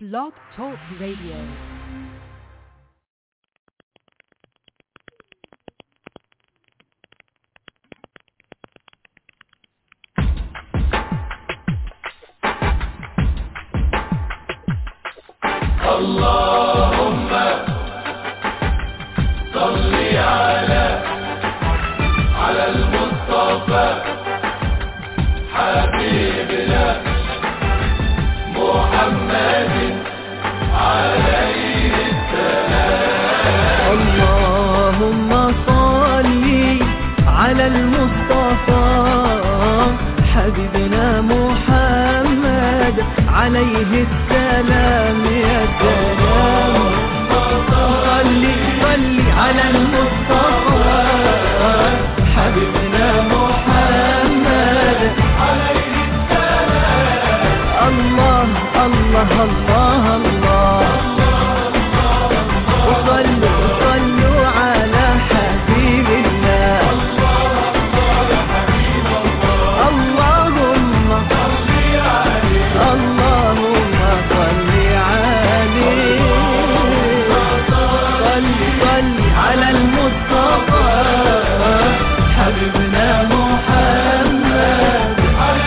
Blog Talk Radio. اللهم صل على على المصطفى حبيبنا محمد عليه اللهم صل على المصطفى حبيبنا محمد عليه السلام يا سلام صل صل على المصطفى حبيبنا محمد عليه السلام الله الله الله الله وصلوا وصلوا على حبيب الله اللهم اللهم صل عليه صل صل على المصطفى حبيبنا محمد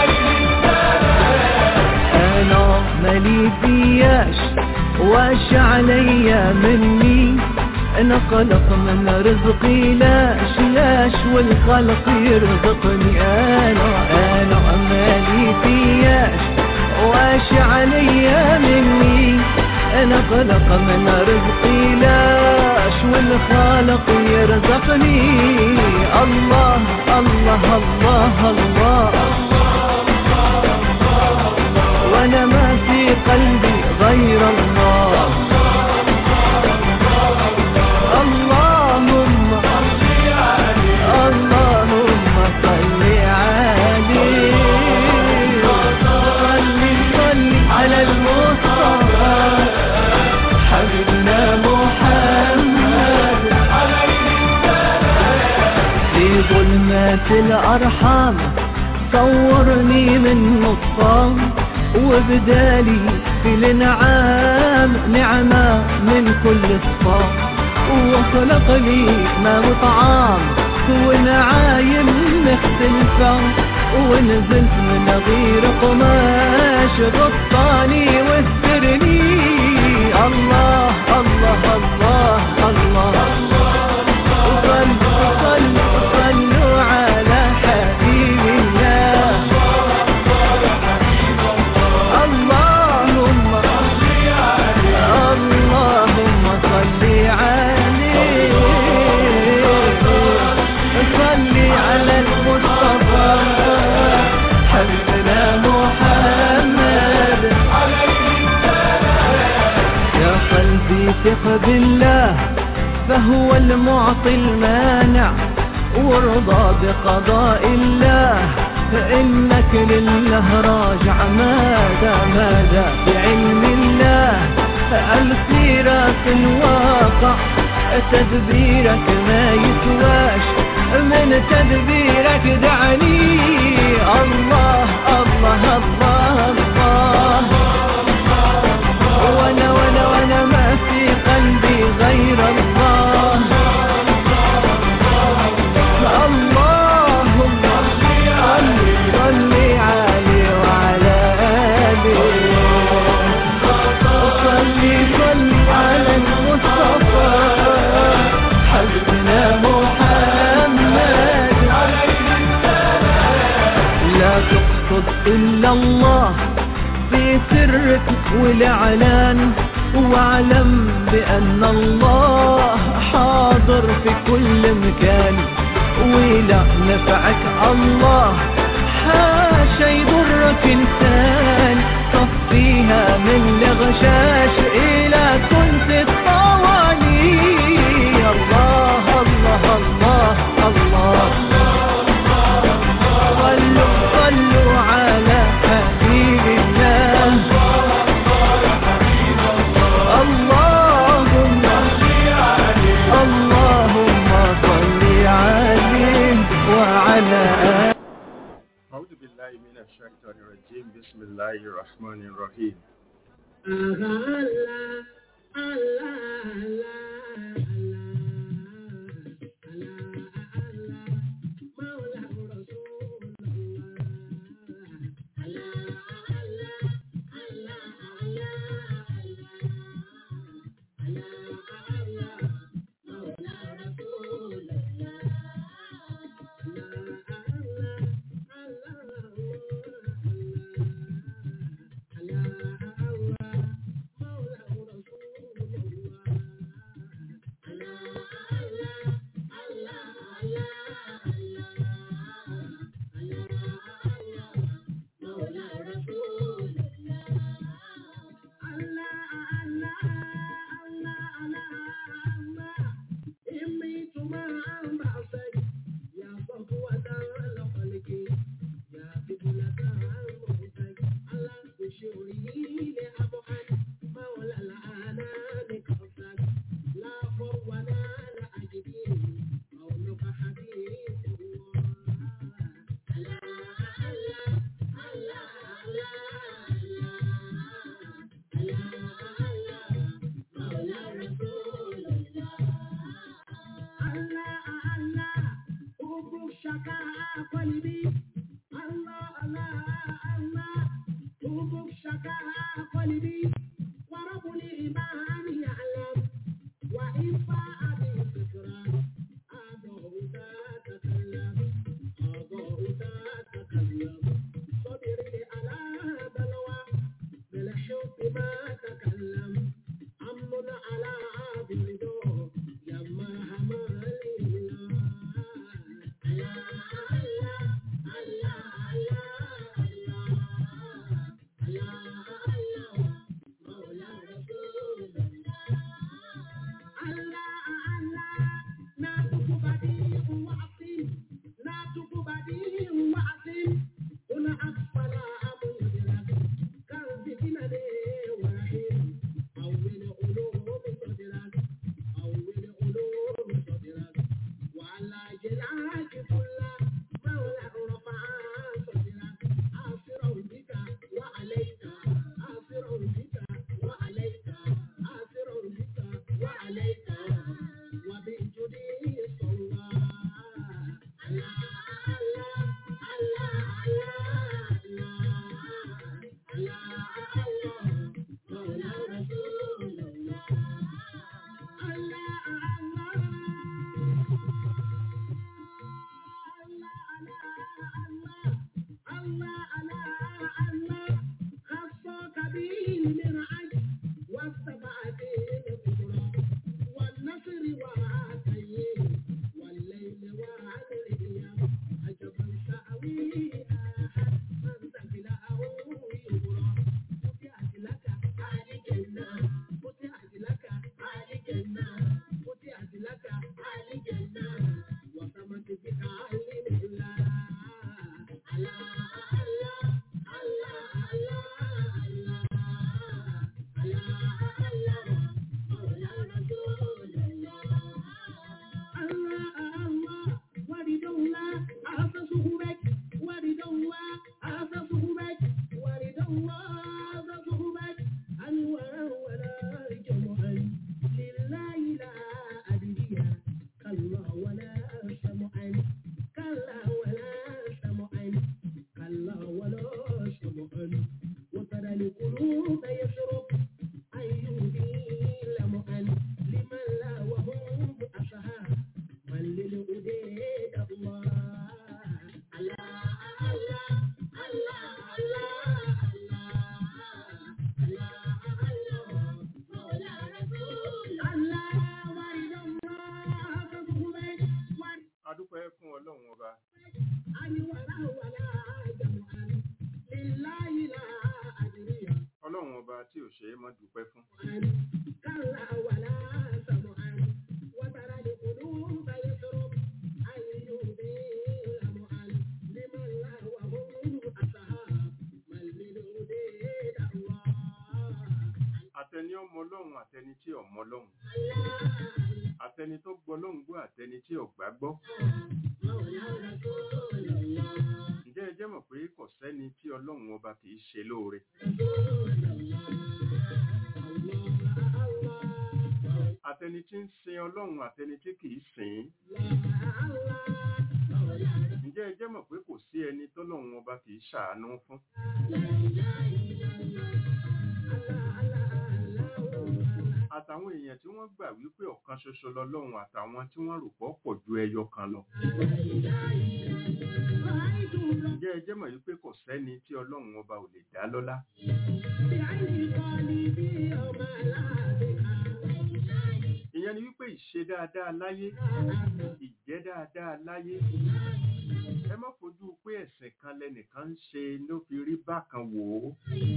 انا مالي فياش واش عليا مني انا خلق من رزقي لاش لاش والخلق يرزقني انا انا مالي فياش واش عليا مني انا خلق من رزقي لاش والخالق يرزقني الله الله الله, الله وانا ما في قلبي غير الله اللهم اللهم صل عليه صل صل على المصطفى حبيبنا محمد في ظلمات الأرحام صورني من نصام وبدالي في الانعام نعمة من كل الصام وخلق لي ما وطعام ونعايم مختلفة ونزلت من غير قماش غطاني واسترني الله الله الله الله, وصلوا وصلوا وصلوا على حبيب الله اللهم اللهم صل عليه صل على المصطفى حبيبنا محمد يا قلبي ثق بالله فهو المعطي المانع وارضى بقضاء الله فإنك لله راجع ماذا ماذا بعلم الله الخيرات الواقع تدبيرك ما يسواش من تدبيرك دعني الله الله الله الله وانا وانا وانا ما في قلبي غير الله اللهم صل صل عليه وعلى آله صل صل على المصطفى حبيبنا محمد لا تقصد إلا الله في سرك والإعلان واعلم بأن الله حاضر في كل مكان ولا نفعك الله حاشا يضرك إنسان صفيها من الغشاش إلى كنت الطواني الله الله الله الله صلوا صلوا على حبيب الله اللهم اللهم صل عليه وعلى آله أعوذ بالله من الشيطان الرجيم بسم الله الرحمن الرحيم adúpẹ́ fún ọlọ́run ọba ọlọ́run ọba tí ò ṣe é mọ́ dúpẹ́ fún àtẹni ọmọ ọlọ́run àtẹni tí ọmọ ọlọ́run àtẹni tó gbọ́ ọlọ́run gbọ́ àtẹni tí ọ̀gbá gbọ́ ǹjẹ́ ẹ jẹ́ mọ̀ pé kò sẹ́ni tí ọlọ́run ọba kì í ṣe lóore àtẹni tí ń sin ọlọ́run àtẹni tí kìí sìn ǹjẹ́ ẹ jẹ́ mọ̀ pé kò sí ẹni tọ́lọ́run ọba kìí ṣàánú fún àtàwọn èèyàn tí wọ́n gbà wípé ọ̀kan ṣoṣo lọ́lọ́run àtàwọn tí wọ́n rò pọ̀ pọ̀ ju ẹyọ kan lọ ǹjẹ́ ẹ jẹ́ mọ̀ wípé kò sẹ́ni tí ọlọ́run ọba ò lè dá lọ́lá ìyẹn ni wípé ìṣe dáadáa láyé ìjẹ́ dáadáa láyé ẹ má fojú pé ẹ̀sìn kan lẹnìkan ń ṣe ló fi rí bákan wò ó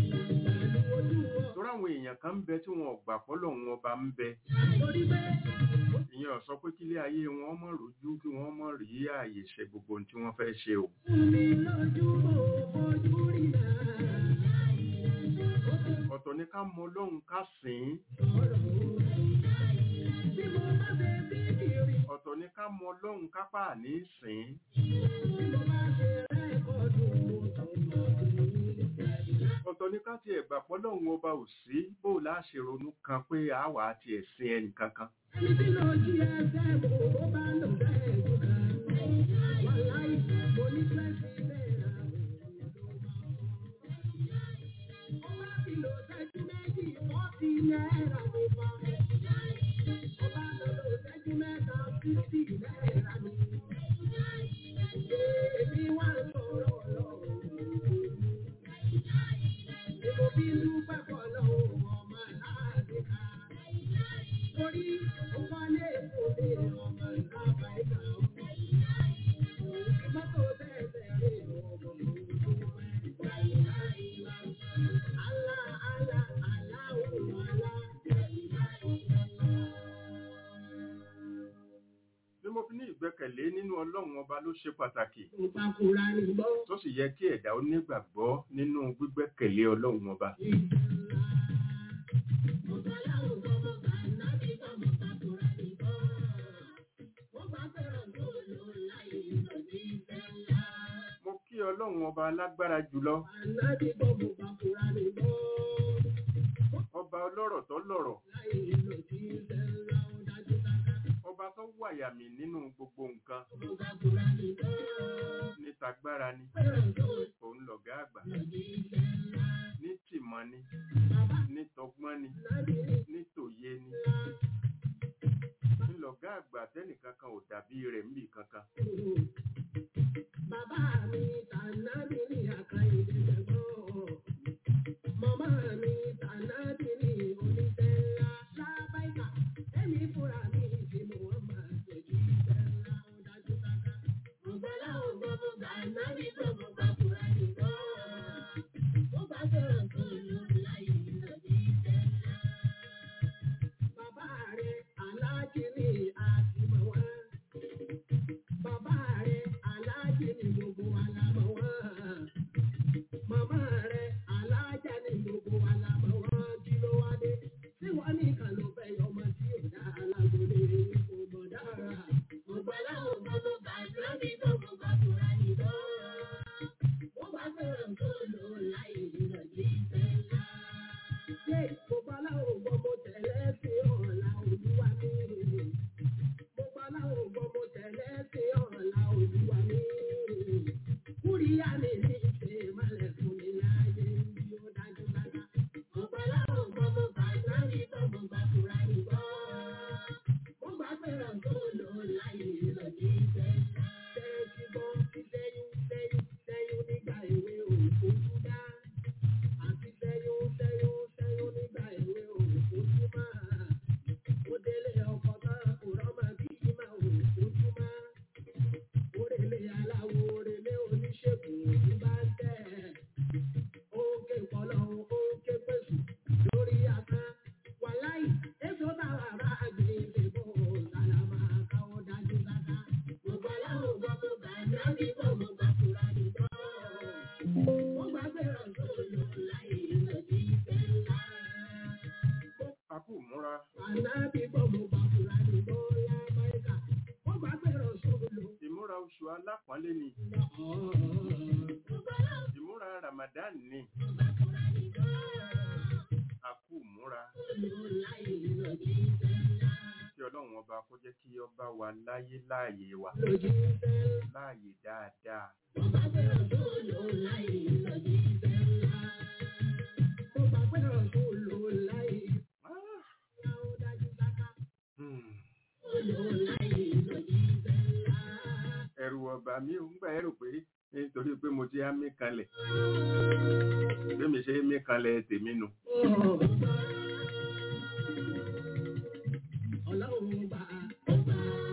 torí àwọn èèyàn kan ń bẹ tí wọn ò gbà fọ́lọ́run ọba ń bẹ ìyẹn ò sọ pé kílé ayé wọn mọ̀ rojú kí wọ́n mọ̀ rí ààyè ṣe gbogbo ohun tí wọ́n fẹ́ ṣe o ọ̀tọ̀ ni ká mọ ọlọ́run ká sìn ín ọ̀tọ̀ ni ká mọ ọlọ́run ká pà ní sìn ín ọ̀tọ̀ ni ká tiẹ̀ gbà pọ́lọ́run ọba ò sí bó láṣẹ ronú kan pé àwa àti ẹ̀sìn ẹnì kankan bí mo fi ní ìgbẹ́kẹ̀lé nínú ọlọ́run ọba ló ṣe pàtàkì tó sì yẹ kí ẹ̀dá ó nígbàgbọ́ nínú gbígbẹ́kẹ̀lé ọlọ́run ọba mo kí ọlọ́run ọba alágbára jùlọ ọba ọlọ́rọ̀ tó lọ́rọ̀ ọba tó wàyàmì nínú gbogbo nǹkan ní tagbára ni òun lọ̀gá àgbà ní tìmọ̀ ni ní tọgbọ́n ni ní tòye ni ní lọ̀gá àgbà tẹ́nìkan kan ò dàbí rẹ̀ níbì kankan Bàbá mi tànà mi ní àkàyè ìdẹ̀gbọ́n. Màmá mi tànà mi ní oníṣẹ́ ńlá. Lábáìkà, ẹ̀mí fúnra mi tí mo wọ́n máa ṣèjú iṣẹ́ ńlá ó dájú sáká. Mo gbọ́ láwọn gbọ́ mo gbà náà ní tó mo gbà fúra nìkan. Mo bá fẹ́ràn tó lò láyé lòdì iṣẹ́ ńlá. Bàbá rẹ̀ aláàjì ní àtìmọ̀ wá. Bàbá rẹ̀ aláàjì ní gbogbo wa la mọ̀ wọ́n. Màmá rẹ̀ aláàjà ní gbogbo wa la mọ̀ wọ́n. Kí ló wá dé? Tí wọ́n ní kan ló fẹ́ yọ ọmọ tí ò dá alágbólé kò mọ̀ dára. Gbogbo aláwọ̀ gbogbo bàtà bí gbogbo bàtúrà nìkan. Wọ́n bá fẹ́ràn tó lò láyé ìrọ̀lẹ́ ìfẹ́ ńlá. Ṣé gbogbo aláwọ̀ gbogbo tẹ̀lé sí ọ̀la olúwa mi? Gbogbo aláwọ̀ gbogbo tẹ̀lé sí ọ̀la olúwa mi. Kúríyá mi ní ìṣe ìmọ̀lẹ̀ fún mi láyé bí ó dájú dájú. Gbogbo aláwọ̀ gbogbo bàtà bí gbogbo bàtúrà nìkan. Wọ́n gbà fẹ́ràn tó lò láyé ìrọ̀lẹ́ ìfẹ́ ńlá. Tẹ́tí bọ́ sẹ́yún sẹ́yún sẹ́yún nígbà èwe òkú dá. Àti sẹ́yún sẹ́yún sẹ́yún nígbà èwe òkú máa. Ó délé ọkọ̀ tán kò rọ́mọ bí máa òkú máa. Orèlé aláwo orèlé oníṣègùn òní bá ń tẹ̀. Ó ń ké pọ̀lọ́ ó ń ké pèsè lórí asán. Wàláì, èso táwa bá gbé ìdìbò sàlámà káwọ́ dájú dáká. Gbogbo aláwọ̀ gbogbo bàtà bí gbogbo bàtúrà nìkan. Wọ́n gbà fẹ́ràn tó lò láyé ìrọ̀lẹ́ ìfẹ́ ńlá. a kú múra Ànábì gbogbo bàtúrà nìkan lábáyíká. Wọ́n gbà fẹ́ràn tó lò. ìmúra oṣù alápọ̀nlé ni ìmúra ramadan ni a kú múra ọlọ́run ọba kó jẹ́ kí ọba wa láyé láàyè wa lójú ìfẹ́ láàyè dáadáa Mo bá pé ọ̀ṣun lò láì lójú ìfẹ́ ńlá. Mo bá pé ọ̀ṣun lò láì Ah, ìyá ó dájú sáká. hmm. Ó lò láì lójú ìfẹ́ ńlá. ẹ̀rù ọba mi ò ń gbà ẹ̀rù pé nítorí pé mo ti á mí kanlẹ̀ bí mi ṣe mí kanlẹ̀ tèmi nù Ọlọ́run bá ọba.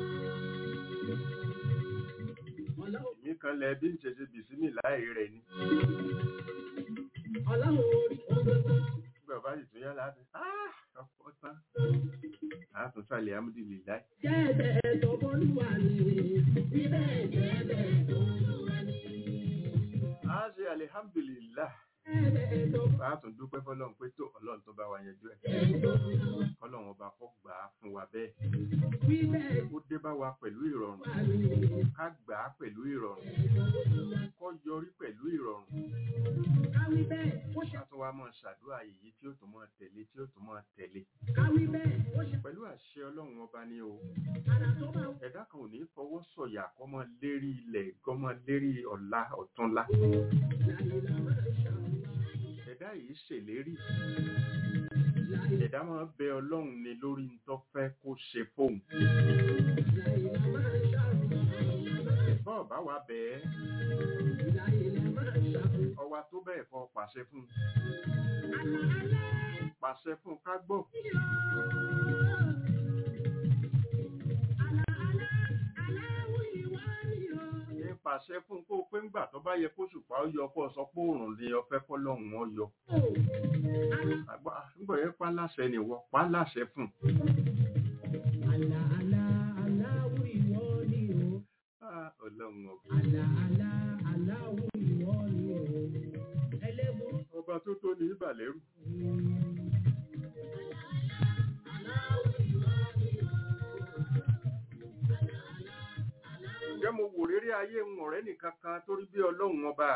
Ọlọ́run mí kanlẹ̀ bí n ṣe ṣe bìsímì láì rẹ̀ ni Ọlọ́run orí gbogbo. nígbà bá sì tún yá láti "Ah, ọ̀pọ̀ tán àtún sàlẹ̀ amúdìlì láì Jẹ́ẹ̀bẹ̀ tó bọ́lúwa ni. Bíbẹ̀ jẹ́ẹ̀bẹ̀ tó lúwa ni. á ṣe alihamdulilá Jẹ́ẹ̀bẹ̀ tó a tún dúpẹ́ fọlọ́run pé tó ọlọ́run tó bá wa yanjú ẹ̀ kọ́lọ́run ọba kó gbà á fún wa bẹ́ẹ̀ bíbẹ̀ ó dé bá wa pẹ̀lú ìrọ̀rùn wà ní. ká gbà á pẹ̀lú ìrọ̀rùn kó yọrí pẹ̀lú ìrọ̀rùn Káwí bẹ́ẹ̀ ó ṣe ká tún wá máa ṣàdúrà èyí tí ó tún máa tẹ̀lé tí ó tún máa tẹ̀lé káwí bẹ́ẹ̀ ó ṣe pẹ̀lú àṣẹ ọlọ́run ọba ni o àrà tó bá wù. ẹ̀dá kan ò ní fọwọ́ sọ̀yà kó máa lérí ilẹ̀ kó máa lérí ọ̀la ọ̀túnla Láìlà máa ṣàlùwà. ẹ̀dá yìí ṣèlérí Láìlà ẹ̀dá máa bẹ ọlọ́run ni lórí ń tó fẹ́ kó ṣe fóun láìlà máa ṣàlùwà. bọ́ọ̀ bá wa bẹ́ẹ̀ Láìlà máa ṣàlùwà. ọwa tó bẹ́ẹ̀ kọ́ pàṣẹ fún un. Àlà alẹ́ pàṣẹ fún un ká gbọ́ yọ. Àlà alẹ́ aláwọ̀ ìwà ni o. ní pàṣẹ fún un kó o pé ńgbà tó bá yẹ kó ṣùpá ó yọ kó o sọ pé òòrùn ni ọfẹ́ kọ́lọ́hún ọ yọ Àlà àgbà ńgbà yẹn pa láṣẹ nìwọ pa láṣẹ fún un. àlà àlà aláwọ̀ ìwọ ni o. Ah, ọlọ́run ọba Àlà àlà aláwọ̀ ìwọ ni o. Ẹlẹ́bùrú ọba tó tó ní ìbàlẹ́rù ǹjẹ́ mo wò rírí ayé ń ọ̀rẹ́ nìkan kan torí bí ọlọ́run ọba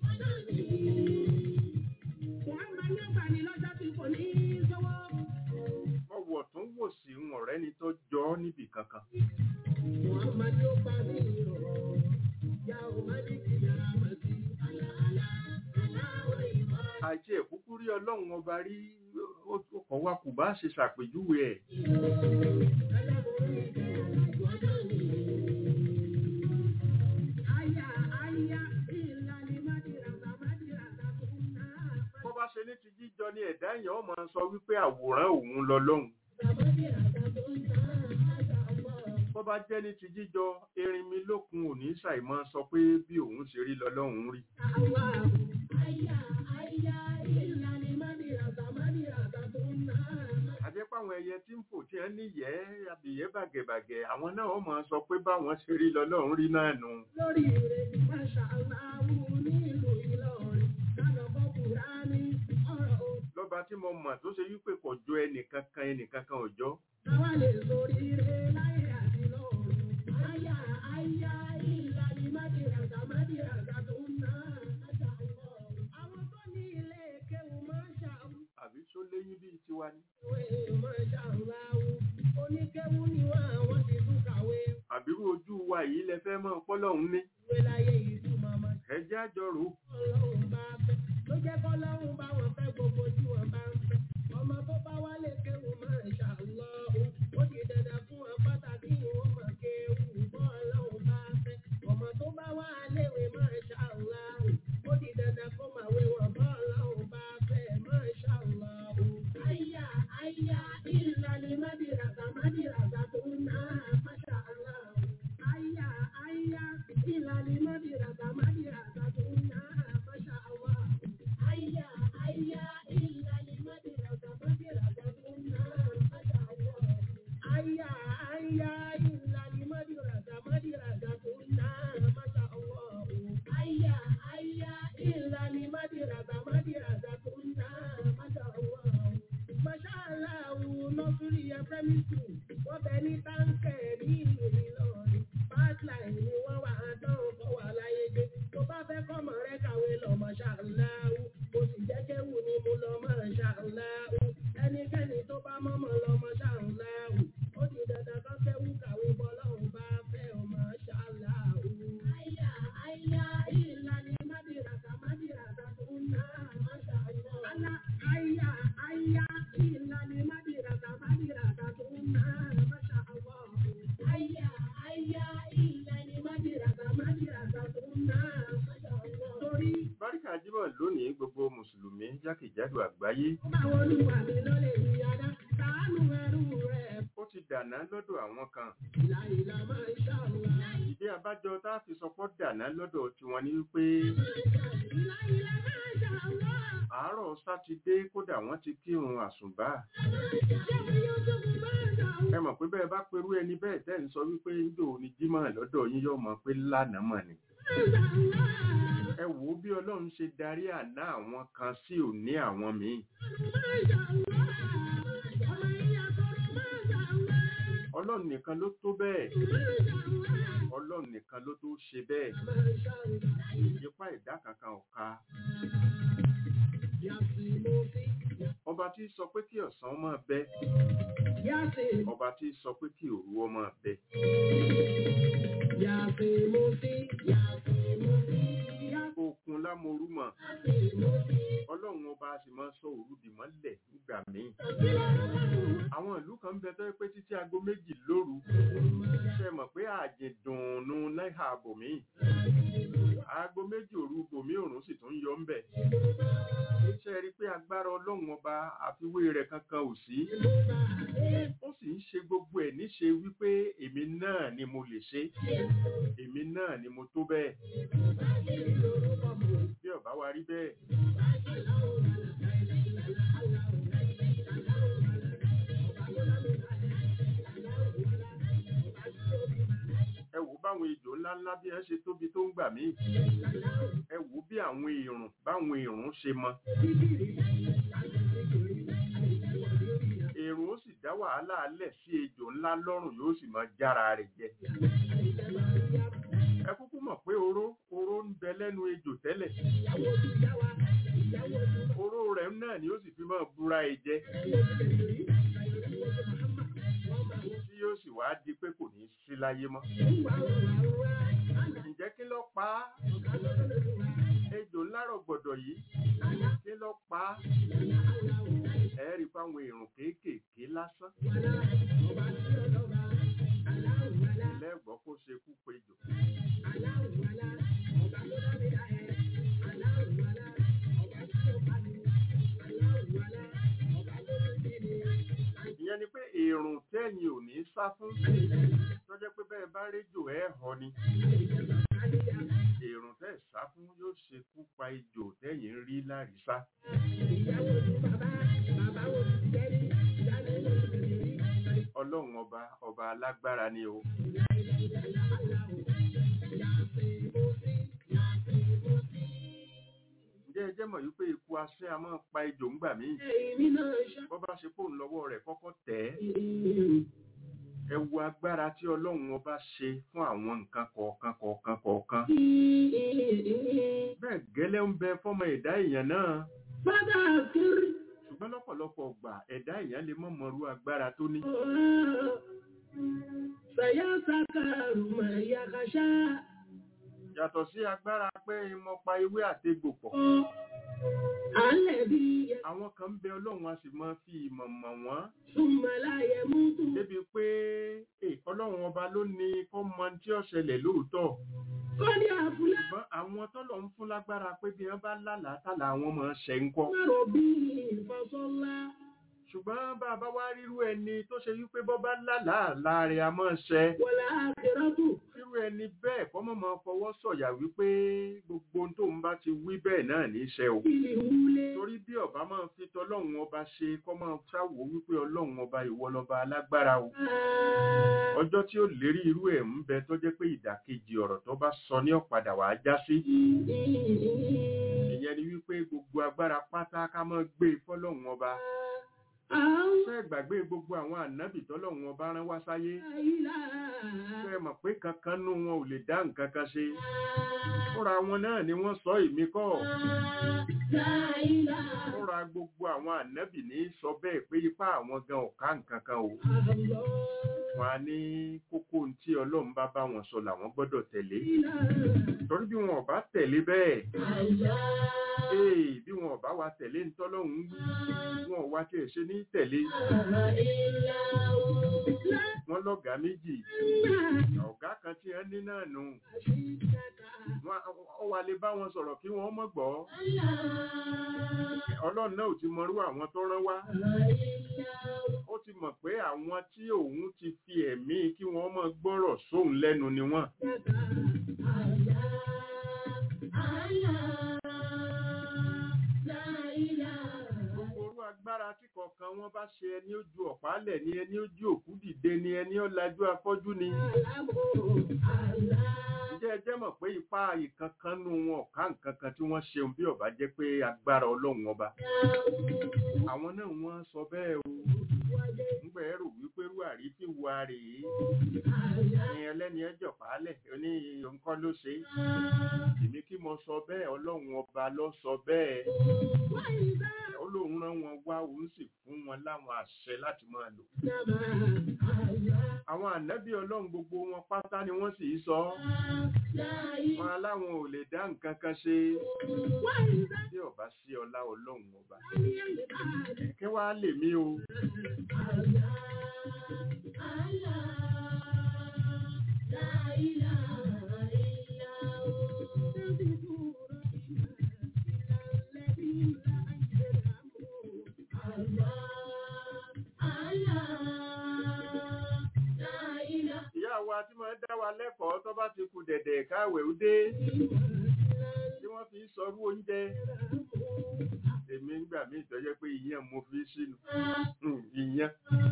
Muhammad ní ọgbà ní lọ́jọ́ tí kò ní sọ́wọ́. ọwọ́ tó ń wò sí ń ọ̀rẹ́ ni tó jọ ọ́ níbì kankan Muhammad ní ọgbà ní ìrọ̀. Ya ò má ní kí yàrá mà sí. Àlà àlà aláwọ̀ ìwọ àìsí ẹ̀kúkú rí ọlọ́run ọba rí ó ó kọ̀ wá kù bá ṣe ṣàpèjúwe ẹ̀ ẹlẹ́bùrú ìjẹ́ àjọ náà ni. Aya aya ìlànà mádìràdà mádìràdà tó ń ná. bó bá ṣe ní ti jíjọ ni ẹ̀dá èèyàn ó máa sọ wípé àwòrán òun lọ lọ́hùn Mádìràdà tó ń ná. Àjà ọ̀pọ̀. bó bá jẹ́ ní ti jíjọ erin mi lókun òní ṣàìmọ́ sọ pé bí òun ṣe rí lọ lọ́hùn rí Allah. Aya aya ìlànà mádìràdà mádìràdà tó ń ná. àjẹpáwọn ẹyẹ tí ń fò tí wọn níyẹ́ abìyẹ́ bàgẹ̀bàgẹ̀ àwọn náà ó máa sọ pé báwọn ṣe rí lọ lọ́hùn rí náà nù lórí rẹ̀ máṣá aláwù nílùú Ìlọrin lánàá bọ́ Kùránì ọ̀rọ̀ o. lọ́ba tí mo mọ̀ tó ṣe wípé kò jọ ẹnìkankan ẹnìkankan ò jọ Táwa lè sórí rẹ̀ láyé àti lọ́run. Àyà àyà ìlànà mádìràgà mádìràgà tó ń ná máṣá Allah. Àwọn tó ní ilé kéwù máṣá àbí tó léyìn bíi tiwa ni òwe máṣá aláwù. Oníkéwù ni wọ́n àwọn ti tún kàwé. àbírú ojú wa yìí lẹ fẹ́ mọ́ ọpọlọ́hún ní Ìwé láyé ìtumọ̀ máa ẹjẹ́ àjọrò ọlọ́run bá fẹ́ ló jẹ́ kọ́lọ́run bá wọn fẹ́ gbogbo tí wọ́n bá ń fẹ́ ọmọ tó bá wálé kéwù máa ń ṣàlọ́ ó di dandan fún wọn pàtàkì wọn máa kéwù bọ́ ọlọ́run bá fẹ́ ọmọ tó bá wá léwe máa ń ṣàlọ́ ó di dandan kó máa wé wọn bọ́ ọlọ́run bá fẹ́ máa ń ṣàlọ́ àyà àyà ìlànà mádìràgà mádìràgà tó ń ná máṣá aláwọ̀ àyà àyà ìlànà mádìràgà mádìràgà tó ń ná máṣá aláwọ̀ àyà àyà ìlànà mádìràgà mádìràgà tó ń ná máṣá aláwọ̀ àyà àyà ìlànà mádìràgà mádìràgà tó ń ná máṣá aláwọ̀ àyà àyà ìlànà mádìràgà mádìràgà tó ń ná máṣá aláwọ̀. Máṣáláàwù nọ́sírí ẹ̀fẹ́mí skul wọ́n bẹ ní táǹkẹ̀ ní ìlú Ìlọrin. Pipeline ni wọ́n wà á dán ọkọ̀ wà láyé gbé. Tó bá fẹ́ kọ́mọ rẹ kàwé lọ máṣáláàwù. Mo sì jẹ́ kéwù ni mo lọ máṣáláàwù. Ẹnikẹ́ni tó bá mọ́mọ́ lọ máṣáláàwù. Ó di dandan kọ́ jákèjádò àgbáyé Báwo olúwa mi ló lè rí adá? Ṣàánú ẹrú rẹ̀. ó ti dàná lọ́dọ̀ àwọn kan Ìlà ìlà máa ń ṣàwùrà. ìdí abájọ tá a fi sọpọ́ dàná lọ́dọ̀ tiwọn ni wípé Ìlà ìlà máa ń ṣàwùrà. àárọ̀ sátidé kódà wọ́n ti kírun àsùnbà Ṣé mi yóò tó fi máa ń ṣàwùrà? ẹ mọ̀ pé bẹ́ẹ̀ bá perú ẹni bẹ́ẹ̀ tẹ́ ń sọ wípé ńdò ní jímọ̀ lọ́dọ̀ yín yóò mọ̀ pé lánàá mọ̀ ni ẹ wò ó bí ọlọ́run ṣe darí àná àwọn kan sí òní àwọn míì ọlọ́run nìkan ló tó bẹ́ẹ̀ ọlọ́run nìkan ló tó ṣe bẹ́ẹ̀ ipá ìdá kankan ò ká ọba tí sọ pé kí ọ̀sán máa bẹ ọba tí sọ pé kí òru ó máa bẹ òkun lámorú mọ̀ ọlọ́run ọba a sì máa sọ òru dì mọ́lẹ̀ nígbà míì àwọn ìlú kan ń bẹ tó yẹ pé títí aago méjì lóru ṣe mọ̀ pé àjẹdùnnú náírà bòmí aago méjì òru bòmí òrùn sì tún yọ ń bẹ̀ ṣe rí i pé agbára ọlọ́run ọba àfiwé rẹ̀ kankan ò sí ó sì ń ṣe gbogbo ẹ̀ níṣe wípé èmi náà ni mo lè ṣe èmi náà ni mo tó bẹ́ẹ̀ bí ọba wa rí bẹ́ẹ̀ ẹ wò báwọn ejò ńláńlá bí ẹ ṣe tóbi tó ń gbà mí ẹ wò bí àwọn èrùn báwọn èrùn ṣe mọ èrùn ó sì dá wàhálà alẹ̀ sí ejò ńlá lọ́rùn yóò sì máa jára rẹ̀ jẹ ẹ kúkú mọ̀ pé oró oró ń bẹ lẹ́nu ejò tẹ́lẹ̀ oró rẹ̀ náà ni ó sì fi máa búra ẹ jẹ tí yóò sì wá di pé kò ní sí láyé mọ́ ǹjẹ́ kí ló pa á ejò ńlá rọ̀gbọ̀dọ̀ yìí kí ló pa á ẹ rí i fáwọn èrùn kéékèèké lásán lẹ́gbọ́n kó ṣe kú péjò ìyẹn ni pé èrùn tẹ́yìn ò ní sá fún tó jẹ́ pé bẹ́ẹ̀ bá réjò ẹ̀ họ ni èrùn tẹ́ sá fún yóò ṣekú pa ejò tẹ́yìn ń rí lárísá ọlọ́run ọba ọba alágbára ni o ǹjẹ́ ẹ jẹ́ mọ̀ wípé ikú asẹ́ a máa pa ejò ńgbà míì bọ́ bá ṣe fóun lọ́wọ́ rẹ̀ kọ́kọ́ tẹ̀ ẹ́ ẹ wo agbára tí ọlọ́run ọba ṣe fún àwọn nǹkan kọ̀ọ̀kan kọ̀ọ̀kan kọ̀ọ̀kan bẹ́ẹ̀ gẹ́lẹ́ ń bẹ fọ́mọ ẹ̀dá èèyàn náà ṣùgbọ́n lọ́pọ̀lọpọ̀ gbà ẹ̀dá èèyàn lè mọ̀ mọ̀rú agbára tó ní Sayasakaru mayakasha. yàtọ̀ sí agbára pé mo pa ewé àtegbò pọ̀ Alẹ́ bí àwọn kan ń bẹ ọlọ́run a sì máa fi ìmọ̀ mọ̀ wọ́n Súnmọ́láyẹ mútu. débi pé eh, ọlọ́run ọba ló ní kó mọ tí ó ṣẹlẹ̀ lóòótọ́ Kọ́ni àfúlá ṣùgbọ́n àwọn tọ́lọ̀ ń fún lágbára pé bí wọ́n bá lálàá tàlà àwọn máa ń ṣe ń kọ́ márùn bí ìfọ̀sọ́lá. ṣùgbọ́n bá a bá wá rírú ẹni tó ṣe wípé bọ́ bá lálàá láàrin a máa ń ṣe Wọ̀lá àkìrọ́tù. irú ẹni bẹ́ẹ̀ kọ́ mọ̀ máa fọwọ́ sọ̀yà wípé gbogbo ohun tóun bá ti wí bẹ́ẹ̀ náà ní í ṣe o Ìlì wúlé. torí bí ọba máa fi tọlọ́run ọba ṣe kọ́ máa ṣàwò wípé ọlọ́run ọba ìwọ lọba alágbára o ọjọ́ tí ó lérí irú ẹ̀ ń bẹ tó jẹ́ pé ìdàkejì ọ̀rọ̀ tó bá sọ ní ọ̀padà wàá já sí ìyẹn ni wípé gbogbo agbára pátá ká máa gbé e fọlọ́run ọba ṣé ẹ gbàgbé gbogbo àwọn ànábì tọ́lọ́run ọba rán wá sáyé ṣé ẹ mọ̀ pé kankan nú wọn ò lè dá nǹkan kan ṣe fúnra wọn náà ni wọ́n sọ èmi kọ́ fúnra gbogbo àwọn ànábì ní í sọ bẹ́ẹ̀ pé ipá àwọn gan ọ̀ká nǹkan kan o wọn á ní kókó ohun tí ọlọ́run bá bá wọn sọ làwọn gbọ́dọ̀ tẹ̀lé torí bí wọn ò bá tẹ̀lé bẹ́ẹ̀ ee bí wọn ò bá wa tẹ̀lé ntọ́lọ́run wí wọn ò wá tiẹ̀ ṣe ní tẹ̀lé wọn wọ́n lọ́gàá méjì ọ̀gá kan tí wọ́n ní náà nù Wọ́n- ó wà lè bá wọn sọ̀rọ̀ kí wọ́n mọ̀ gbọ́ ọlọ́run náà ò ti mọrú àwọn tó rán wá ó ti mọ̀ pé àwọn tí òun ti fi ẹ̀mí kí wọ́n mọ̀ gbọ́rọ̀ sóun lẹ́nu ni wọ́n gbogbo orú agbára tí kọ̀ọ̀kan wọn bá ṣe ẹni ó ju ọ̀pálẹ̀ ni ẹni ó ju òkú dìde ni ẹni ó lajú afọ́jú ni ǹjẹ́ ẹ jẹ́ mọ̀ pé ipá ìkankan nù wọn ọ̀ká nǹkan kan tí wọ́n ṣeun bí ọ̀bá jẹ́ pé agbára ọlọ́run ọba àwọn náà wọ́n sọ bẹ́ẹ̀ o ńgbà ẹrù wípé rú àrífín wa rèé ní ẹlẹ́ni ẹjọ́ pàálẹ̀ ní nǹkan ló ṣe èmi kí mo sọ bẹ́ẹ̀ ọlọ́run ọba ló sọ bẹ́ẹ̀ ó lóun rán wọn wá òun sì fún wọn láwọn àṣẹ láti máa lò àwọn ànábì ọlọ́run gbogbo wọn pátá ni wọ́n sì sọ wọn aláwọn ò lè dá nǹkan kan ṣe bí ọba sí ọlá ọlọ́run ọba kí wàá lè mí o ìyá wa tí máa ń dá wa lẹ́kọ̀ọ́ tó bá ti kù dẹ̀dẹ̀ káwẹ̀ ó dé tí wọ́n fi ń sọrú oúnjẹ èmi ń gbà mí ìtọ́jẹ́ pé ìyẹn mo fi sínú Hmm, ìyẹn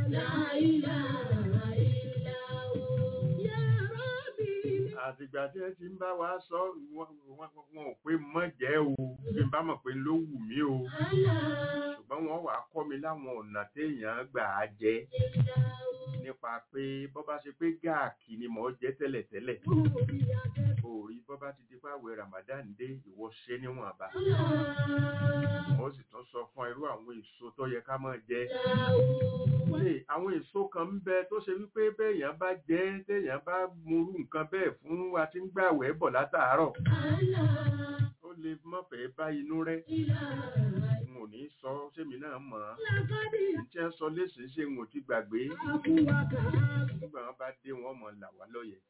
àtìgbà tí ẹ ti ń bá wa sọ wọn wọn- wọn ò pé mọ́ jẹ́ o bí n bá mọ̀ pé ló wù mí o ṣùgbọ́n wọ́n wàá kọ́ mi láwọn ọ̀nà téèyàn gbà á jẹ nípa pé bọ́ bá ṣe pé gáàkì ni mò ń jẹ tẹ́lẹ̀tẹ́lẹ̀ òòrí bọ́ bá ti di pàwẹ̀ Ramadan dé ìwọ ṣe níwọ̀nba mo sì tún sọ fún irú àwọn èso tó yẹ ká máa jẹ Ṣé àwọn èso kan ń bẹ tó ṣe wípé béèyàn bá jẹ téèyàn bá murú nǹkan bẹ́ẹ̀ fún wa tí ń gbàwẹ̀ bọ̀ látàárọ̀ ó lè mọ̀fẹ́ bá inú rẹ̀ n ò ní sọ sẹ́mi náà mọ̀ ọ́n tí wọ́n sọ léṣe ṣe n ò ti gbàgbé nígbà wọn bá dé wọn mọ̀ là wá lọ́yẹ̀.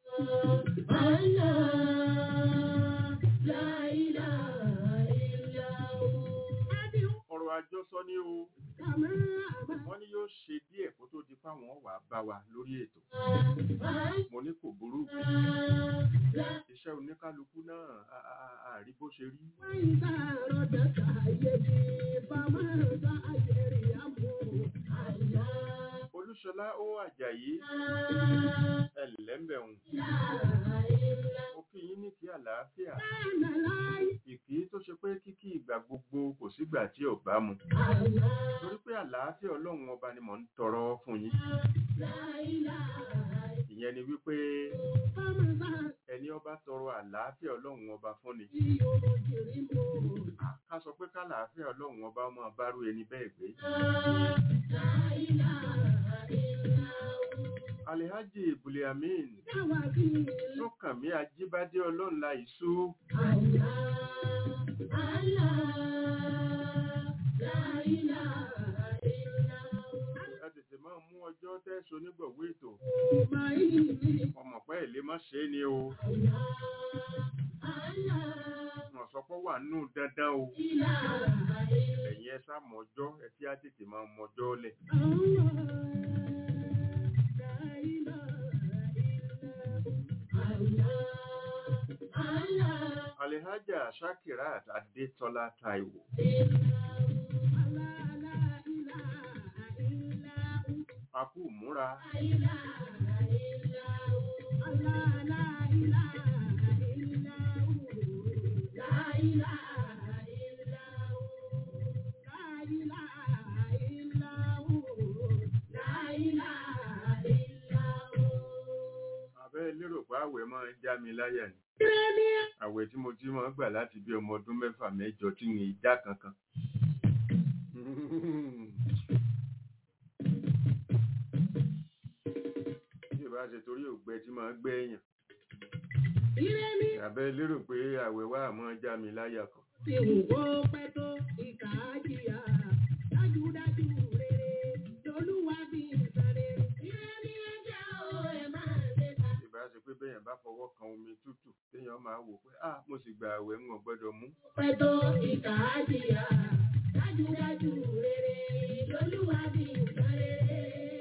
ọ̀rọ̀ àjọsọ ni o wọ́n ní yóò ṣe díẹ̀ kó tó di fáwọn wà bá wa lórí ètò mo ní kò burú iṣẹ́ oníkálukú náà a- a- a- àrí bó ṣe rí olúṣọlá ó àjàyí ẹlẹ́mbẹ̀hùn ó kí yín ní kí àlàáfíà ìkí tó ṣe pé kíkí ìgbà gbogbo kò sígbà tí ò bá mu torí pé àlàáfíà ọlọ́run ọba ni mò ń tọrọ fún yín ìyẹn ni wípé ẹni ọba tọrọ àlàáfíà ọlọ́run ọba fún ni ká sọ pé kálàáfíà ọlọ́run ọba máa bárú ẹni bẹ́ẹ̀ gbé alihaji buliamin sọkànmí ajíbádé ọlọ́nla ìṣú ẹ tètè máa mú ọjọ́ tẹ́sọ onígbọ̀wé ètò ọmọ pẹ́ ìlé má ṣe é ni o wọ́n sọ pé wà nù dandan o ẹ̀yin ẹ sá mọ́jọ́ ẹ tí á tètè máa mọ́jọ́ lẹ̀. alihaja shakirat adetola taiwo akú múra abẹ́ lérò pé àwẹ̀ máa ń já mi láyà ni àwẹ̀ tí mo ti máa ń gbà láti bí ọmọ ọdún mẹ́fà mẹ́jọ tí mi ì dá kankan. tí ìbá ṣe torí ògbẹ tí máa ń gbẹ èèyàn abẹ́ lérò pé àwẹ̀ wà máa já mi láyà kan. Tí wù kó pẹ́ tó ìkà á jìyà, dájúdájú rere, lolúwa bí ìsàrè. Ire ni ẹ jẹ́ o, téèyàn máa wò pé ah mo sì gba àwẹ̀ ń wọ̀n gbọ́dọ̀ mú pẹ̀tọ́ ìkà àjìyà dájúdájú rere lolúwa bí nǹkan rere.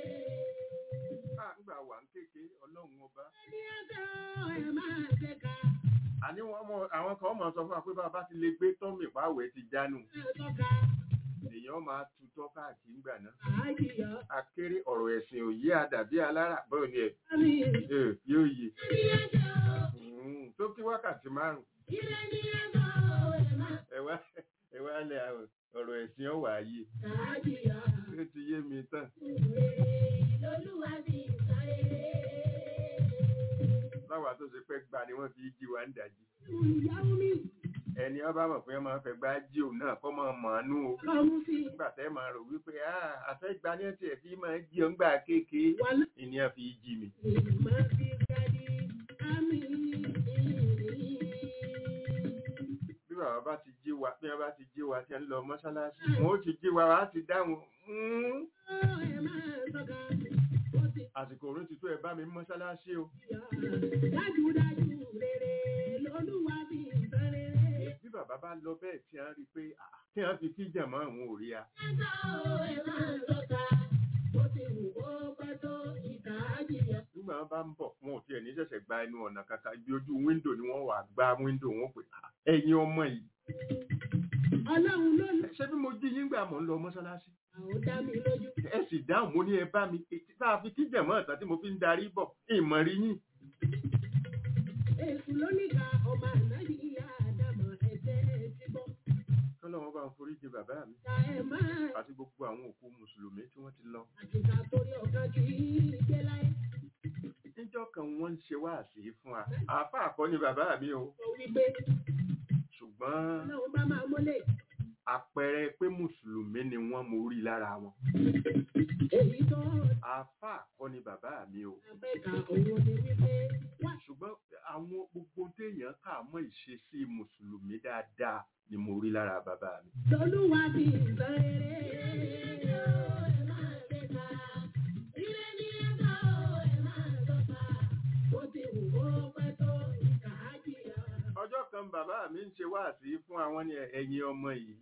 ah ńgbà wà ń kéke ọlọ́run ọba ẹni ẹgbẹ́ ẹ máa ṣe ká àní wọn mọ àwọn kan mọ sọ fún wa pé bàbá ti lè gbé tọ́mì pàwẹ̀ ti jánu ẹ tọ́ka èèyàn máa tutọ́ káàkiri ńgbà náà àjìyà akéré ọ̀rọ̀ ẹ̀sìn òye àdàbí alára bọ́ọ̀ ni ẹ̀ mi. ẹ̀ yóò yè ẹni ẹgbẹ́ Mm, tó kí wákàtí márùn ilé ní ẹgbẹ́ ẹ máa ẹwà ẹwà lẹ àwọn ọ̀rọ̀ ẹ̀sìn ọ̀wà yìí àjìyà ó ti yé mi tán rere lolúwa bí nǹkan rere. láwa tó ṣe pẹ́ gbà ni wọ́n fi jí wa ń dàjí ìyàwó mi ẹni ọba mọ̀ pé wọ́n máa fẹ́ gbá jí òun náà kọ́ máa mọ̀ ánú o kọ́mú sí nígbà tẹ́ máa rò wípé ah àfẹ́gbá ní ẹ̀tì ẹ̀ fi máa jí ọ́ ńgbà kéèké wà ìní ẹ̀ fi jí mi lọ́mọ bí gadi àmì. bí bàbá bá ti jí wa bí wọ́n bá ti jí wa tí ń lọ mọ́ṣáláṣí wọn ó ti jí wa wá ti dáhùn "Mm, ẹ máa tọ́ka ó ti àsìkò òun ti tó ẹ bá mi mọ́ṣáláṣí o dájúdájú rere lolúwa bí nǹkan rere. bí bàbá bá lọ bẹ́ẹ̀ tí wọ́n rí i pé ah, tí wọ́n fi kíjà mọ́ àwọn òrí a ẹ máa tọ́ka ó ti wù kó pẹ́ tó ìkà àjìyà. nígbà wọn bá ń bọ̀ wọn ò tiẹ̀ ní ṣẹ̀ṣẹ̀ gba ẹnu ọ̀nà kankan ibi ojú wíńdò ni wọ́n wà gba wíńdò wọn pé "Ah, ẹ̀yin ọmọ yìí ọlọ́run ló lù ṣé bí mo jí yín gbà mọ̀ ń lọ mọ́ṣáláṣí àwọn dá mi lójú. ẹ sì dáhùn mo ní ẹ bá mi ètí tá a fi kíjà mọ́ ọ̀tá tí mo fi ń darí bọ̀ ìmọ̀ rí yín èsù lóníkà ọmọ ànábì ìyá àdàmọ̀ ẹ̀jẹ̀ ti bọ́. kọ́lọ́wọ́n bá ń foríjì bàbá mi ta ẹ̀ máa àti gbogbo àwọn òkú mùsùlùmí tí wọ́n ti lọ àtìkà torí ọ̀kan kì í gbé láyé. níjọ́ kan wọ́n ń ṣe wáàsí fún wa àáfà àkọ́ ni bàbá mi o sọ wípé ṣùgbọ́n ọlọ́run bá máa mọ́lẹ̀ àpẹẹrẹ pé mùsùlùmí ni wọ́n mo rí lára wọn èyí tó àáfà àkọ́ ni bàbá mi o abẹ́ka òun ni wípé wá ṣùgbọ́n àwọn gbogbo téèyàn kà mọ́ ìṣesí mùsùlùmí dáadáa ni mo rí lára bàbá mi lọ́lúwa bí nǹkan rere. ẹ máa ṣe ká ilé ní ẹ̀ka ẹ máa tọ́ka ó ti wù kó pẹ́ tó ìkà á jìyà. ọjọ́ kan bàbá mi ń ṣe wáàsí fún àwọn ní ẹ̀yin ọmọ yìí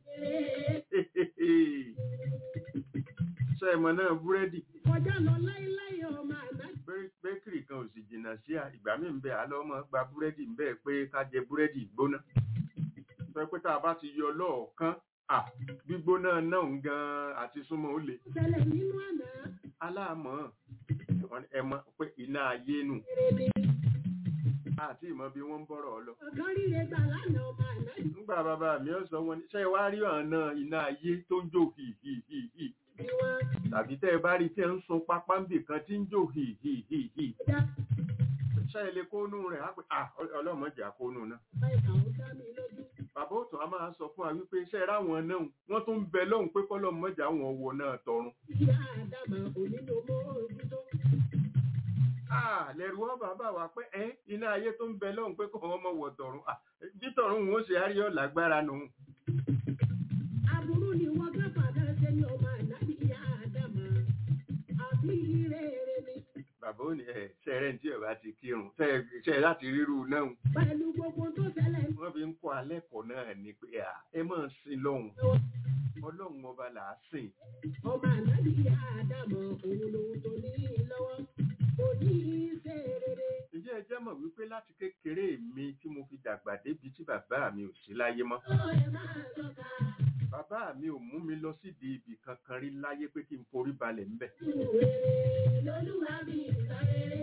ṣe ìmọ̀ náà búrẹ́dì kọjá lọ láíláí ọmọ àná Bẹ́- bẹ́kìrì kan ò sì jìnnà sí à ìgbà mi ń bẹ àlọ́ ọmọ gba búrẹ́dì ń bẹ́ẹ̀ pé ká jẹ búrẹ́dì gbóná sọ pé tá a bá ti yọ lọ́ọ̀kan à gbígbóná náà ń gan àti súnmọ́ ó le ṣẹlẹ̀ nínú àná aláàmọ́ wọn ẹ mọ̀ pé iná ayé nù rere ni àti ìmọ̀ bí wọ́n ń bọ̀rọ̀ ọ lọ ọ̀kan ríre gbà lánàá ọmọ àná nígbà bàbá mi ó sọ wọn ní ṣé ẹ wá rí ọ̀nà iná ayé tó ń jò hìhìhìhì bí wọ́n tàbí tẹ́ ẹ bá rí tí ẹ ń sun pápá ń bì kan tí ń jò hìhìhìhì dá ṣé ẹ lè kónú rẹ̀ á pé à ọlọ́mọdé àkónú náà bá ìkà ó dá mi lójú. bàbá òtún a máa sọ fún wa wípé ṣe ráwọn náà wọ́n tún ń bẹ lọ́hùn pé kọ́lọ́mọdé àwọn wọ náà tọrun ìyá àdàmà onílò mọ́ ojútó. Ah, lẹ́rù wọ́n bàbá wa pé ẹ́ iná ayé tó ń bẹ lọ́hùn pé kò wọ́n mọ̀ wọ̀ tọ̀run Ah, bí tọ̀run wọn ó ṣe àríyọ̀ lágbára nù. aburú ni wọ́n ká fàdá ṣe ní ọmọ ànábì ìyá àdàmà àbí rere ni bàbá ò ní ẹ ṣẹrẹ tí ẹ bá ti kírun ṣẹ ṣẹ láti ríru náà pẹ̀lú gbogbo tó ṣẹlẹ̀ wọ́n fi ń kọ́ alẹ́ kọ̀ náà ni pé à ẹ máa ń sin lọ́hùn ọlọ́run ọba là á sìn ọmọ ànábì ìyá àdàmà òun lòun tó ní lọ́wọ́ kò ní í ṣe rere. ǹjẹ́ ẹ jẹ́ mọ̀ wípé láti kékeré mi tí mo fi dàgbà débi tí bàbá mi ò sí láyé mọ́ ó ẹ máa tọ́ka bàbá mi ò mú mi lọ sídìí ibì kankan rí láyé pé kí n forí balẹ̀ ńbẹ̀ rere lolúwa bí nǹkan rere.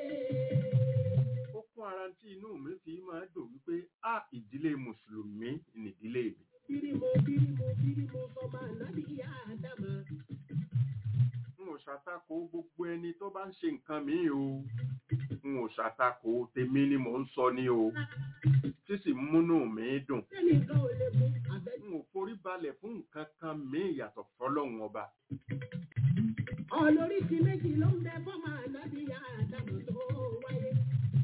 ó kún ara tí inú mi fi máa dùn wípé a ìdílé mùsùlùmí nìdílé mi bírímù bírímù bírímù sọmọ ànábì ìyá àdàmà n ò ṣàtakò gbogbo ẹni tó bá ń ṣe nǹkan míì o n ò ṣàtakò tèmi ni mò ń sọ ní o tí sì ń múnú mi dùn sẹ́nìkan ò lè mú àbẹ́ n ò forí balẹ̀ fún nǹkan kan míì yàtọ̀ fọlọ́run ọba ọlóríṣi méjì ló ń bẹ fọ́mọ ànábì ìyá àdàmà tó wáyé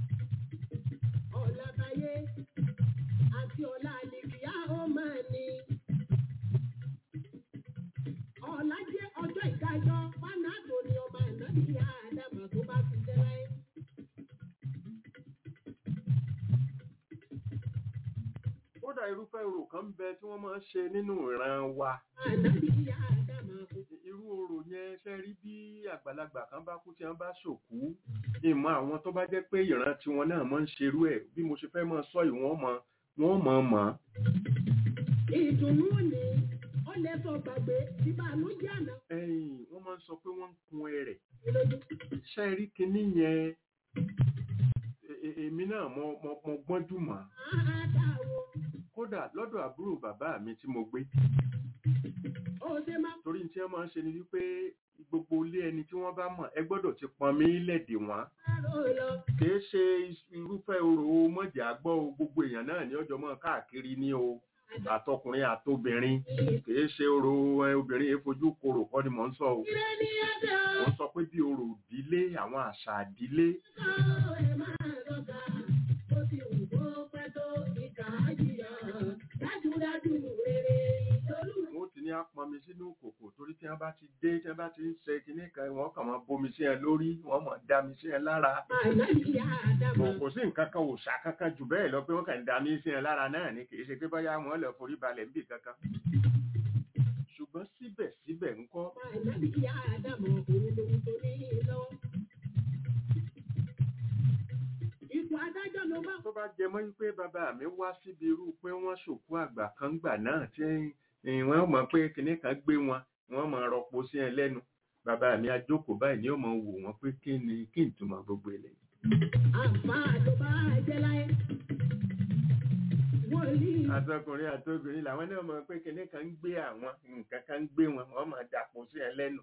ọ̀làbáyé àti ọ̀là àlèkìyà ó máa ní ọ̀là jẹ́ ọjọ́ ìdájọ́ fánàtò ni ọmọ ànábì ìyá àdàmà tó bá ti jẹ́ láyé orò kan ń bẹ tí wọ́n máa ń ṣe nínú ìran wa ànábì Ádámà kò irú orò yẹn ṣe rí bí àgbàlagbà kan bá kú tí wọ́n bá ṣòkú ìmọ̀ àwọn tó bá jẹ́ pé ìran tiwọn náà máa ń ṣerú ẹ̀ bí mo ṣe fẹ́ máa sọ ìwọ̀n mọ wọ́n mọ̀ mọ̀ ìdùnnú ni ó lè sọ gbàgbé ìbànújẹ́ àná ẹ̀yìn wọ́n máa ń sọ pé wọ́n ń kun ẹrẹ̀ lójú. ṣe rí kinní yẹn e- e- èmi náà mo mo- mo gbọ́njú mọ́ àádáwo kódà lọ́dọ̀ àbúrò bàbá mi tí mo gbé ó ṣe máa torí tí wọ́n máa ń ṣe ni wípé gbogbo ilé ẹni tí wọ́n bá mọ̀ ẹ gbọ́dọ̀ ti pọn mí lẹ́dẹ̀ wọ́n pààrọ̀ lọ. kìí ṣe irúfẹ́ orò mọ̀jà gbọ́ o gbogbo èèyàn náà ní ọjọ́ mọ́ káàkiri ní o àtọkùnrin àtobìnrin kìí ṣe orò ẹ, obìnrin yẹn fojú korò kọ́ ni mò ń sọ o Ire ni ẹ̀dẹ̀ mò ń sọ pé bí orò ìdílé àwọn àṣà ìdílé ọ̀sán ẹ̀ máa lọ́gà. Ó ti wù kó pẹ́ tó ìkà á jìyà. Dájúdájú rere ìtọ́lù. wọ́n ti ní apọnmi sínú kòkò torí tí wọ́n bá ti dé tí wọ́n bá ti ń ṣe kinní kan wọ́n kàn máa bomi sí ẹ lórí wọ́n máa dá mi sí ẹ lára Ànábì Ádámà. kò kò sí nǹkan kan òòṣà kankan jù bẹ́ẹ̀ lọ pé wọ́n kàn ń dá mi sí ẹ lára náà ni kì í ṣe pé bóyá wọ́n lọ forí balẹ̀ níbì kankan ṣùgbọ́n síbẹ̀síbẹ̀ ńkọ́ Ànábì Ádámà òun lòun tó ní lọ́wọ́. Ipò adájọ́ ló bá tó bá jẹ mọ́ wípé bàbá mi wá síbi irú pé wọ́n ṣòkú àgbà kan gbà náà tí eh, wọ́n mọ̀ pé kinní kan gbé wọn wọ́n mọ̀ rọpò sí ẹ lẹ́nu bàbá mi ajókòó báyìí ni ó mọ̀ wò wọ́n pé kí ni kí n túmọ̀ gbogbo eléyìí àǹfààní ló bá jẹ́ láyé. Wòlíì àtọkùnrin àtobìnrin làwọn náà mọ̀ pé kinní kan ń gbé àwọn nǹkan kan ń gbé wọn wọ́n mọ̀ dàpọ̀ sí ẹ lẹ́nu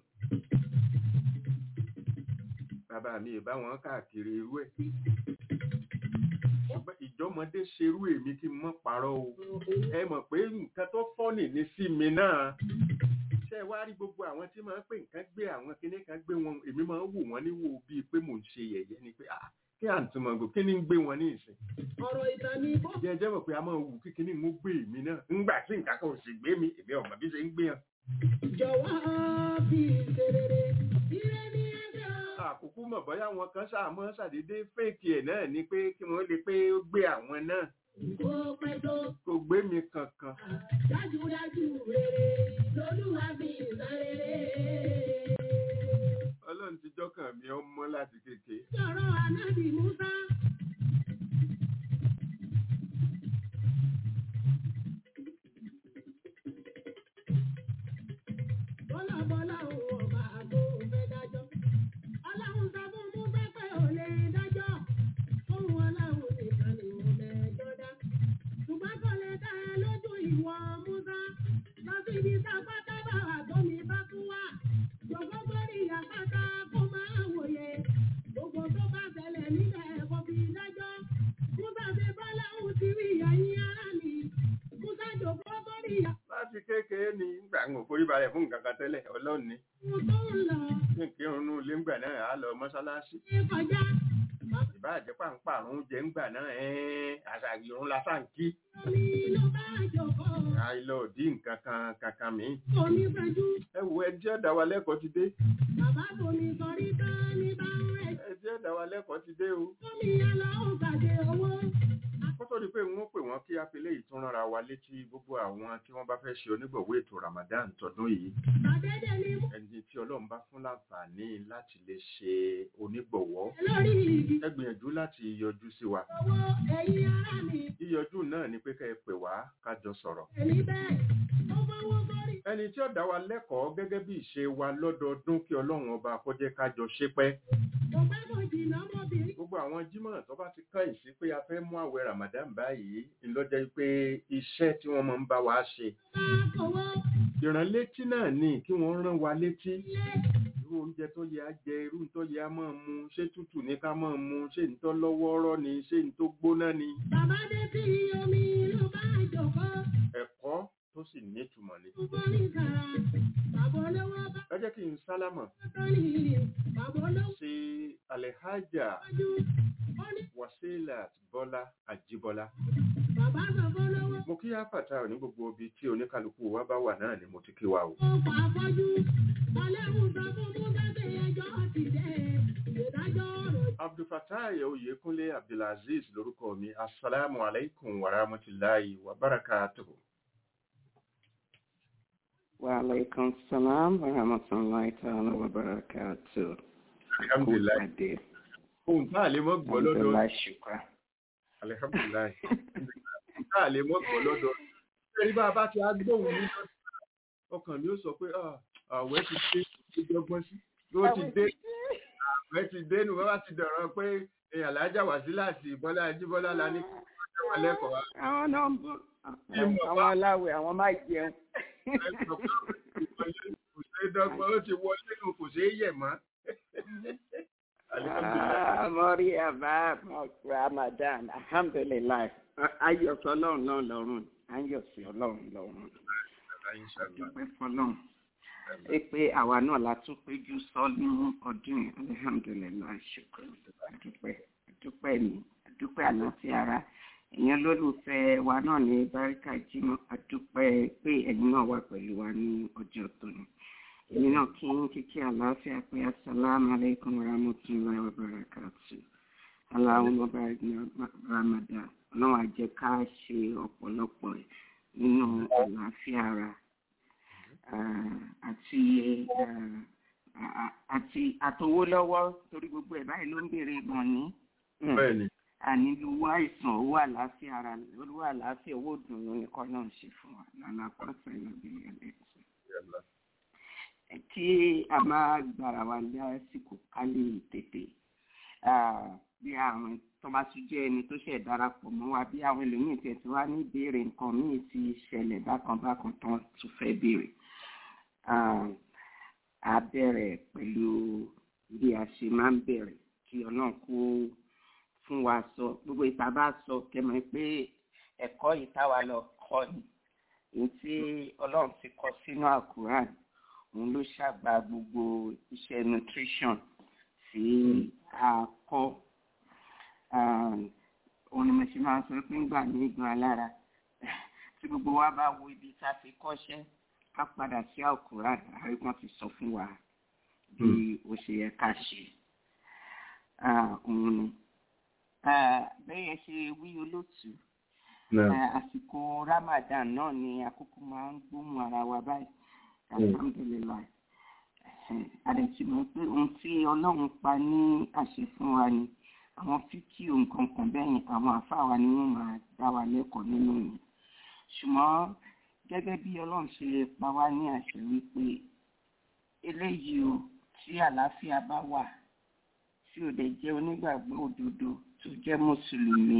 bàbá mi ì bá wọn káàkiri irú ẹ̀ ṣùgbọ́n ìjọmọdé ṣerú èmi kí n mọ́ parọ́ o ẹ mọ̀ pé nǹkan tó fọ́nì ní sí mi náà ṣe wá rí gbogbo àwọn tí máa ń pè nǹkan gbé àwọn kinní kan gbé wọn èmi máa ń wò wọ́n níwò bíi pé mò ń ṣe yẹ̀yẹ́ ni pé ah kí àǹtùmọ̀gò kí ni ń gbé wọn ní ìsìn ọ̀rọ̀ ìtàn ni bó jẹ́ jẹ́ mọ̀ pé a máa wù kí kinní ń gbé èmi náà ńgbà tí nǹkan kan ò sì gbé mi èmi ọ̀mọ̀ bí ṣe ń gbé hàn jọ̀wọ́ fi ìṣerere. Ire ni ẹ̀dẹ̀ ọ̀. àkókò mọ̀ bóyá wọn kan ṣàmọ́ ṣàdédé fèkì ẹ̀ náà ni pé kí wọ́n lè pé ó gbé àwọn náà Kó pẹ́ tó kò gbé mi kankan dájúdájú rere lolúwa fi ìṣerere. ọlọ́run ti jọ́kàn mi ọmọ láti kékeré Sọ̀rọ̀ ànábì Musa. Bọ́lá bọ́lá òun ọba àgbo fẹ́ dájọ́. Ọlọ́run sọ fún Musa pé ò lè dájọ́. Fóun ọlọ́run nìkan ni mo lẹ́jọ́ dá. Ṣùgbọ́n kò lè dá ẹ lójú ìwọ Musa. Lọ sí ibi tá a pátá bá wà tó mi bá tún wà. Gbogbo gbórí àpáta kó máa wòye. Gbogbo tó bá ṣẹlẹ̀ nílẹ̀ kò fi dájọ́. Musa ṣe bọ́lá òun ti rí ẹ̀yìn ara mi. Musa jòkó sórí láti kékeré ni ńgbà ń forí balẹ̀ fún nǹkan kan tẹ́lẹ̀ ọlọ́run ni àwọn tó ń lọ kí n kírun nú ilé ńgbà náà á lọ mọ́ṣáláṣí ní kọjá. ìbá àjẹpà ń pààrùn oúnjẹ ńgbà náà ẹ́ẹ́ àṣà ìrún lásán kí Omi ló bá jòkó. àìlọ òdì nǹkan kan kankan mi. Omi fẹjú. ẹ wo ẹjẹ́ ẹ̀dá wa lẹ́kọ̀ọ́ ti dé Bàbá bomi sọrí tán ní bá ń rẹ̀. ẹjẹ́ ẹ̀dá wa lẹ́kọ̀ọ́ ti dé o. Omi yálà ó gbàdé owó. kó tó di pé wọ́n pè wọ́n kí apilé ìtúnrara wa létí gbogbo àwọn tí wọ́n bá fẹ́ ṣe onígbọ̀wọ́ ètò Ramadan tọdún yìí Bàdédé ni mo ẹni tí ọlọ́run bá fún láǹfààní láti lè ṣe onígbọ̀wọ́ lórí igi. ẹ gbìyànjú láti yọjú sí wa Owó ẹ̀yìn ara mi. yíyọjú náà ni pé ká ẹ pè wá kájọ sọ̀rọ̀ Èmi bẹ́ẹ̀. Ó fọwọ́ sórí. ẹni tí ó dá wa lẹ́kọ̀ọ́ gẹ́gẹ́ bí ìṣe wa lọ́dọọdún kí ọlọ́run ọba kó jẹ́ kájọ ṣe pẹ́ Kò bá mọ̀ jìnnà ọmọbìnrin. gbogbo àwọn jímọ̀ tó bá ti kàn sí pé a fẹ́ mú àwẹ̀ Ramadan báyìí ńlọ́jẹ́ pé iṣẹ́ tí wọ́n máa ń bá wa ṣe Máa kọ̀wọ́ ìránlétí náà ni kí wọ́n rán wa létí ilé. irú oúnjẹ tó yẹ á jẹ irú tó yẹ á máa mu ṣé tútù ní ká máa mu ṣé ní tó lọ́wọ́ọ́rọ́ ni ṣé ní tó gbóná ni Bàbá dé sí omi ló bá jòkó. ẹ̀kọ́ tó sì nítumọ̀ ni. Ó borí kàrà. Bàbá olówó bá ẹ jẹ́ kí n sálámọ̀ tó ní. Bàbá olówó sí Alhaja wájú. Ó ní Wasilat Bọ́lá Àjíbọ́lá. bàbá sọ fún olówó. mo kí áfàtà ní gbogbo ibi tí oníkálukú wa bá wà náà ni mo ti kí wa o. Ó fà fọ́jú. Ọlẹ́hùn sọ fún Musa pé ẹjọ́ ti dé. Ìdájọ́ ọ̀rọ̀ abdulfatai oyèkúnlé abdulaziz lórúkọ mi asalaamu alaykum wa rahmatulahi wa barakatuhu. Wa alaikum salam wa rahmatullahi ta'ala wa barakatuh. Alhamdulillah. Ade. ohun tá a lè mọ́ gbọ́ lọ́dọ̀ Alhamdulillah shukra. alihamdulilayi ohun tá a lè mọ́ gbọ́ lọ́dọ̀ ẹni bá a bá ti á gbóhùn ní lọ́dọ̀ ọkàn mi ó sọ pé "Ah, àwẹ̀ ti dé ti dọ́gbọ́n sí ló ti dé àwẹ̀ ti dé nù wọ́n bá ti dọ̀rọ̀ pé èèyàn lájà wá sí láti ìbọ́lá ajíbọ́lá la ní kí wọ́n wọn lẹ́kọ̀ọ́ wa. Àwọn náà ń bọ̀. Ìmọ̀ Àwọn aláwẹ̀ àwọn máa jẹun. Ẹ sọ pé kò ṣeé dọ́gbọ́n ó ti wọlé nù kò ṣeé yẹ̀ mọ́. Alihamdulilayi. Ah, Mọ́rí àbá Ramadan. Alhamdulillah. Ayọ̀ sí ọlọ́run náà lọ́rùn. Ayọ̀ sí ọlọ́run lọ́rùn. Inshallah. Dúpẹ́ fọlọ́run. Ẹ pé àwa náà la tún péjú sọ ní ọdún yìí. Alhamdulillah shukra. Adúpẹ́ adúpẹ́ ni adúpẹ́ àlàáfíà ara. Èèyàn lólùfẹ́ wa náà ní Báríkà Jímọ̀. Adúpẹ́ pé ẹ̀yin náà wà pẹ̀lú wa ní ọjọ́ tòní. Èmi náà kí ń kíkí àlàáfíà pé asalaamu aleykum wa rahmatulahi wa barakatu. Allahumma barik ní Ramadan. Ọlọ́run á jẹ́ ká ṣe ọ̀pọ̀lọpọ̀ ẹ̀ nínú àlàáfíà ara ah, àti ah, ah, àti àtowó lọ́wọ́ torí gbogbo ẹ̀ báyìí ló ń béèrè ìgbọ̀n ní. Bẹ́ẹ̀ni. Ànílò owó àìsàn owó àlàáfíà ara owó àlàáfíà owó ìdùnnú nìkan náà ń ṣe fún wa lálá pàṣẹ ìlọ́bí ẹlẹ́sìn kí a máa gbàrà wá lásìkò ká lè tètè ah, bí àwọn tó bá tún jẹ́ ẹni tó ṣẹ̀ darapọ̀ mọ́ wa bí àwọn ẹlòmíín tiẹ̀ tí wá ní ìbéèrè nǹkan míì ti ṣẹlẹ̀ bákan bákan tán tún fẹ́ béèrè. Ah, a bẹ̀rẹ̀ pẹ̀lú bí a ṣe máa ń bẹ̀rẹ̀ kí ọlọ́run kó fún wa sọ gbogbo ìta bá sọ kẹmọ pé ẹ̀kọ́ yìí táwa lọ kọ́ ni èyí tí ọlọ́run ti kọ sínú àkùrán òun ló ṣàgbà gbogbo iṣẹ́ nutrition tí a kọ́ Um, òun ni mo ṣe máa ń sọ pé ńgbà ní ìgbà alára tí gbogbo wa bá wo ibi tá a ti kọ́ṣẹ́ ká padà sí àkùrán àríwọ̀n ti sọ fún wa bí ó ṣe yẹ ká ṣe Ah, òun ni Ah, bẹ́ẹ̀ ṣe wí olóòtú Eh, àsìkò Ramadan náà ni àkókò máa ń gbóhùn ara wa báyìí alhamdulilayi àdẹ̀tí mọ̀ pé ohun tí ọlọ́run pa ní àṣẹ fún wa ni àwọn fíkì nǹkan kan bẹ́yìn àwọn àfáà wa ni wọ́n máa dá wa lẹ́kọ̀ọ́ nínú yìí ṣùgbọ́n gẹ́gẹ́ bí ọlọ́run ṣe pa wá ní àṣẹ wípé eléyìí o tí àlàáfíà bá wà tí ò dẹ̀ jẹ́ onígbàgbọ́ òdodo tó jẹ́ mùsùlùmí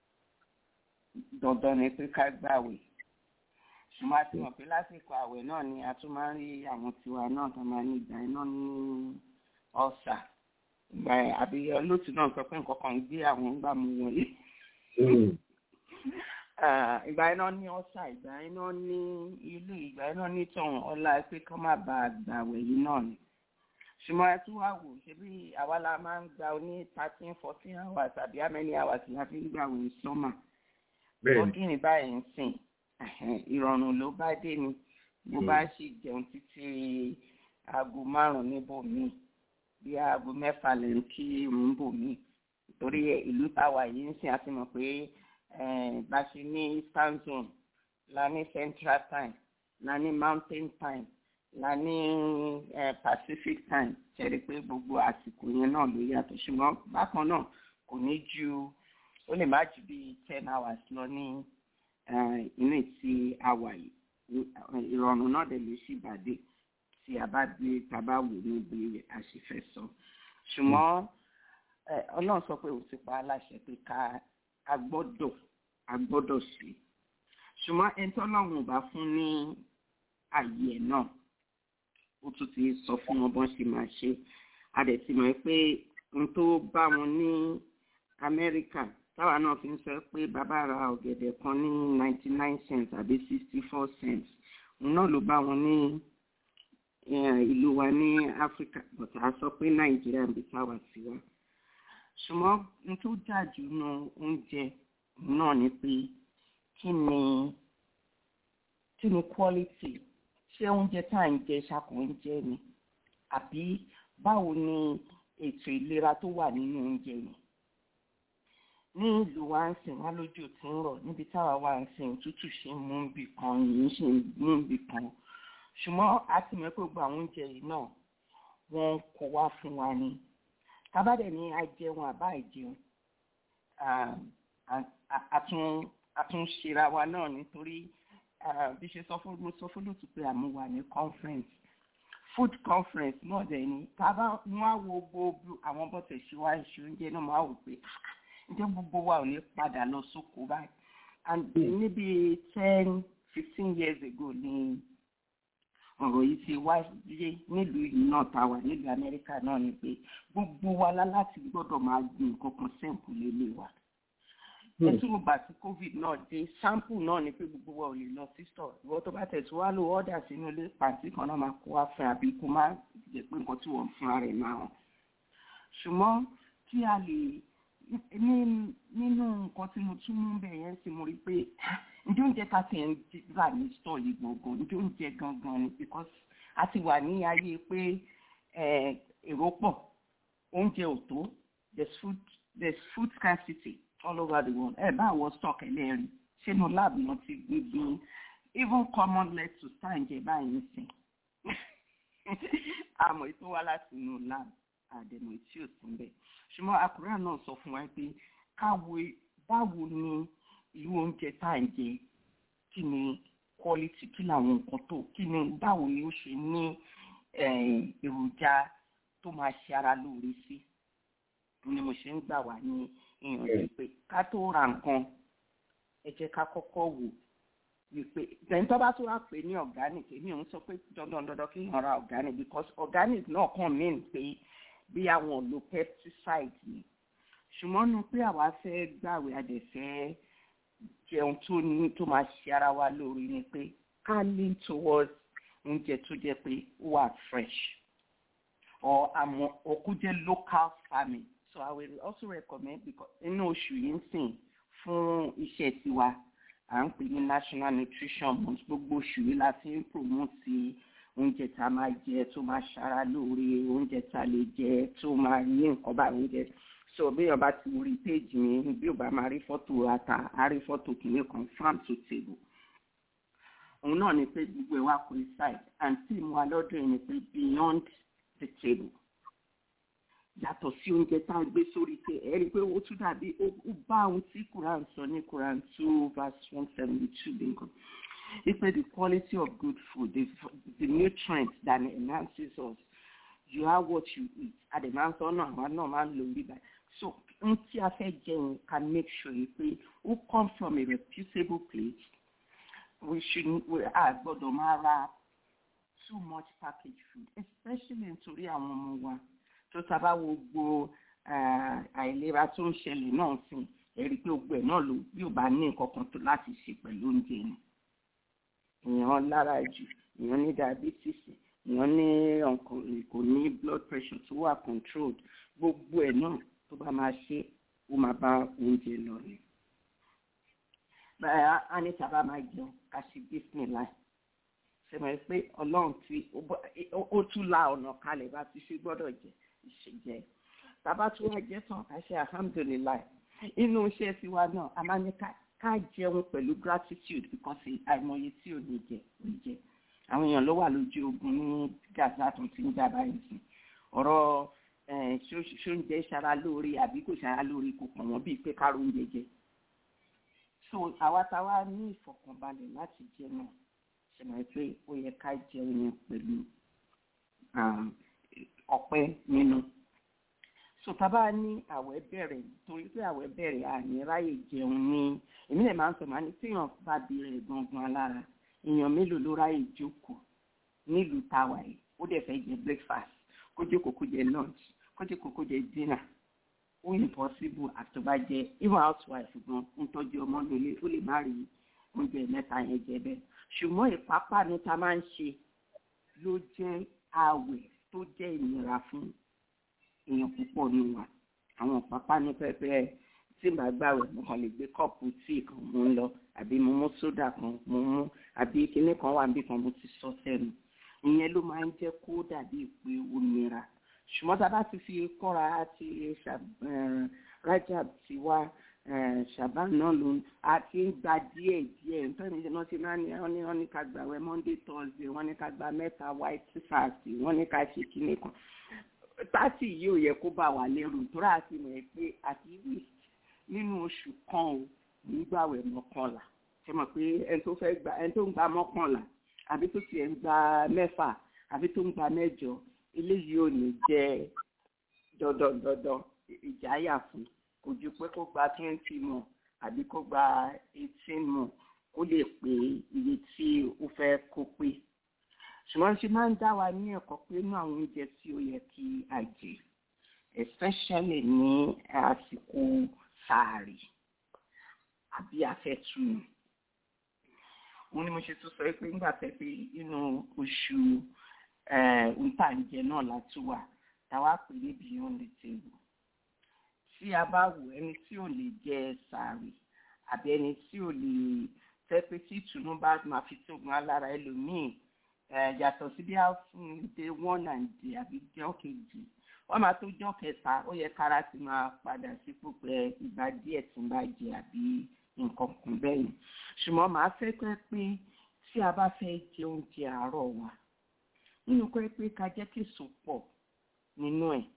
dandan ni pé ká gbàwẹ̀ ṣùgbọ́n a ti mọ̀ pé lásìkò àwẹ̀ náà ni a tún máa ń rí àwọn tiwa náà tó máa ní ìgbà iná ní ọ̀sà ìgbà àbí olóòtú náà sọ pé nǹkan kan ń gbé àwọn ńgbà mú wọlé Ah, ìgbà iná ní ọ̀sà ìgbà iná ní ilé ìgbà iná ní tọ̀hún ọlá pé kọ́ má bàa gbàwẹ̀ yìí náà ni ṣùgbọ́n ẹ tún wá wò ṣe bí àwa la máa ń gba ní thirteen fourteen hours àbí how many hours la fi ń gbàwẹ̀ sọ́mà Bẹ́ẹ̀ni. ọdún ní báyìí ń sìn ẹ̀hẹ̀n, ìrọ̀rùn ló bá dé ni bó bá sì jẹun títí aago márùn-ún níbòmíì bí aago mẹ́fà lè ń kí irun bòmíì torí ìlú táwa yìí ń sìn àti mọ̀ pé eh, bá ṣe ní eastern zone la ní central time la ní mountain time la ní eh, pacific time ṣẹ̀rí pé gbogbo àsìkò yẹn náà ló yàtọ̀ ṣùgbọ́n bákan náà kò ní ju ó lè má ju bíi ten hours lọ ní eh, inú tí a wà yìí ìrọ̀rùn náà dẹ̀ lè ṣì bàdé tí a bá gbé tá a bá wò níbi àṣìfẹ́ sọ ṣùgbọ́n eh, ọlọ́run sọ pé ó ti pa á láṣẹ pé ká a gbọ́dọ̀ a gbọ́dọ̀ sí ṣùgbọ́n ẹni tó lọ́run ò bá fún ní àyè ẹ̀ náà ó tún ti sọ fún wọn bọ́n ṣe máa ṣe a dẹ̀ ti mọ̀ pé ohun tó bá wọn ní amẹ́ríkà táwa náà fi ń sọ pé bàbá ra ọ̀gẹ̀dẹ̀ kan ní ninety nine cents àbí sixty four cents òun náà ló bá wọn ní eh, ìlú wa ní áfíríkà but a sọ pé nàìjíríà ń bí táwa sí wa ṣùgbọ́n n tó jà jù nù oúnjẹ náà ni pé kí ni kí ni quality ṣé oúnjẹ tá à ń jẹ ṣàkó oúnjẹ ni àbí báwo ni ètò ìlera tó wà nínú oúnjẹ yẹn ní ìlú wa ń sìn wá lójú tí ń rọ̀ níbi táwa wà ń sìn òtútù ṣe ń mú bì kan yìí ṣe ń mú bì kan ṣùgbọ́n a ti mọ̀ pé gbogbo àwọn oúnjẹ yìí náà wọ́n kó wá fún wa ni kábàdẹ̀ ní ajẹun àbá ìjẹun àtúnṣera wa náà nítorí bí ṣe sọ fún mo sọ fún lótú pé àmú wà ní conference food conference náà dẹ̀ ni tábà wọ́n á wo gbogbo àwọn bọ́tẹ̀ ṣe wá ìṣe oúnjẹ náà máa wò pé ǹjẹ́ gbogbo wa ò ní padà lọ sóko báyìí and níbi ten fifteen years ago ni ọ̀rọ̀ yìí ti wáyé nílùú yìí náà tá a wà nílùú amẹ́ríkà náà ni pé gbogbo wa lá láti gbọ́dọ̀ máa gbin nǹkan kan sẹ́ǹpù lélẹ̀ wa. ẹtú ìgbà tí covid náà dé sample náà ni pé gbogbo wa ò lè lọ sí store ìwọ tó bá tẹ̀sí wá lò ọ́dà sínú ilé pàǹtí kan náà máa kó wá fún àbí kó má jẹ́ pé nǹkan tí wọ́n fúnra rẹ̀ máa hàn. ṣùgbọ́n kí a lè nínú nǹkan tí mo tún mú bẹ̀ yẹn sì mo rí pé ǹjẹ́ oúnjẹ ta ti ń rà ní store yìí gbọ̀ngàn ǹjẹ́ oúnjẹ gangan ni because a ti wà ní ayé pé èrò pọ̀ oúnjẹ ò tó there's food there's food scarcity all over the world ẹ bá wọ stock ẹlẹ́rìí sínú lab náà ti gbígbín even common lettuce tá à ń jẹ báyìí ń sìn àmọ́ ètò wá láti inú lab àdèmọ̀ tí ò sí bẹ́ẹ̀ ṣùgbọ́n àkùrẹ́ náà sọ fún wa pé káwo báwo ni irú oúnjẹ tá à ń jẹ kí ni quality kí làwọn nǹkan tó kí ni báwo ni ó ṣe ní èròjà tó máa ṣe ara lóore sí ni mo ṣe ń gbà wá ní ìyànjú pé ká tó ra nǹkan ẹ jẹ́ ká kọ́kọ́ wò wípé tẹ̀yìn tó bá tó wá pè ní organic èmi ò ń sọ pé dandan dandan kí n ra organic because organic náà kàn mí pé bí àwọn lo pesticide ni ṣùgbọ́n nu pé àwa fẹ́ gbàwé àdẹ̀fẹ́ jẹun tó ní tó máa ṣe ara wa lórí ni pé ká lean towards oúnjẹ tó jẹ́ pé ó wà fresh or àmọ́ òkú jẹ́ local farming so I will also recommend because inú oṣù yìí ń sìn fún iṣẹ́ tiwa à ń pè ní national nutrition month gbogbo oṣù yìí la fi ń promote oúnjẹ tá a máa jẹ tó máa ṣara lóore oúnjẹ tá a lè jẹ tó máa ní nǹkan bá oúnjẹ so bí ọba ti rí péjì mi bí ọba máa rí fọ́tò ata á rí fọ́tò kìíní kan farm to table òun náà ni pé gbogbo ẹ̀ wá coincide and tí mo wá lọ́dún yìí ni pé beyond the table yàtọ̀ sí oúnjẹ tá a gbé sórí tẹ ẹ rí i pé ó tún dàbí ó bá ohun tí Quran sọ ní Quran two verse one seventy two bí nǹkan It's the quality of good food, the, the nutrients that enhances us. You are what you eat. At the man, so no, I'm not man lonely. So, until I say Jane can make sure pé ó come from a reputable place. We shouldn't, we are gbọ́dọ̀ máa ra too much packaged food, especially nítorí àwọn ọmọ wa. Tó sábà wo gbogbo àìlera tó ń ṣẹlẹ̀ náà sìn, ẹ̀rí pé gbogbo ẹ̀ náà ló bí ò bá ní nǹkan kan tó láti ṣe pẹ̀lú oúnjẹ ni èèyàn lára jù èèyàn ní diabetes èèyàn ní kò ní blood pressure tó wà controlled gbogbo ẹ̀ náà tó bá máa ṣe ó máa bá oúnjẹ lọ ni. báyà á ní sábà máa jẹun ká ṣe bismillah ṣe mọ̀ pé ọlọ́run tí ó tún la ọ̀nà kalẹ̀ bá ti ṣe gbọ́dọ̀ jẹ ìṣèjẹ tàbá tún wá jẹ tán ká ṣe alhamdulillah inú iṣẹ́ tiwa náà a máa ní ká ká jẹun pẹ̀lú gratitude because àìmọye tí ò ní jẹ ò jẹ àwọn èèyàn ló wà lójú ogun ní gaza tó ti ń jà báyìí sí ọ̀rọ̀ ṣóúnjẹ ṣara lóore àbí kò ṣara lóore kò pọ̀ wọ́n bíi pé kárò oúnjẹ jẹ so àwa táwa ní ìfọ̀kànbalẹ̀ láti jẹ náà ṣe mọ̀ pé ó yẹ ká jẹun yẹn pẹ̀lú ọpẹ́ nínú so tábà ní àwẹ̀ bẹ̀rẹ̀ torí pé àwẹ̀ bẹ̀rẹ̀ àní ráyè jẹun ní èmi lè máa ń sọ máa ní téèyàn bá bẹ̀rẹ̀ gangan alára èèyàn mélòó ló ráyè jókòó nílùú táwa yìí ó dẹ̀ fẹ́ jẹ breakfast kó jókòó kó jẹ lunch kó jókòó kó jẹ dinner ó impossible àtọ́bàjẹ even housewife gan ń tọ́jú ọmọ nílé ó lè má rí oúnjẹ mẹ́ta yẹn jẹ bẹ́ẹ̀ ṣùgbọ́n ìpápánu tá a máa ń ṣe ló jẹ́ àwẹ̀ tó jẹ́ ìnira fún èèyàn púpọ̀ ní wa àwọn pápánu pẹ́pẹ́ tí màá gbàwẹ̀ mo kàn lè gbé kọ́ọ̀pù tíì kan mú lọ àbí mo mú sódà kan mo mú àbí kinní kan wà níbi kan mo ti sọ sẹ́nu ìyẹn ló máa ń jẹ́ kó dàbí pé ó nira ṣùgbọ́n tá a bá ti fi kọ́ra àti rajab ti wá ṣàbá náà ló ń àti ń gba díẹ̀ díẹ̀ nítorí náà ti máa ní wọ́n ní wọ́n ní ká gbà wẹ́ monday thursday wọ́n ní ká gba mẹ́ta white fast wọ́n ní ká ṣe kíní kan pátì yìí ò yẹ kó bá wà lẹ́rù tó rà sí mọ̀ ẹ́ pé at least nínú oṣù kan ò nígbàwẹ̀ mọ́kànlá ṣe mọ̀ pé ẹni tó fẹ́ gba ẹni tó ń gba mọ́kànlá àbí tó tiẹ̀ ń gba mẹ́fà àbí tó ń gba mẹ́jọ eléyìí ò ní jẹ́ dandandandan ìjáyà fún kò ju pé kó gba twenty mọ̀ àbí kó gba eighteen mọ̀ kó lè pé iye tí ó fẹ́ kó pé ṣùgbọ́n ṣe máa ń dá wa ní ẹ̀kọ́ pé inú àwọn oúnjẹ tí ó yẹ kí a jẹ especially ní àsìkò sáàrì àbí afẹ́túnú òun ni mo ṣe tún sọ pé nígbà tẹ́ pé inú oṣù ntàǹjẹ náà látúwà táwa pè ní beyond the table tí a bá wò ẹni tí ò lè jẹ sàárì àbí ẹni tí ò lè tẹ́ pé tí ìtùnú bá máa fi tóògùn alára ẹlòmíì yàtọ̀ sí bí a fún dé one and day àbí jọ́ kejì wọ́n máa tó jọ́ kẹta ó yẹ kára ti máa padà sípò pé ìgbà díẹ̀ tí ń bá jẹ àbí nǹkan kan bẹ́yìn ṣùgbọ́n màá fẹ́ pẹ́ pé tí a bá fẹ́ jẹ oúnjẹ àárọ̀ wa nínú pẹ́ pé ká jẹ́ kí èso pọ̀ nínú ẹ̀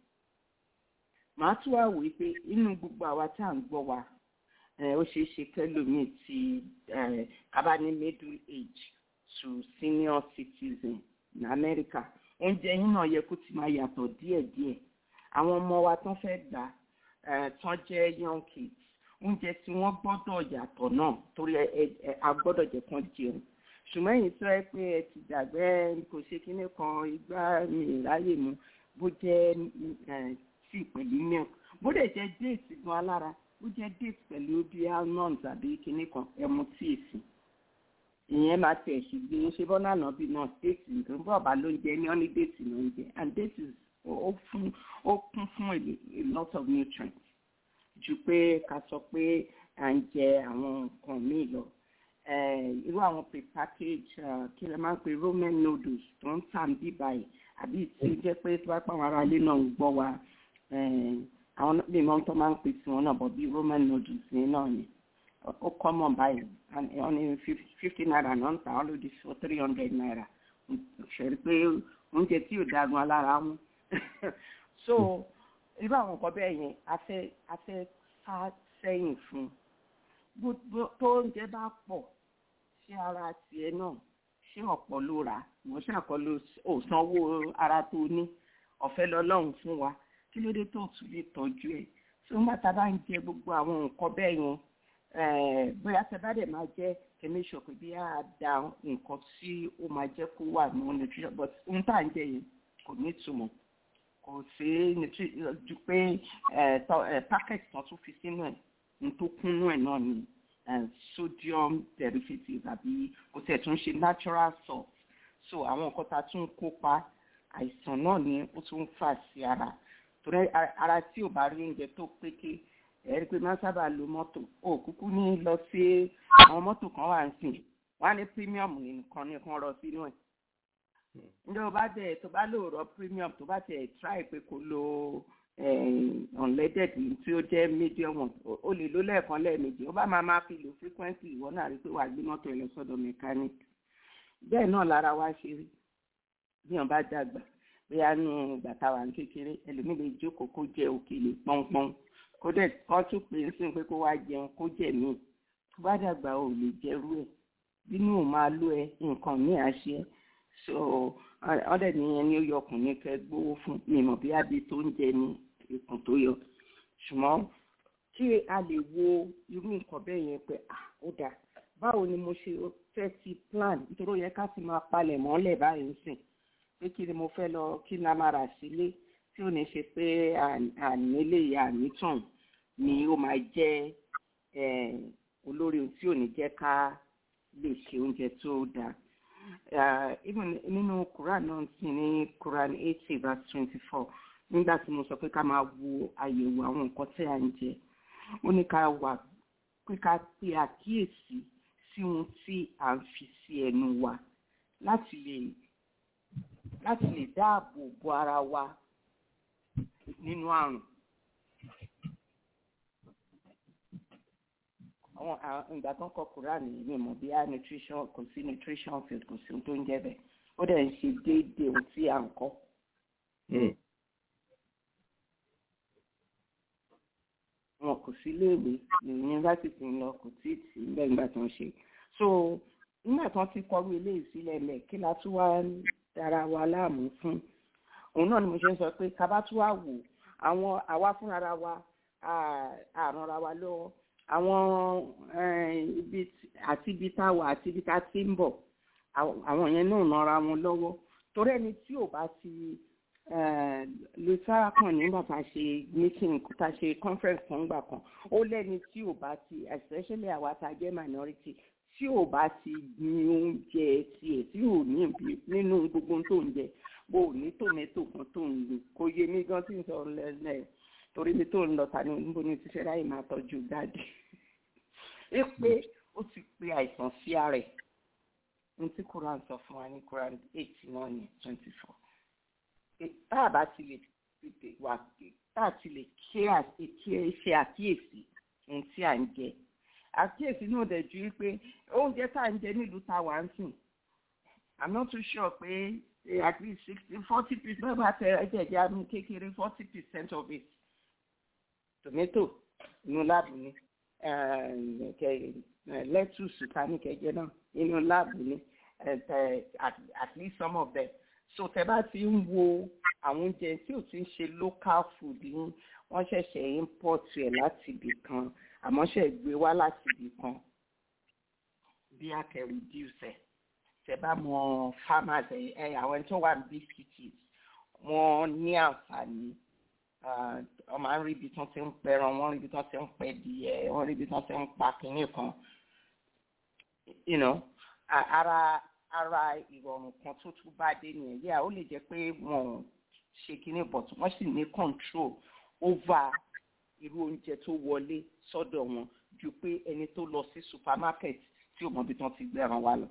màá tún wá wòye pé inú gbogbo àwa tá à ń gbọ́ wa ó ṣeé ṣe kẹ́lòmíì tí kábà ní middle age to senior citizen ní Amẹ́ríkà oúnjẹ yín náà yẹ kó ti máa yàtọ̀ díẹ̀díẹ̀ àwọn ọmọ wa tán fẹ́ gbà tán jẹ́ young kids oúnjẹ tí wọ́n gbọ́dọ̀ yàtọ̀ náà torí a gbọ́dọ̀ jẹ́ kán jẹun ṣùgbọ́n èyí tó ẹ pé ẹ ti dàgbẹ́ kò ṣe kíní kan igbá mi ráyè mu bó jẹ́ tíì pẹ̀lú milk bó dẹ̀ jẹ́ déètì gan alára bó jẹ́ déètì pẹ̀lú bí almonds àbí kíní kan ẹmu tíì sí ìyẹn máa tẹ̀ sí gbé ṣe bọ́nà náà bí náà déètì nǹkan bọ́ ọ̀bá ló ń jẹ ní ọ́ní déètì ló ń jẹ and déètì ó kún fún a lot of nutrients ju pé ká sọ pé à ń jẹ àwọn nǹkan míì lọ irú àwọn prepackaged kí lè máa ń pe roman noodles tó ń tà ń bí báyìí àbí tí ó jẹ́ pé tí wọ́n pa àwọn ará ilé náà ń gbọ́ wa àwọn lè mọ tó máa ń pè sí wọn náà bọ̀ bí roman noodles ní náà ni ó kọ́ mọ̀ báyìí wọ́n ní fifty naira náà ń tà wọ́n lòdì for three hundred naira ṣẹ̀rí pé oúnjẹ tí ò dagun alára mú so irú àwọn nǹkan bẹ́ẹ̀ yẹn a fẹ́ a fẹ́ sá sẹ́yìn fún tó oúnjẹ bá pọ̀ ṣé ara tiẹ̀ náà ṣé ọ̀pọ̀ ló rà wọ́n ṣàkọlù òsanwó ara tó ní ọ̀fẹ́ lọ́lọ́run fún wa kí ló dé tó tún lè tọ́jú ẹ̀ tí wọ́n bá ta bá ń jẹ gbogbo àwọn nǹkan bẹ́ẹ̀ yẹn bóyá tẹ bá dẹ̀ máa jẹ́ kẹ́mí sọ pé bí a da nǹkan tí ó máa jẹ́ kó wà ní nutrition but ohun tá à ń jẹ yẹn kò ní ìtumọ̀ kò sí ju pé packet kan tún fi sínú ẹ̀ ní tó kúnnú ẹ̀ náà ni sodium derivatives àbí kò tẹ̀ tún ṣe natural salt so àwọn nǹkan tá a tún kópa àìsàn náà ni ó tún fà sí ara torí ara tí ò bá rí oúnjẹ tó péké ẹ̀rí pé máa sábà lo mọ́tò ó kúkú ní lọ sí àwọn mọ́tò kan wà ń sìn wọ́n á ní premium nìkan nìkan rọ sínú ẹ̀ ǹjẹ́ o bá dẹ̀ tó bá lò rọ premium tó bá tẹ̀ try pé kó lo unleaded tí ó jẹ́ medium one o lè lo lẹ́ẹ̀kan lẹ́ẹ̀mejì ó bá máa máa fi lò frequently ìwọ náà rí pé wàá gbé mọ́tò ẹ̀ lọ sọ́dọ̀ mechanic bẹ́ẹ̀ náà lára wa ṣe rí bí wọ́n bá dàgbà bóyá nù gbàtà wà ní kékeré ẹlòmíì lè jókòó kó jẹ òkèlè pọ́npọ́n kó dẹ̀ kọ́ tún pè é sí pé kó wá jẹun kó jẹ míì tó bá dàgbà ò lè jẹrú ẹ̀ bínú ò máa lú ẹ nǹkan míì àṣẹ so ọ̀dẹ̀ nìyẹn ni ó yọ ọkùnrin kẹ gbówó fún mi mọ̀ bí abi tó ń jẹ ní ikùn tó yọ ṣùgbọ́n kí a lè wo irú nǹkan bẹ́ẹ̀ yẹn pé ah ó dáa báwo ni mo ṣe fẹ́ ti plan nítorí ó yẹ ká ti máa palẹ̀ mọ́lẹ̀ báyìí ń sìn pé kí ni mo fẹ́ lọ kí ni a máa rà sílé tí ò ní ṣe pé ànílé ànítàn ni ó máa jẹ́ olórí tí ò ní jẹ́ ká lè ṣe oúnjẹ tó dáa. even nínú Quran náà sì ní Quran eighty verse twenty-four nígbà tí mo sọ pé ká máa wo àyẹ̀wò àwọn nǹkan tí à ń jẹ ó ní ká wà pé ká pe àkíyèsí sí ohun tí à ń fi sí ẹnu wa láti lè láti lè dáàbò bo ara wa nínú àrùn. àwọn àwọn- ìgbà tó ń kọ Quran yìí mi mọ̀ bí a nutrition kò sí nutrition field kò sí ohun tó ń jẹ́ bẹ́ẹ̀ ó dẹ̀ ń ṣe déédéé ohun tí à ń kọ́. Hmm. wọn kò sí léèwé ní yunifásitì ń lọ kò tí ì tì í lẹ́yìn ìgbà tó ń ṣe so nígbà tó ń ti kọrú eléyìí sílẹ̀ lẹ̀ kí la tún wá ń dára wa láàmú fún òun náà ni mo ṣe ń sọ pé ká bá tún wá wò àwọn àwa fúnra wa à- àrànra wa lọ́wọ́ àwọn eh, ibi tí- àti ibi tá a wà àti ibi tá a ti ń bọ̀ àwọn àwọn yẹn náà nara wọn lọ́wọ́ torí ẹni tí ò bá ti lè sára kan nígbà tá a ṣe meeting tá a ṣe conference kan gbà kan ó lẹ́ni tí ò bá ti especially àwa tá a jẹ́ minority tí ò bá ti ní oúnjẹ tiẹ̀ tí ò ní ibi nínú gbogbo ohun tó ń jẹ bó o ní tòmẹ́tò kan tó ń lò kò yé mi gan tí n sọ lẹ́lẹ́ torí mi tó ń lọ tani níbo ni ti fẹ́ ráyè máa tọ́jú dáàdì ẹ pé ó ti pe àìsàn sí ara ẹ̀ ní tí Quran sọ fún wa ní Quran eight náà ní twenty four tá a bá ti lè tètè wà tá a ti lè ṣe àti- ṣe àkíyèsí ohun tí à ń jẹ àkíyèsí náà dẹ̀ ju wípé oúnjẹ tá à ń jẹ nílùú tá a wà ń sìn i'm not too sure pé eh, at least sixty forty percent bá tẹ ẹjẹjẹ àmì kékeré forty percent of it tomato inú láàbù ni eh, kẹ- eh, lettuce ká ní kẹjẹ náà inú láàbù ni eh, eh, at at least some of them so tẹ bá ti ń wo àwọn oúnjẹ tí ò ti ń ṣe local food ní wọ́n ṣẹ̀ṣẹ̀ import ẹ̀ láti ibì kan àmọ́ ṣe gbé wá láti ibì kan bí a kẹ reduce ẹ̀ tẹ bá mọ farmers ẹ ẹ àwọn ẹni tó wà ní big cities wọ́n ní àǹfààní ah, wọ́n máa ń rí ibi tí wọ́n ti ń pẹran wọ́n rí ibi tí wọ́n ti ń pẹ díẹ̀ wọ́n rí ibi tí wọ́n ti ń pa kínní kan you know a- ara ara ìrọ̀rùn kan tó tún bá dé nìyẹn yíyá ó lè jẹ́ pé wọ́n ṣe kínní but wọ́n sì ní control over irú oúnjẹ tó wọlé sọ́dọ̀ wọn ju pé ẹni tó lọ sí supermarket tí ò mọ ibi tí wọ́n ti gbẹ̀ràn wa lọ.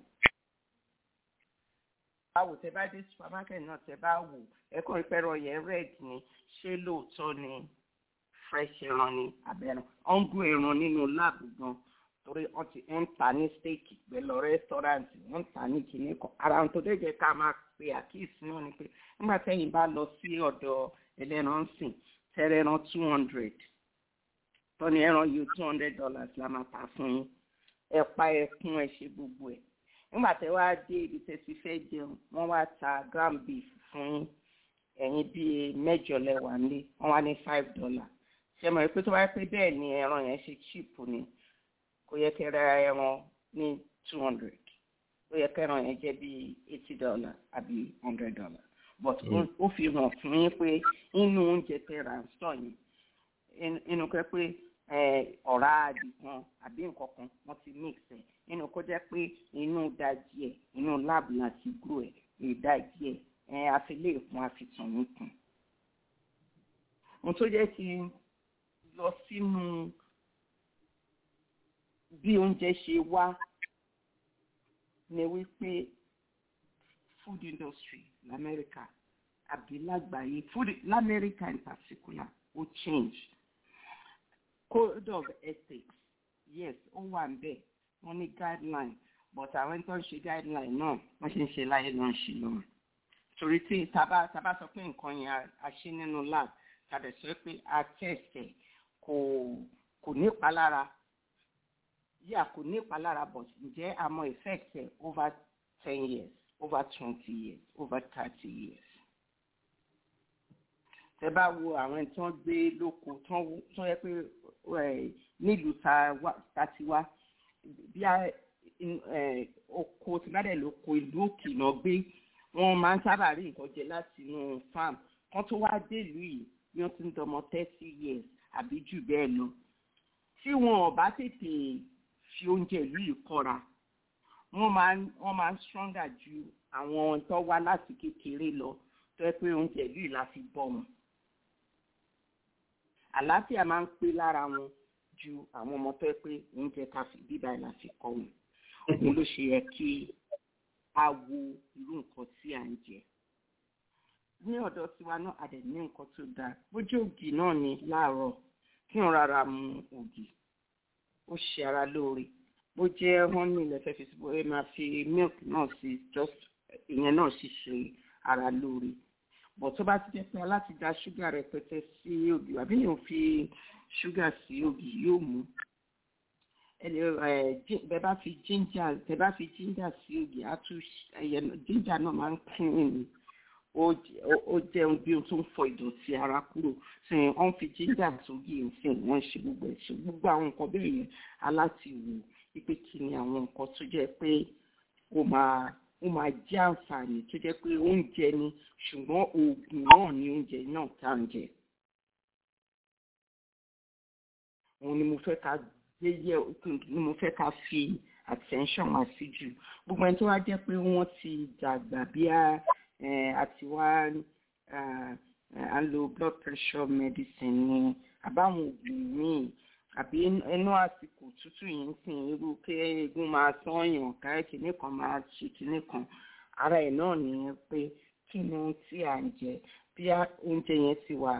báwo tẹ bá dé supermarket náà tẹ bá wò ẹkọ ìpẹrọ yẹn red ni ṣé lóòótọ́ ni fresh ẹran ni abẹ́rán ọ̀ngùn ẹran nínú láàbù gan torí wọ́n ti ń ta ní steeki pẹ̀lú rẹ́sítọ́ráǹtì wọ́n ń ta ní kinní kan ara ohun tó dẹ́jẹ́ ká máa pe àkíyèsí náà ni pé nígbà tẹ́yìn bá lọ sí ọ̀dọ̀ ẹlẹ́ran sìn tẹ́rẹ̀ ẹran two hundred tọ́ni ẹran yìí two hundred dollars la máa ta fún yín ẹ pa ẹkún ẹ ṣe gbogbo ẹ̀ nígbà tẹ́ wá dé ibi tẹ́ ti fẹ́ jẹun wọ́n wá ta gram beef fún yín ẹ̀yin bíi mẹ́jọ lẹ́wà nílé wọ́n wá ní five dollars ṣe mọ̀ pé tó bá pé bẹ́ẹ̀ ni ẹran yẹn ṣe cheap ni kò yẹ kẹ́ ra ẹran ní two hundred ó yẹ kẹ́ ẹran yẹn jẹ́ bíi eighty dollars àbí hundred dollars but ó- ó fi hàn fún yín pé inú oúnjẹ tẹ́ ra ń sọ yẹn in- inú kẹ́ pé eh, ọ̀rá àdì kan àbí nǹkan kan wọ́n ti mix ẹ̀ nínú kó jẹ́ pé inú dajì ẹ̀ inú láàbù láti grow ẹ̀ ìdajì ẹ̀ ẹ̀ àfilé ìkun àfitàn yín kùn. ohun tó jẹ́ kí n lọ sínú bí oúnjẹ ṣe wá ni wípé food industry lamẹ́ríkà àbí lágbàáyé food lamẹ́ríkà in particular ó change code of ethics yes ó wà ń bẹ̀ wọ́n ní guideline but àwọn tó ń ṣe guideline náà wọ́n ṣe ń ṣe láyé ló ń ṣe lọ́wọ́ torí tí taba taba sọ pé nǹkan yẹn a- a ṣe nínú lab tàbí sọ pé a test ẹ̀ kò kò ní ìpalára yíyà kò ní ìpalára but ǹjẹ́ a mọ effect ẹ̀ over ten years over twenty years over thirty years tẹ bá wo àwọn tí wọ́n gbé lóko tí wọ́n tí wọ́n yẹ pé ẹ, nílùú ta wá- ta ti wá bí a in- ẹ, oko tí bá dẹ̀ lóko ìlú òkè náà gbé wọ́n máa ń sábà rí nǹkan jẹ láti inú farm kan tó wá délùú yìí bí wọ́n ti ń dọmọ thirty years àbí jù bẹ́ẹ̀ lọ tí wọn ò bá tètè fi oúnjẹ ìlú yìí kọ́ra wọ́n máa ń wọ́n máa ń stronger ju àwọn tó wá láti kékeré lọ tó yẹ pé oúnjẹ ìlú yìí la fi bọ́ wọn àlàáfíà máa ń pé lára wọn ju àwọn ọmọ tó yẹ pé oúnjẹ ká fi bíbá ẹ̀ la fi kọ́ wọn òun ló ṣe yẹ kí a wo irú nǹkan tí à ń jẹ ní ọ̀dọ̀ tiwa náà a dẹ̀ ní nǹkan tó dáa bójú ògì náà ni láàárọ̀ kí n rárá mu ògì ó ṣe ara lóore bó jẹ́ honey lẹ́fẹ̀ẹ́ fi síbò ẹ máa fi milk náà sí just ìyẹn náà sì ṣe ara lóore bọ̀ tó bá ti jẹ́ pé aláti da ṣúgà rẹpẹtẹ sí ògì àbí yóò fi ṣúgà sí ògì yóò mú ẹni ẹ bẹ bá fi ginger bẹ bá fi ginger sí ògì á tún ẹyẹ ginger náà máa ń clean ni ó jẹun bí ohun tó ń fọ ìdọ̀tí ara kúrò tí wọ́n fi ginger sógì nsìn wọ́n ṣe gbogbo ẹ̀ ṣe gbogbo àwọn nǹkan bẹ́ẹ̀ yẹn aláti wò wípé kí ni àwọn nǹkan tó jẹ́ pé ó máa ó máa jẹ́ àǹfààní tó jẹ́ pé oúnjẹ ni ṣùgbọ́n oògùn náà ni oúnjẹ náà tá à ń jẹ. òun ni mo fẹ́ ká gbé yẹ ni mo fẹ́ ká fi attention wá sí jù gbogbo ẹni tó wá jẹ́ pé wọ́n ti dàgbà bí a àti wá à ń lo blood pressure medicine ni àbáwọn oògùn míì àbí inú àsìkò tútù yìí ń sìn irú kí eegun máa sọyàn káyọ̀ kìíní kan máa ṣe kìíní kan ara ẹ̀ náà nìyẹn pé kí ni ohun tí à ń jẹ bí oúnjẹ yẹn ti wà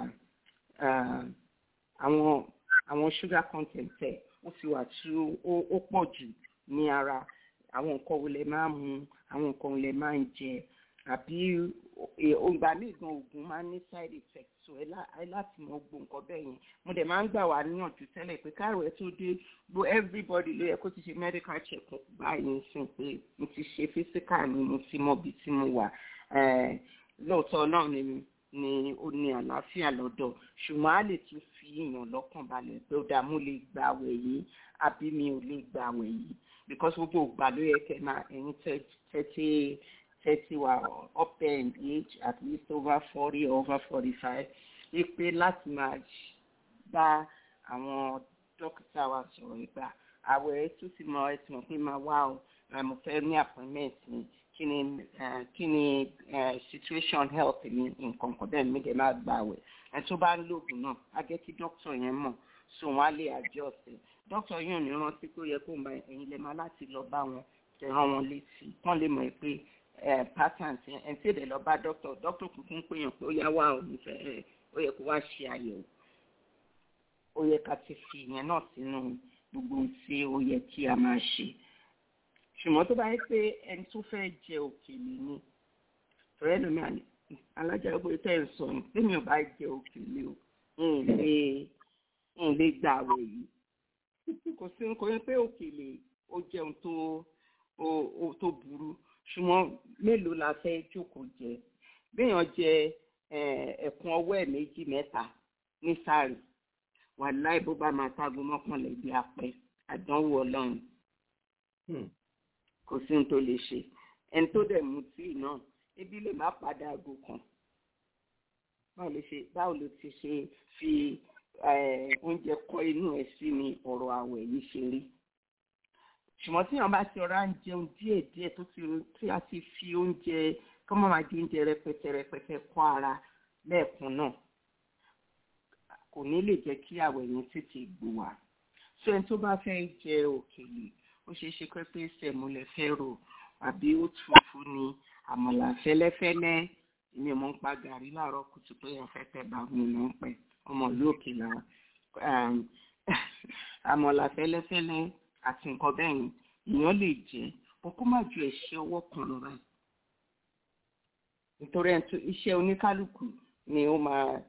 àwọn àwọn sugar content ẹ̀ ó ti wà tí ó pọ̀ jù ní ara àwọn nǹkan wo lè máa mu àwọn nǹkan wo lè máa ń jẹ àbí ìgbà míì gan oògùn máa ń ní side effect so ẹ láti mọ gbogbo nǹkan bẹ́ẹ̀ yẹn mo dẹ̀ máa ń gbà wá níyànjú tẹ́lẹ̀ pé káàrọ̀ ẹ tó dé gbo everybody ló yẹ kó ti ṣe medical check up báyìí sìn pé mo ti ṣe physical ni mo ti mọ ibi tí mo wà lóòótọ́ náà ni ni ó ní àlàáfíà lọ́dọ̀ ṣùgbọ́n a lè tún fi èèyàn lọ́kàn balẹ̀ pé ó dáa mo lè gba àwẹ̀ yìí àbí mi ò lè gba àwẹ̀ yìí because gbogbo ìgbà ló yẹ kẹ́ máa ẹ̀yin tẹ́tí thirty wa up there in age at least over forty over forty five wípé láti máa bá àwọn dókítà wa sọ̀rọ̀ ìgbà àwọ̀ ẹ̀ tó ti mọ ẹ ti mọ̀ pé máa wá o mo fẹ́ ní appointment mi kí ni kí ni situation health mi nǹkan kan bẹ́ẹ̀ mi dẹ̀ máa gbà wẹ̀ ẹ̀ tó bá ń lóògùn náà á jẹ́ kí dókítà yẹn mọ̀ so wọ́n á lè adjust ẹ̀ dókítà yóò ní rántí pé ó yẹ kó ń bá ẹ̀yin lẹ́ máa láti lọ bá wọn tẹ̀ràn wọn létí kán lè mọ̀ pé patterns yẹn ẹ̀ ń tẹ̀lé lọ bá dókítà dókítà kúkún pé yàn pé ó yá wá ò ní fẹ́ ó yẹ kó wá ṣe àyẹ̀wò ó yẹ ká ti fi ìyẹn náà sínú gbogbo ohun tí ó yẹ kí a máa ṣe ṣùgbọ́n tó bá yẹ pé ẹni tó fẹ́ jẹ òkèlè ni ọ̀rẹ́ lómi àná alájà gbogbo tẹ́ ẹ̀ sọ ní pé mi ò bá jẹ òkèlè o n lè n lè gbà àwẹ̀ yìí kò sí nǹkan yẹn pé òkèlè ó jẹun tó tó burú ṣùgbọ́n mélòó la fẹ́ jókòó jẹ béèyàn jẹ ẹ̀kún ọwọ́ ẹ̀ méjì mẹ́ta ní sáré wàláì bó bá máa tágun mọ́kànlá ibi apẹ àdánwò ọlọ́run kò sí ohun tó lè ṣe ẹni tó dẹ̀ mu tíì náà ebi lè má padà aago kan báwo ló ṣe báwo ló ti ṣe fi oúnjẹ kọ́ inú ẹ̀ sí ni ọ̀rọ̀ àwẹ̀ yìí ṣe rí ṣùgbọ́n tí wọn bá ti ọ̀rá ń jẹun díẹ̀ díẹ̀ tó ti tí a ti fi oúnjẹ kọ́ mọ́ máa di oúnjẹ rẹpẹtẹ rẹpẹtẹ kọ́ ara lẹ́ẹ̀kan náà kò ní lè jẹ́ kí àwẹ̀ yẹn tètè gbò wá so ẹni tó bá fẹ́ jẹ òkèlè ó ṣeé ṣe pé pé sẹ̀múlẹ̀ fẹ́ rò àbí ó tufu ni àmàlà fẹ́lẹ́fẹ́lẹ́ èmi mọ̀ ń pa gàrí láàárọ̀ kùtù pé ẹ̀fẹ́ tẹ̀ bá mi mọ̀ ń pẹ́ ọmọ ìlú òkè là àmàlà fẹ́lẹ́fẹ́lẹ́ àti nǹkan bẹ́ẹ̀ yẹn èèyàn lè jẹ́ bó kó má ju ẹ̀ṣẹ́ ọwọ́ kan lọ báyìí nítorí iṣẹ́ oníkálukú ni ó máa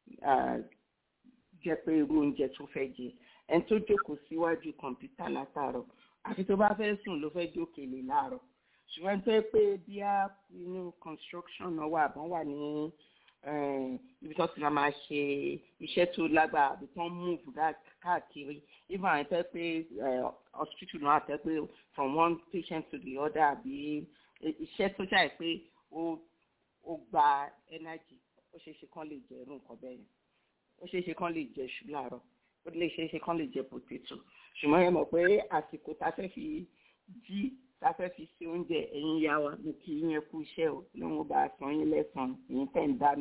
jẹ́ pé irú oúnjẹ tó fẹ́ jẹ ẹni tó jókòó síwájú kọ̀ǹpútà látàárọ̀ àfi tó bá fẹ́ sùn ló fẹ́ jókèlè láàárọ̀ ṣùgbọ́n tó yẹ pé bí a inú construction náà wà bọ́n wà ní ibi tó ti máa ṣe iṣẹ́ tó lágbára àbí tó ń move káàkiri even àwọn tẹ́ pé hospital náà tẹ́ pé from one patient to the other àbí iṣẹ́ tó ṣàì pé ó gba energy ó ṣeé ṣe kán lè jẹ irú nǹkan bẹ́ẹ̀ yẹn ó ṣeé ṣe kán lè jẹ ṣù láàárọ̀ ó lè ṣeé ṣe kán lè jẹ potato ṣùgbọ́n ẹ mọ̀ pé àsìkò tá a fẹ́ fi jí tá a fẹ́ fi ṣe oúnjẹ ẹ̀yin ya wa mo kì í yẹn kú iṣẹ́ o lóun bá a san yín lẹ́sàn-án èyí tẹ̀ ń dáná.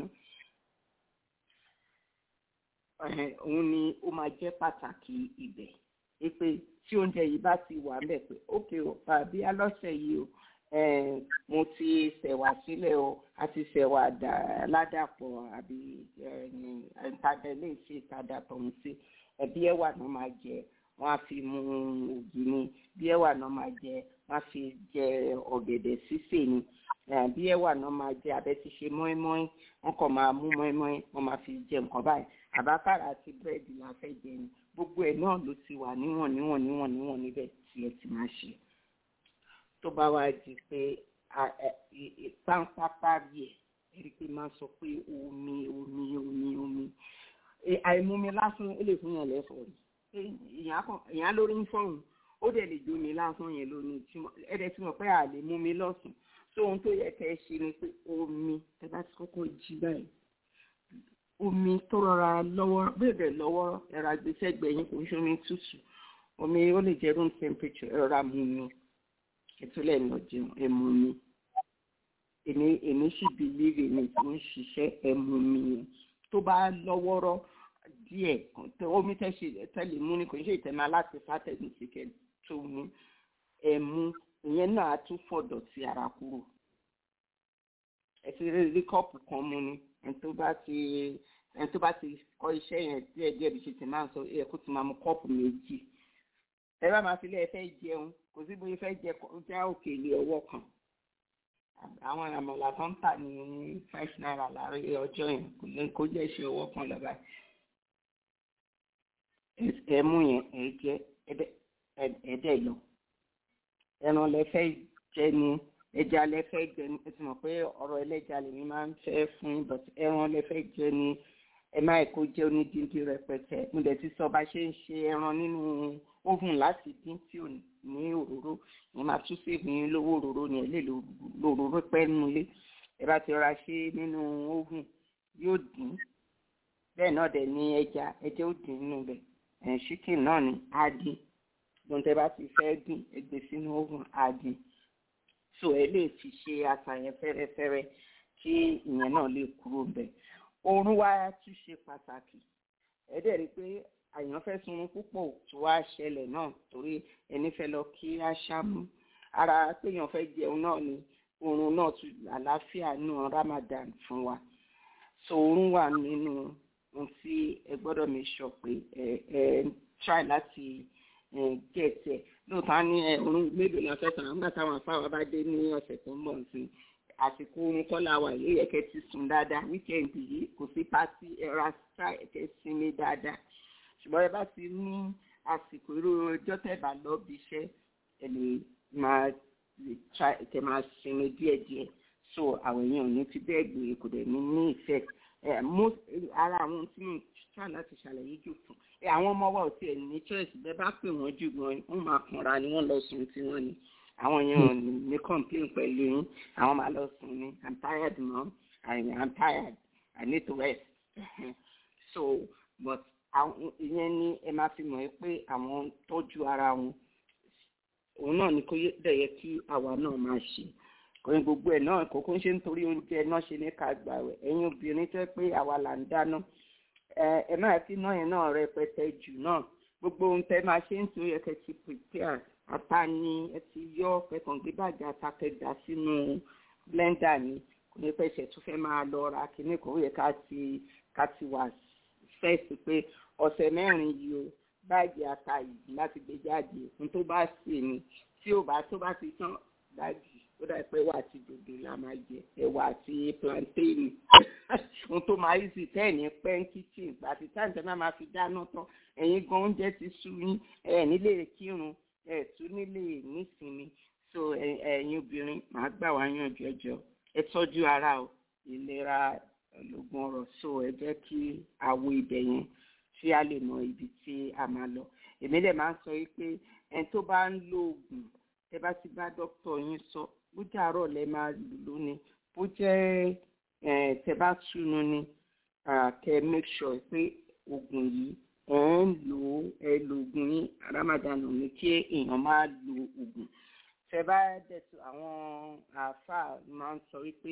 òun ni ó máa jẹ́ pàtàkì ibẹ̀ pé tí oúnjẹ yìí bá ti wà ńbẹ̀ pé ókè o àbí alọ́sẹ̀ yìí o eh, mo ti ṣẹ̀wà sílẹ̀ o a ti ṣẹ̀wà dà- ládàpọ̀ àbí ìtàdélé sí ìtàdàpọ̀ ń sí ẹbí ẹ̀wà náà máa jẹ wọ́n á fi mu ògì ni bí ẹ̀wà náà máa jẹ wọ́n á fi jẹ ọ̀gẹ̀dẹ̀ sísè ni Eh, bí ẹ̀wà náà máa jẹ abẹ́ ti ṣe mọ́ínmọ́ín wọ́n kàn máa mú mọ́ínmọ́ín wọ́n máa fi jẹ nǹkan báyìí àbákàrà àti búrẹ́dì la fẹ́ jẹ ni gbogbo ẹ̀ náà ló ti wà níwọ̀n níwọ̀n níwọ̀n níwọ̀n níbẹ̀ tí ẹ ti máa ṣe tó bá wá di pé a- ẹ- ì- ì- páńpápá rí ẹ ẹ̀rí pé máa sọ pé omi omi omi omi E, àìmumi lásán ó lè fún yàn lẹ́fọ̀ọ́ rí E, èèyàn kàn- èèyàn lórí ń fọ̀hún ó dẹ̀ lè jómi lásán yẹn lónìí tí mo- ẹ̀dẹ̀ tí mo pẹ́ à lè mú mi lọ́sùn tó ohun tó yẹ kẹ́ ẹ ṣe ni pé omi ẹ bá ti kọ́kọ́ jí báyìí omi tó rọra lọ́wọ́ bẹ́ẹ̀ lọ́wọ́ ẹ̀rọ agbésẹ́gbẹ̀ẹ́ yín kò ń ṣe omi tútù omi ó lè jẹ́ room temperature ẹ rọra mu mi ìtúlẹ̀ lọ jẹun ẹ mu mi èmi èmi sì bìlíìrì mi tó ń ṣiṣẹ́ ẹ mu mi yẹn tó bá lọ́wọ́rọ́ díẹ̀ tó omi tẹ́ ṣe tẹ́lẹ̀ mú ni kò ń ṣe ìtẹ́mọ́ aláti fátẹ́gùn sí kẹ́ tó mú ẹ mú ìyẹn náà á tún fọ̀dọ̀ sí ara kúrò ẹ ti rí rí kọ́ọ̀pù kan mú ni ẹni tó bá ti ẹni tó bá ti kọ́ iṣẹ́ yẹn díẹ̀ díẹ̀ bí ṣe ti máa ń sọ ẹ kó ti máa mu kọ́ọ̀pù méjì ẹ bá máa fi lé ẹ fẹ́ jẹun kò sí bóyá fẹ́ jẹ já òkèlè ọwọ́ kan àwọn àmàlà tó ń tà ní five naira láàrin ọjọ́ yẹn kò lè kó jẹ́ ṣe ọwọ́ kan lọ́ba ẹ mú yẹn ẹ jẹ ẹdẹ lọ ẹran lẹ fẹ́ jẹ ni ẹja lẹ fẹ́ jẹ ni ẹ ti mọ̀ pé ọ̀rọ̀ ẹlẹ́ja lèmi máa ń fẹ́ fún yín but ẹran lẹ fẹ́ jẹ ni ẹ má kó jẹ onídìndín rẹpẹtẹ mo dẹ̀ ti sọ bá ṣe ń ṣe ẹran nínú oven láti dín tí ò ní òróró ní máa tún sí ìpín lówó òróró ni ẹ lè lo òróró pẹ́ nínú ilé ẹ bá ti rọra ṣe nínú oven yóò dín bẹ́ẹ̀ náà dẹ̀ ní ẹja ẹja ó dín nínú bẹ̀ ẹ̀ chicken náà ni á dín gbọ́n tẹ́ bá ti fẹ́ dín ẹ gbé sínú oven á dín so ẹ lè fi ṣe àṣàyàn fẹ́rẹ́fẹ́rẹ́ kí ìyẹn náà lè kúrò bẹ̀ oorun wa tún ṣe pàtàkì ẹ dẹ̀ rí i pé àyàn fẹ́ sunrun púpọ̀ tó wá ṣẹlẹ̀ náà torí ẹni fẹ́ lọ kí aṣáámú ara péyàn fẹ́ jẹun náà ni oorun náà tún àlàáfíà nù Ramadan fún wa so oorun wà nínú ohun tí ẹ gbọ́dọ̀ mi sọ pé ẹ ẹ try láti get ẹ lóòótọ́ ní ẹ oorun mélòó la fẹ́ sàn nígbà táwọn afáwa bá dé ní ọ̀sẹ̀ tó ń bọ̀ sí àsìkò oorun kọ́lá wà yìí yẹ kẹ́ ti sùn dáadáa wíkẹ́ǹdì yìí kò sí pátí ẹ̀rọ try kẹ́ sinmi dáadáa ṣùgbọ́n ẹ bá ti ní àsìkò irú ọjọ́ tẹ̀bà lọ bí iṣẹ́ ẹ lè máa kẹ máa sinmi díẹ̀díẹ̀ so àwọn èèyàn ò ní fi bẹ́ẹ̀ gbé kò dẹ̀ ní ní ìfẹ́ ẹ most ara àwọn tí mo try láti ṣàlàyé jù fún ẹ àwọn ọmọ wa ò tiẹ̀ ní choice bẹ́ẹ̀ bá pè wọ́n jù gan wọ́n máa kànra ni wọ́n lọ sùn tí wọ́n ní àwọn èèyàn ò ní ní complain pẹ̀lú yín àwọn máa lọ sùn ní i'm tired mom i'm tired i need to rest so but àwọn ìyẹn ni ẹ máa fi mọ̀ pé àwọn tọ́jú ara wọn òun náà ni kó dẹ̀ yẹ kí àwa náà máa ṣe kòrin gbogbo ẹ̀ náà kókó ń ṣe nítorí oúnjẹ náà ṣe ní ká gbà wẹ̀ ẹ̀yin obìnrin tẹ́ pé àwa là ń dáná ẹ máa fi náà yẹn náà rẹpẹtẹ jù náà gbogbo ohun tẹ́ máa ṣe ń tó yẹ kẹ́ ti prepare ata ni ẹ ti yọ kẹkàn gbé bàjẹ́ ata kẹgbà sínú blender ni kò ní pẹ́sẹ̀ tó fẹ́ máa lọ ra kíní kò yẹ ká ti ká ti wà fẹ́ẹ̀sì pé ọ̀sẹ̀ mẹ́rin yìí o báàgì ata yìí láti gbé jáde ohun tó bá sì ni tí ò bá tó bá ti tán báàgì ó dà pé ẹwà àti dòdò la máa jẹ ẹwà àti plantain ohun tó máa yí sí tẹ́ẹ̀ní pẹ́ ń kitchen àti táǹtẹ̀ náà máa fi dáná tán ẹ̀yin gan oúnjẹ ti sú yín ẹ̀ nílé kírun ẹ̀ tún nílé nísinmi so ẹ̀yin obìnrin màá gbà wá yànjú ẹjọ́ ẹ tọ́jú ara o ìlera lógún ọ̀rọ̀ so ẹ jẹ́ kí àwo ibẹ̀ yẹn tí a lè mọ ibi tí a máa lọ èmi lè máa ń sọ yìí pé ẹni tó bá ń lo oògùn ẹ bá ti bá dókítà yín sọ bó jẹ́ àárọ̀ lẹ máa lò lónìí bó jẹ́ tẹ bá túnú ni kẹ make sure pé oògùn yìí ẹ ń lò ó ẹ lo oògùn yín Ramadan ò ní kí èèyàn máa lo oògùn tẹ bá dẹ̀tù àwọn àáfàá máa ń sọ wípé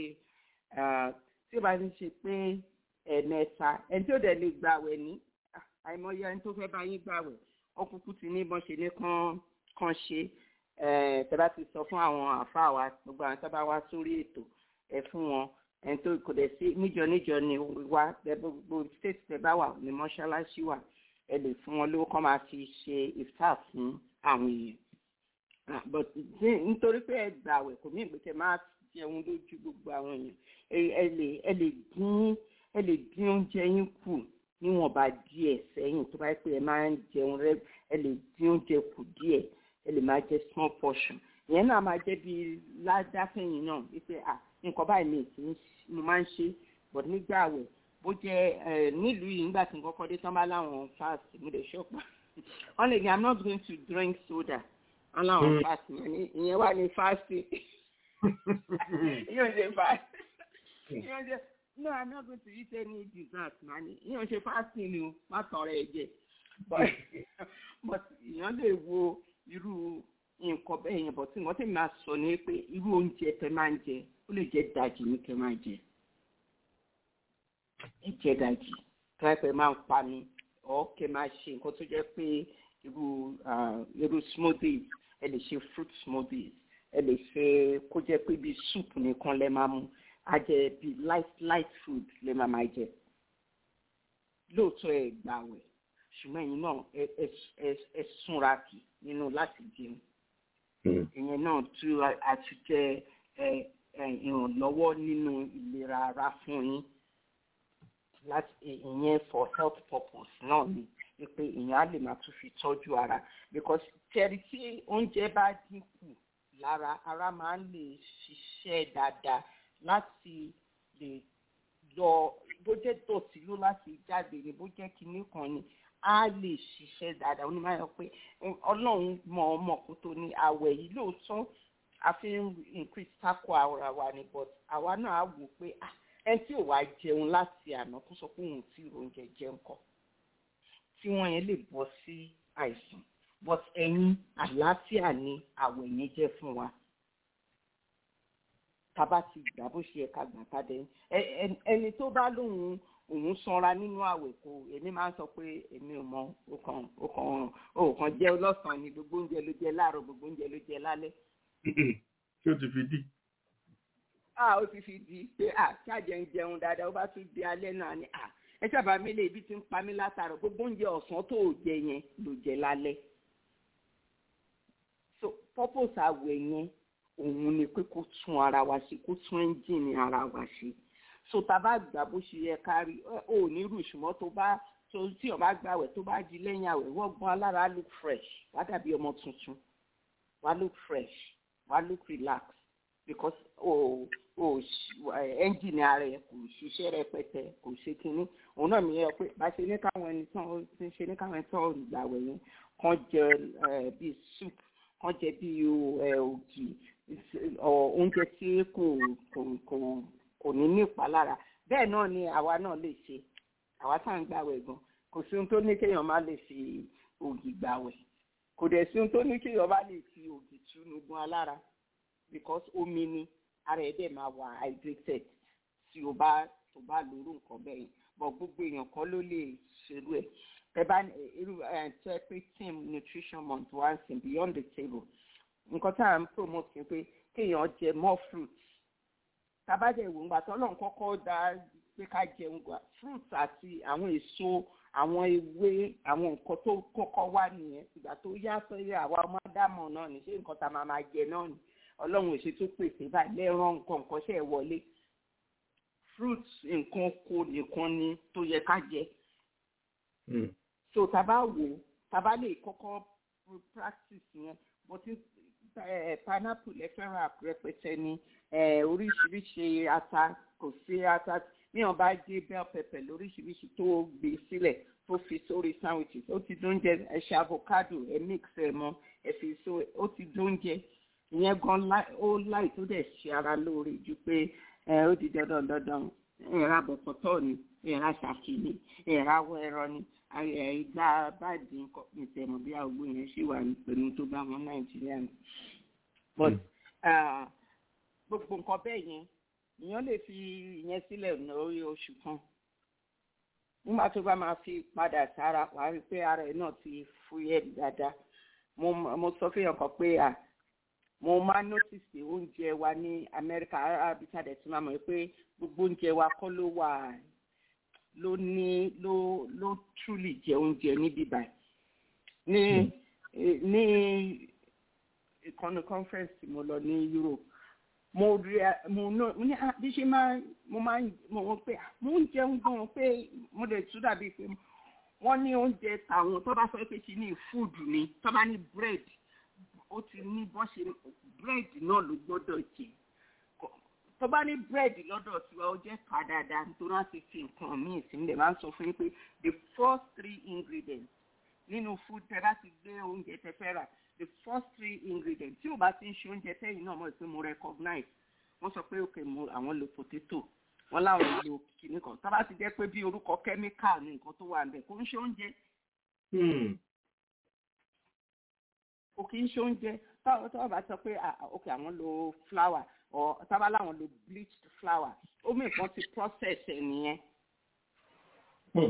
tí ó bá ti ṣe pé ẹ̀ẹ̀mẹ́ta ẹni tí ó dẹ̀ lè gbàwẹ̀ ní àìmọye ẹni tó fẹ́ bá yín gbàwẹ̀ ọkùnkùn ti ní bọ́n ṣe ní kán kán ṣe tẹ bá ti sọ fún àwọn àfáà wa gbogbo àwọn tó bá wá sórí ètò ẹ fún wọn ẹni tó kò dẹ̀ sí níjọ níjọ ni wá gbogbo state tẹ bá wà ní mọ́ṣáláṣí wà ẹ lè fún wọn lówó kọ́ máa fi ṣe iftar fún àwọn èèyàn but nítorí pé ẹ gbàwẹ̀ kò ní ìgbésẹ̀ máa jẹun lójú gbogbo àwọn èèyàn ẹ lè ẹ lè dín ẹ lè dín oúnjẹ yín kù níwọ̀nba díẹ̀ sẹ́yìn tó bá yẹ pé ẹ máa ń jẹun rẹ ẹ lè dín oúnjẹ kù díẹ̀ ẹ lè máa jẹ small portion ìyẹn náà máa jẹ́ bí ládàfẹ́yìn náà wípé à nǹkan báyìí mi kì í mo máa ń ṣe but nígbà àwẹ̀ bó jẹ́ nílùú yìí nígbà tí nǹkan kọ́ dé tán bá láwọn fast mo lè ṣọ́pà wọ́n lè ní i'm not going to drink soda wọ́n láwọn fast ìyẹn wà ní fasting ìyẹn ò ṣe fast ìyẹn ò ṣe no i'm not going to eat any dessert mani ìyẹn ò ṣe fasting ni o má tọrọ ẹ jẹ but ìyẹn lè wo irú nǹkan bẹ́ẹ̀ yẹn bọ̀ tí wọ́n ti máa sọ ní pé irú oúnjẹ tẹ máa ń jẹ ó lè jẹ́ dajì ní kẹ máa jẹ ẹ jẹ dajì kílápẹ̀ máa ń pa mi ọ̀ kẹ máa ṣe nǹkan tó jẹ́ pé irú irú smoothies ẹ lè ṣe fruit smoothies ẹ lè ṣe kó jẹ́ pé bí soup nìkan lẹ máa mu á jẹ bí light light food lẹ máa máa jẹ lóòótọ́ ẹ gbàwẹ̀ ṣùgbọ́n ẹ̀yin náà ẹ súnra kì nínú láti jẹun ìyẹn náà tú àtúnjẹ ìrànlọ́wọ́ nínú ìlera ara fún yín láti ìyẹn for health purpose náà ni pé ìyẹn á lè máa tún fi tọ́jú ara because tẹ̀rí tí oúnjẹ bá dínkù lára ara máa ń lè ṣiṣẹ́ dáadáa láti lè lọ bó jẹ́ dọ̀tí ló láti jáde ni bó jẹ́ kinní kan ni á lè ṣiṣẹ́ dáadáa onímọ̀ ayọ̀ pé ọlọ́run mọ̀ ọmọ kó tó ní àwẹ̀ yìí lóòótọ́ a fi ń increase tako ara wa ni but àwa náà á wò pé ẹni tí ò wá jẹun láti àná kó sọ pé òun tí oúnjẹ jẹun kọ tí wọ́n yẹn lè bọ́ sí àìsàn but ẹ̀yin àlàáfíà ni àwẹ̀ yẹn jẹ́ fún wa tába ti gbà bó ṣe ẹ̀ka gbà padà ẹni tó bá lóun òun sanra nínú àwẹ̀ kò èmi máa ń sọ pé èmi ò mọ ọkàn ọkàn ọkàn jẹ́ lọ́sàn-án ni gbogbo oúnjẹ ló jẹ láàárọ̀ gbogbo oúnjẹ ló jẹ lálẹ́. tí ó ti fi dì. a ó ti fi di pé a ṣáàjẹ ń jẹun dáadáa ó bá tún di alẹ́ náà ni a ẹ sábà mi lè ibi tí ń pa mí látàrọ̀ gbogbo oúnjẹ ọ̀sán tó ò jẹ yẹn ló jẹ lálẹ́. so purpose àwẹ̀ yẹn òun ni pé kó tún ara wa ṣe kó tún ẹ́ńjìnì ara wa ṣe so tá a bá gbà bó ṣe yẹ ká rí ò ní rú ṣùgbọ́n tó bá tó tí o bá gbàwẹ̀ tó bá di lẹ́yìn àwẹ̀ wọ́n gbọ́n alára look fresh wá dàbí ọmọ tuntun wá look fresh wá look relax because o o ẹ́ńjìnì ara ẹ̀ kò ṣiṣẹ́ rẹpẹtẹ kò ṣe kínní òun náà mi yẹ pé bá ṣe ní káwọn ẹni tán ó ti ṣe ní káwọn ẹni tán gbàwẹ̀ yẹn kàn jẹ bíi soup kàn jẹ bíi ògì oúnjẹ tí kò kò kò kò ní ní ìpalára bẹ́ẹ̀ náà ni àwa náà lè ṣe àwa tá à ń gbàwẹ̀ gan kò sí ohun tó ní kéèyàn má lè fi ògì gbàwẹ̀ kò dẹ̀ sí ohun tó ní kéèyàn má lè fi ògì túnú gan alára because omi ni ara ẹ̀ dẹ̀ máa wà hydrated tí o bá tó bá lóru nǹkan bẹ́ẹ̀ yẹn bọ̀ gbogbo èèyàn kan ló lè ṣerú ẹ̀ ẹ bá irú ẹ̀ tẹ́ pé team nutrition month once in beyond the table nǹkan tá à ń promote ni pé kéèyàn jẹ more fruits tabajẹ ìwò ńgbà tó lọ́n kọ́kọ́ dá pé ká jẹun gba fruits àti àwọn èso àwọn ewé àwọn nǹkan tó kọ́kọ́ wá nìyẹn ìgbà tó yá sọ́yẹ́ àwa ọmọ ádámọ̀ náà ní ṣé nǹkan tá a máa máa jẹ náà ni ọlọ́run èsì tó pèsè báyìí lẹ́rán nǹkan nǹkan ṣe é wọlé fruits nǹkan kó nìkan ni tó yẹ ká jẹ so taba wò taba lè kọ́kọ́ practice yẹn mo ti pineapple ẹ fẹ́ràn rẹpẹtẹ ni oríṣiríṣi ata kò sí ata níwọ̀n bá gé bell pepper lóríṣiríṣi tó gbé sílẹ̀ tó fi sórí sandwiches ó ti dóúnjẹ ẹ ṣe avocado ẹ mix ẹ mọ ẹ fi so ó ti dóúnjẹ ìyẹn gan ó láì tó dẹ̀ ṣe ara lóore ju pé ẹ ó di dandan dandan ẹ̀rá bọ̀kọ̀tọ̀ ni ẹ̀rá ṣàkí ni ẹ̀rá wọ ẹ̀rọ ni ìgbà báàdì nǹkan ìtẹ̀mọ̀ bí àgbo yẹn ṣì wà pẹ̀lú tó bá wọn nàìjíríà ni. but gbogbo nǹkan bẹ́ẹ̀ yẹn èèyàn lè fi ìyẹn sílẹ̀ lórí oṣù kan nígbà tó bá máa fi padà sára wàá rí i pé ara ẹ̀ náà ti fúyẹ́ dáadáa mo mo sọ fún yàn kan pé à mo máa notice pé oúnjẹ wa ní amẹ́ríkà arábíkà dẹ̀ tí máa mọ̀ pé gbogbo oúnjẹ wa kọ́ ló wà ló ní ló ló truly jẹ oúnjẹ níbí báyìí ní ní ìkànnì conference tí mo lọ ní europe mo rí a- mo ná mo ní ah, bí ṣe máa mo máa ń mo wọ́n pé ah, mo ń jẹun gan pé mo lè tún dàbí pé wọ́n ní oúnjẹ tàwọn tó bá sọ pé kí ní food ni tó bá ní bread ó ti ní bọ́ ṣe bread náà ló gbọ́dọ̀ jẹ Kò- tó bá ní bread lọ́dọ̀ tiwa ó jẹ́ ká dáadáa nítorí wọ́n ti fi nǹkan míì sí nílẹ̀ máa ń sọ fún yín pé the first three ingredients nínú food tẹ bá ti gbé oúnjẹ tẹ fẹ́ rà the first three ingredients tí ò bá ti ń ṣe oúnjẹ tẹ́yìn náà mọ̀ pé mo recognize wọ́n sọ pé òkè mo àwọn lo potato wọ́n láwọn lo kìnnì kan tá bá ti jẹ́ pé bí orúkọ chemical ní nǹkan tó wà ń bẹ̀ kò ń ṣe oúnjẹ Hmm. kò kì í ṣe oúnjẹ táwọn tó bá sọ pé ah, ah, ok àwọn lo flour or tábà láwọn lo bleached flour ó mú nǹkan ti process ẹ̀ nìyẹn. Hmm.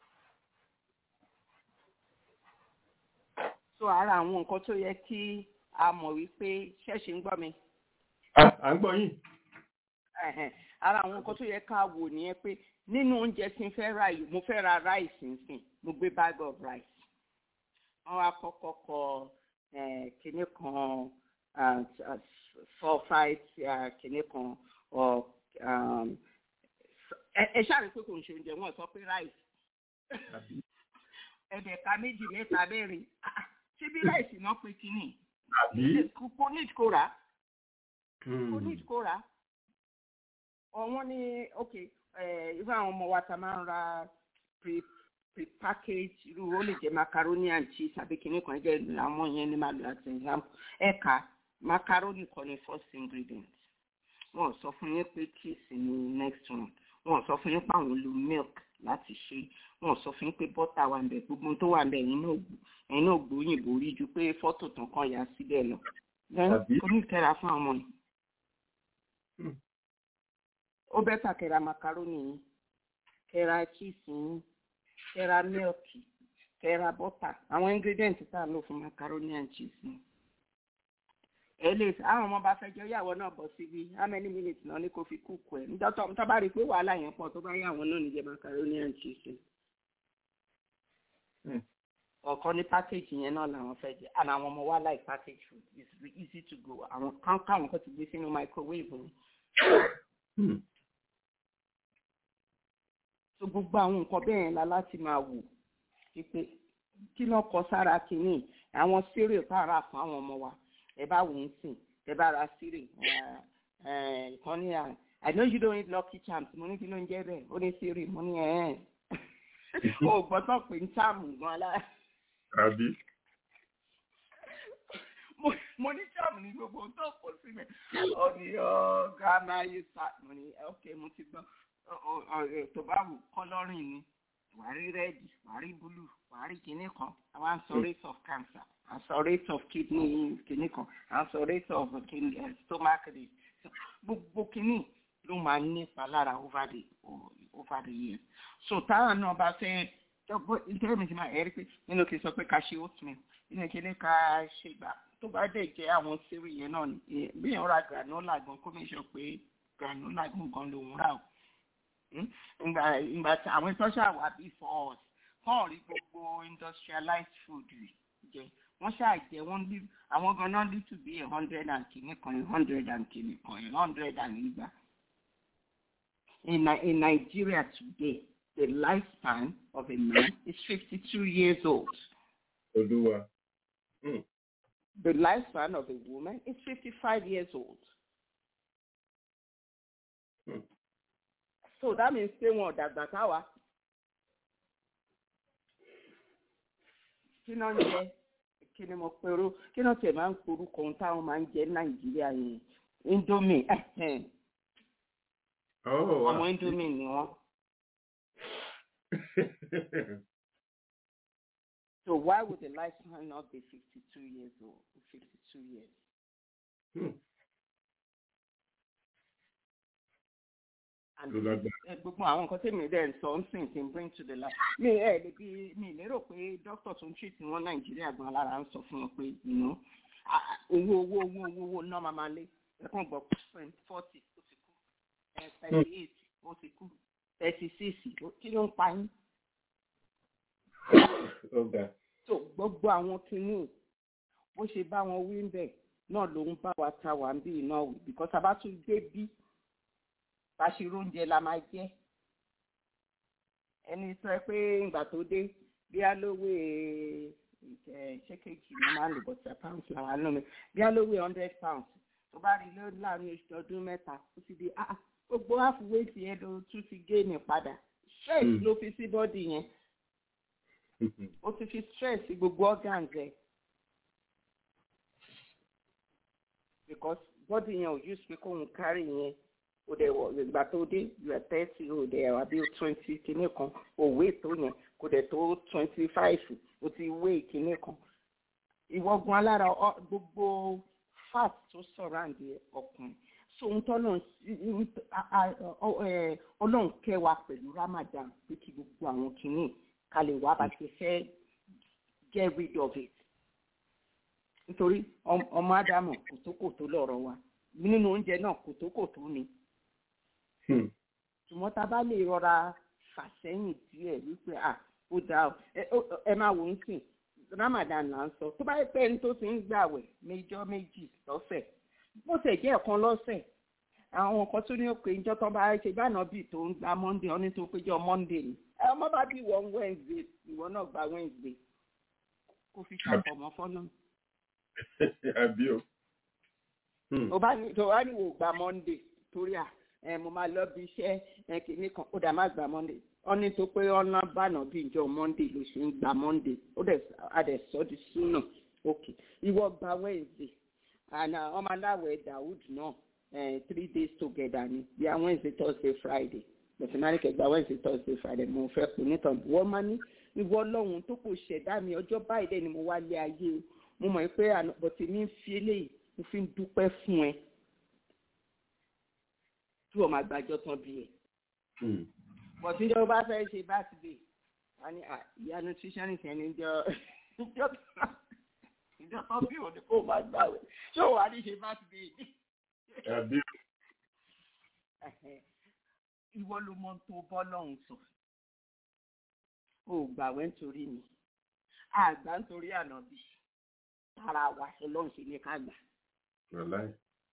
so ara àwọn nǹkan tó yẹ kí a mọ̀ wípé ṣẹ́ẹ̀ṣì ń gbọ́ mi Ah, à ń gbọ́ yín. Ẹ̀hẹ̀n. ara àwọn nǹkan tó yẹ ká wò nìyẹn pé nínú oúnjẹ tí n fẹ́ ra yìí mo fẹ́ ra rice nsìn mo gbé bag of rice wọ́n wá kọ́kọ́ kọ eh, kinní kan ah, ah, sulfite ah, kinní kan or um, ẹ ẹ ṣáà rí pé kò ń ṣe oúnjẹ wọn sọ pé rice Àbí? ẹ̀dẹ̀ka méjì mẹ́ta mẹ́rin Ah, ṣé bí rice náà pé kinní Àbí? kò ní kó rà á Hmm. kò ní kó rà á ọ̀wọ́n ní ok eh, irú àwọn ọmọ wa ta máa ń ra pre pre package irú ó lè jẹ́ macaroni and cheese àbí kìnnì kan jẹ́ àwọn yẹn ní máa lò as example ẹ̀ka macaroni kan ní first ingredient wọn ò sọ fún yín pé cheese ní next one wọn ò sọ fún yín pé àwọn lo milk láti ṣe wọn ò sọ fún yín pé butter wà ń bẹ gbogbo ohun tó wà ń bẹ ẹ̀yin náà gbó- ẹ̀yin náà gbóyìnbó rí ju pé fọ́tò tán kan yà síbẹ̀ lọ Àbí? kò ní ìkẹra fún àwọn yìí Hmm. ó bẹ́tà kẹ́ra macaroni yín kẹ́ra cheese yín kẹ́ra milk kẹ́ra butter àwọn ingredients tá a lò fún macaroni and cheese yín. ẹ lè àwọn ọmọ bá fẹ́ jẹ́ ìyàwó náà bọ̀ síbi how many minutes náà ni kò fi kúkú ẹ̀ níjọ́ tó tó bá rí i pé wàhálà yẹn pọ̀ tó bá yẹ àwọn náà níjẹ́ macaroni and cheese yín. Hmm. ọ̀kan ní package yẹn náà làwọn fẹ́ jẹ and àwọn ọmọ wa like package food it's re- easy to go àwọn kan káwọn kan ti gbé sínú microwave ni. Hmm. so gbogbo àwọn nǹkan bẹ́ẹ̀ yẹn la láti máa wò pípé kí náà kọ sára kínní àwọn cereal tá a rà fún àwọn ọmọ wa ẹ bá wò ó sìn ẹ bá ra cereal ìkan ní à i know you don't eat lucky charms mo ní kí ló ń jẹ́ bẹ́ẹ̀ ó ní cereal mo ní ẹ̀ ẹ́ o gbọ́dọ̀ pé ń táàmù gan la Àbí? mo mo ní táàmù ní gbogbo ohun tó kọ síbẹ̀ ọ ní ọ grandma you start mo ní ok mo ti gbọ́ ọ- ọ- ọ- tó bá wù kọ́lọ́rìn ni wàá rí rẹ́ẹ̀dì wàá rí búlù wàá rí kinní kan àwọn à ń sọ rate of cancer à ń sọ rate of kidney kinní kan à ń sọ rate of kidney eh, stomach rate gbogbo kinní ló máa ń nípa lára over the over the years so táwọn náà bá fẹ́ nítorí mi ti máa ẹ̀rí pé nínú kí n sọ pé ká ṣe oatmeal nínú kí ní ká ṣe gbà tó bá dẹ̀ jẹ́ àwọn sírí yẹn náà ni bí èèyàn ra granola gan kó mi sọ pé granola gan gan lòún rà o Hmm? ìgbà ìgbà tí àwọn tó ṣàwà before us kàn rí gbogbo industrialized food jẹ wọ́n ṣàjẹ wọ́n lé àwọn ganan lè tún bí a hundred and kìíní kan a hundred and kìíní kan a hundred and igba. In, Ni- in Nigeria today, the lifespan of a man is 52 years old. Olúwa. Hmm. The lifespan of a woman is 55 years old. Hmm. So that means pé wọn ò dàgbà táwa. Kí náà ń jẹ? Kí ni mo pèrò? Kí náà tiẹ̀ máa ń porúkọ ohun táwọn máa ń jẹ ní Nàìjíríà yẹn? Indomie. ẹhẹ́n. Oh, Ọmọ wow. Indomie ni wọ́n. So why would the lifespan not be 52 years old? 52 years. Hmm. And Ló lágbára. ẹ, gbogbo àwọn nǹkan tèmi dẹ̀ ń sọ ń sìn tí ń bring to the life. mi ẹ lè bí mi lérò pé dókítà tó ń treat wọn nàìjíríà gan lára ń sọ fún wọn pé you know Ah, ah, owó owó owó owó owó náà máa máa lé ẹ̀kan gbọ́ twenty forty ó ti kú thirty eight ó ti kú thirty six kí ló ń pa yín ọ̀gá tó gbogbo àwọn kinní bó ṣe bá wọn wí ń bẹ̀ náà ló ń bá wa ta wà ń bí iná wì because a bá tún dé bí bá ṣe róúnjẹ la máa jẹ ẹni sọ pé ìgbà tó dé bí a lówó ṣé kejì ni máa ń lò bọ̀tà pounds làwọn àánú mi bí a lówó hundred pounds tó bá rí ló láàrin oṣù ọdún mẹ́ta ó ti di ah ah, gbogbo halfway ti yẹn ló tún ti gé ní padà stress Mm. ló fi sí bọ́dì yẹn ó ti fi stress sí gbogbo organs ẹ because body yẹn ò use pé kóun carry yẹn o dẹ̀ wọ̀ ìgbà tó dé you are thirty o dẹ̀ wà bí twenty kìíní kan o weight tó yẹn kò dẹ̀ tó twenty five o ti weigh kìíní kan ìwọ́gun alára ọ- gbogbo fat tó surround ọkùnrin so ohun tó lọ́n ọlọ́run kẹwàá pẹ̀lú ramadan pé kí gbogbo àwọn kìíní ká lè wá bá ṣe fẹ́ get rid of it nítorí ọm- ọmọ ádámù kòtókòtó lọ̀rọ̀ wa nínú oúnjẹ náà kòtókòtó ni ṣùgbọ́n tá a bá lè rọra fà sẹ́yìn díẹ̀ wípé à ó dáa o ẹ ó- ẹ máa wò ó sìn ramadan là ń sọ tó bá yẹ pé ẹni tó ti ń gbàwẹ̀ méjọ́ méjì lọ́sẹ̀ bó ṣe jẹ́ ẹ̀kan lọ́sẹ̀ àwọn kan tó ní ó pé ìjọ tó bá ṣe báná bíi tó ń gba monday ọ́ní tó péjọ monday ni ẹ ọmọ bá bí wọ́n wednesday ìwọ náà gba wednesday kó fi ṣàfọ̀mọ́ fọ́nà àbí o. tó bá ní tó bá ní wò gba monday torí à ẹ mo máa lọ bí iṣẹ́ ẹ kìíní kan ó dà má gba monday ọ́ní tó pé ọ̀nà bànà bí ìjọ monday ló ṣe ń gba monday ó dẹ̀ adẹ̀ sọ́ di súnà ok ìwọ gba wednesday and uh, ọmọ aláwẹ̀ dawood náà eh, three days together ni bí i wednesday thursday friday bẹ̀sẹ̀ kẹgbà wednesday thursday friday mo fẹ́ pè nítorí wọ́n máa ní ìwọ ọlọ́run tó kò ṣẹ̀dá mi ọjọ́ báyìí dẹ̀ ni mo wá lé ayé o mo mọ̀ pé bọ̀tí mi ń fi eléyìí mo fi ń dúpẹ́ fún ẹ tí wọ́n máa gbàjọ́ tán bí ẹ bọ̀tí ìjọba bá fẹ́ ṣe birthday wọ́n ní ah, ìyá nutritionist ẹni jọ ìjọ ìjọ tán bí òní kò máa gbà wẹ̀ ṣé òun wà ní ṣe birthday àbí o. Ẹ̀hẹ̀. ìwọ ló mọ tó bọ́ lọ́hùn sọ o ò gbàwẹ́ nítorí mi àgbà nítorí ànábì tara wa ọlọ́run ṣe ní ká gbà wàláì.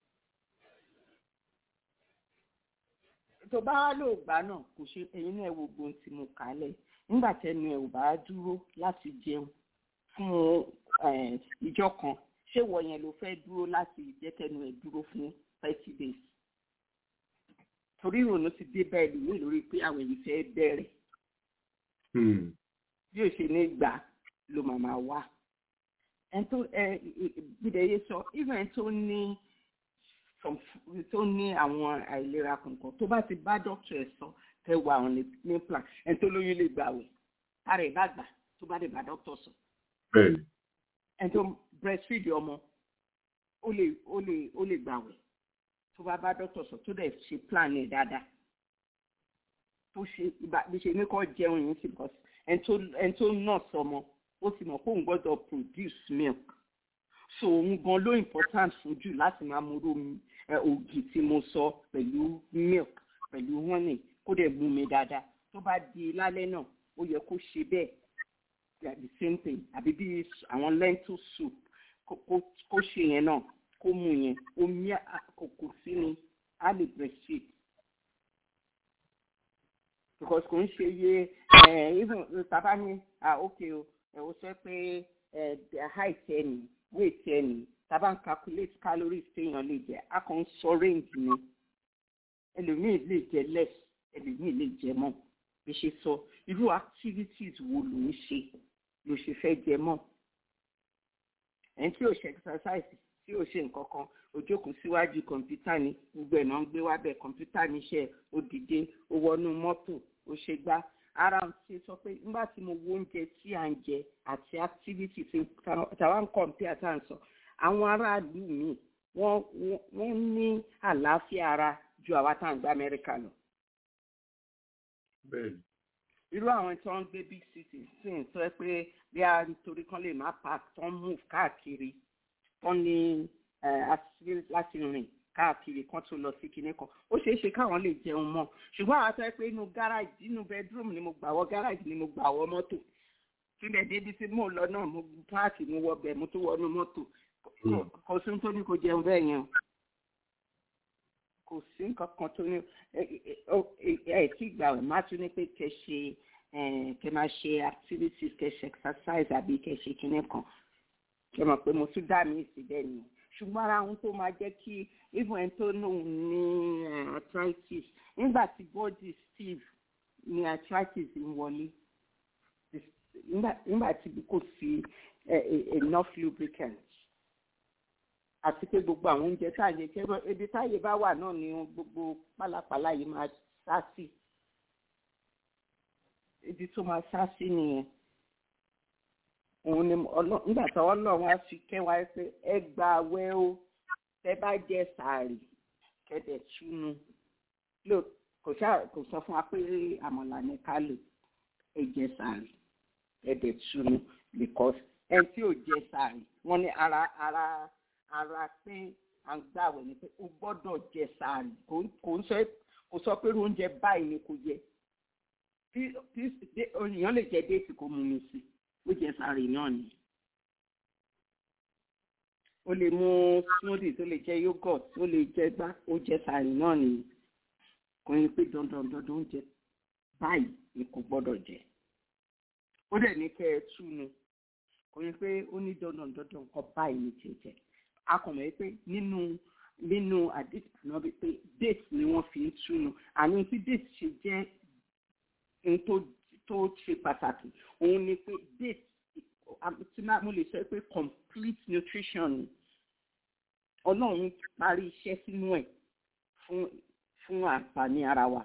tó bá wá lò gbà náà kò ṣe ẹyin náà wo gbóhùn tí mo kà á lẹ̀ nígbà tẹnu ẹ ò bá dúró láti jẹun fún eh, ìjọ kan ṣé wọ yẹn ló fẹ́ dúró láti jẹ́ tẹnu ẹ dúró fún thirty days torí ìrònú ti dé bẹ́ẹ̀ lómi lórí pé àwọn èyí fẹ́ bẹ̀rẹ̀ bí o ṣe ní gbà ló máa máa wá ẹn tó ẹ gbìdẹ̀yẹ sọ even ẹn tó ní some f- tó ní àwọn àìlera kankan tó bá ti bá dókítà ẹ sọ tẹ wà àwọn ní ní plan ẹn tó lóyún lè gbà wẹ̀ ara ẹ̀ bá gbà tó bá lè bá dókítà sọ bẹ́ẹ̀ni. ẹn tó breastfeed ọmọ ó lè ó lè ó lè gbà wẹ̀ tó bá bá dókítà sọ tó dẹ̀ ṣe plan ẹ̀ dáadáa tó ṣe ìbá bí ṣe ní kọ́ jẹun yìí sí because ẹn tó ẹn tó nurse ọmọ ó ti mọ̀ pé òun gbọ́dọ̀ produce milk so òun gan ló important fún jù láti máa múrò ẹ ògì tí mo sọ pẹ̀lú milk pẹ̀lú honey kó dẹ̀ mú mi dáadáa tó bá di lálẹ́ náà ó yẹ kó ṣe bẹ́ẹ̀ like the same thing àbí bí àwọn lentil soup kó kó- kó ṣe yẹn náà kó mú yẹn omi àkókò sí ni á lè breastfeed because kò ń ṣe iye ẹ even tàbá ní ah ok o ẹ o sọ pé ẹ height ẹ nì weight ẹ nì tàbá ń calculate calories téèyàn lè jẹ a kàn ń sọ range ni ẹlòmíì lè jẹ less ẹlòmíì lè jẹ more bí ṣe sọ irú activities wo ló ń ṣe ló ṣe fẹ́ jẹ mọ́ ẹni tí ò ṣe exercise tí ò ṣe nǹkan kan ó jókòó síwájú kọ̀ǹpútà ni gbogbo ẹ̀ náà ń gbé wá bẹ̀ kọ̀ǹpútà níṣẹ́ ó dìde ó wọnú mọ́tò ó ṣe gbá ara ń ṣe sọ pé nígbà tí mo wo oúnjẹ tí à ń jẹ àti activity tí tàwa ń kọ̀ǹpútà tá à ń sọ àwọn aráàlú mi wọ́n wọ́n- wọ́n ní àlàáfíà ara ju àwa tá à ń gbé amẹ́ríkà lọ bẹ́ẹ̀ni. irú àwọn tí wọ́n ń gbé big city sì ń sọ pé bí a nítorí kan lè má park tó ń move káàkiri tó ní àṣírí láti rìn káàkiri kan tó lọ sí kinní kan ó ṣeé ṣe káwọn lè jẹun mọ́ ṣùgbọ́n àwọn àtọ́ pé inú gáràjì inú bedroom ni mo gbà wọ gáràjì ni mo gbà wọ mọ́tò síbẹ̀ débi tí mò ń lọ náà mo páàkì mo wọ bẹ̀ mo tó wọnú mọ́tò kò sí tó ní kò jẹun bẹ́ẹ̀ yẹn kò sí nǹkan kan tó ní ẹ tí gbà wẹ̀ má tún ní pé kẹ ṣe kẹ máa ṣe activities kẹ ṣe exercise àbí kẹ ṣe kinní kan kẹ mọ̀ pé mo tún dá mi sí bẹ́ẹ̀ nìyẹn ṣùgbọ́n ara ohun tó máa jẹ́ kí even ẹni tó lóun ní arthritis nígbà tí body stiff ni arthritis ń wọlé nígbà tí kò sí enough lubricant àti pé gbogbo àwọn oúnjẹ tá à ń jẹ kí ebi táyé bá wà náà ni gbogbo pálapàla yìí máa sá sí ibi tó máa sá sí nìyẹn òun ni nígbà tí ọlọ́run á fi kẹwàá pé ẹ gba awẹ́ o tẹ bá jẹ sàárì kẹdẹ túnú lò kò sọ fún wa pé àmọ̀là ní ká lò ẹ jẹ sàárì kẹdẹ túnú because ẹ tí ò jẹ sàárì wọn ní ara ara ara pé à ń gbàwẹ̀ ni pé o gbọ́dọ̀ jẹ sàárì kò sọ pé oúnjẹ báyìí ni kò jẹ tí èèyàn lè jẹ déètì kó mú mi sí ó jẹ sàárì náà ni o lè mu smoothies o lè jẹ yogurt o lè jẹ gbá ó jẹ sàárì náà ni kò ní pé dandan dandan oúnjẹ báyìí ni kò gbọ́dọ̀ jẹ ó dẹ̀ ní kẹ́ ẹ túnu kò ní pé ó ní dandan dandan nǹkan báyìí ni jẹ jẹ akọ̀mọ̀ pé nínú nínú àdìsí náà bí pé date ni wọ́n fi ń túnu àní tí date ṣe jẹ́ ohun tó tó ṣe pàtàkì òun ni pé date tí mo lè sọ pé complete nutrition ni ọlọ́run parí iṣẹ́ sínú ẹ̀ fún fún àǹfààní ara wa.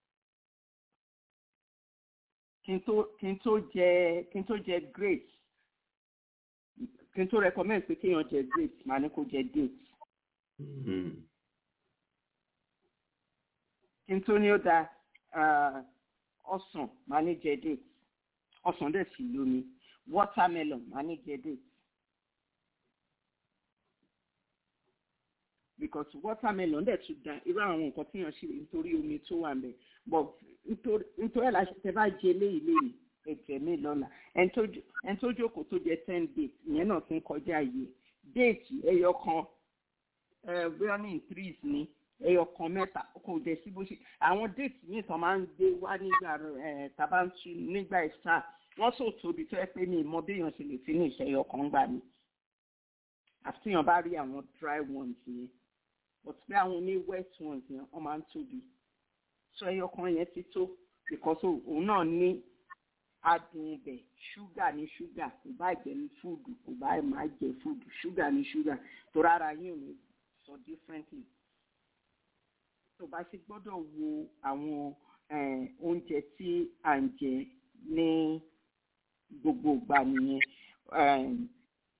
kí n tó kí n tó jẹ kí n tó jẹ grapes kí n tó recommend pé kéèyàn jẹ grapes màá ní kó jẹ dates. kí n tó ní ó da ọsàn màá ní jẹ dates ọsàn dẹ̀ sì lómi watermelon màá ní jẹ dates. because watermelon dẹ̀ tún da irú àwọn nǹkan tí yàn ṣe nítorí omi tó wà ń bẹ̀ but nítorí ẹ̀ láti tẹ bá jẹ léyìí léyìí ẹ̀jẹ̀ mi lọ́la ẹni tó jókòó tó jẹ ten dates ìyẹn náà ti ń kọjá yìí déètì ẹyọ kan bóyá ní increase ní ẹyọ kan mẹ́ta kò dẹ̀ sí bó ṣe àwọn déètì míì tán máa ń gbé wá nígbà tabantu nígbà ìsà wọ́n sò tóbi tó ẹ pé mi mọ béèyàn ṣe lè fi ní ìṣẹ́yọ kan gbà mí àfihàn bá rí àwọn dry ones yẹn but pé àwọn ní wet ones yẹn wọ́n máa ń tóbi so ẹyọ kan yẹn ti tó because òun náà ní adùn ibẹ̀ ṣúgà ní ṣúgà kò bá jẹ́ ní fúdù kò bá má jẹ́ fúdù ṣúgà ní ṣúgà tó rárá yín ò ní sọ differently tó bá ṣe gbọ́dọ̀ wo àwọn oúnjẹ tí à ń jẹ ní gbogbo ìgbà nìyẹn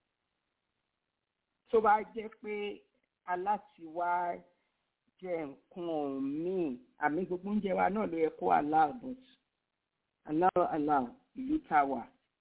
tó bá jẹ́ pé alátiwá jẹ nǹkan míì àmì gbogbo oúnjẹ wa náà ló yẹ kó allow but allow allow ìlú tá a wà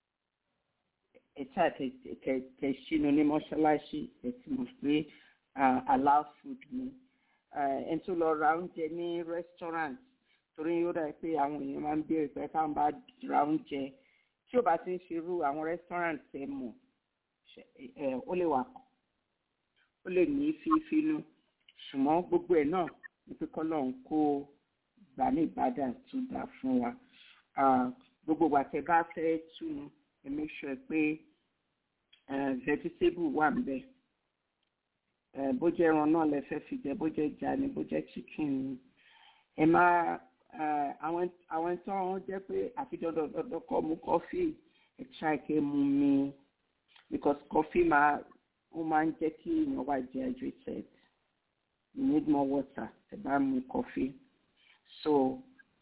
ẹ̀ta tẹ̀ ṣínú ní mọ́ṣáláṣí ẹ̀ ti mọ̀ pé allow food ni ẹni tó lọ ra oúnjẹ ní restaurant torí yóò dà pé àwọn èèyàn máa ń béèrè pé káwọn bá ra oúnjẹ tí ò bá ti ń ṣerú àwọn restaurant ẹ mọ̀ ó lè wà ó lè ní fífínú ṣùgbọ́n gbogbo ẹ̀ náà ní pé kọ́lọ́run kó gbà ní ìbàdàn tó dà fún wa gbogbo wa tẹ bá fẹ́ túnu ẹ make sure pé vegetable wà ń bẹ̀ bó jẹ́ ẹran náà lẹ fẹ́ fi jẹ bó jẹ́ ẹja ni bó jẹ́ chicken ni ẹ máa àwọn tí wọ́n jẹ́ pé àfi dandan kọ́ mu kọfí ẹ try kẹ́ mu mi because coffee máa ó máa ń jẹ́ kí èèyàn wà dehydrated you need more water ẹ bá mu coffee so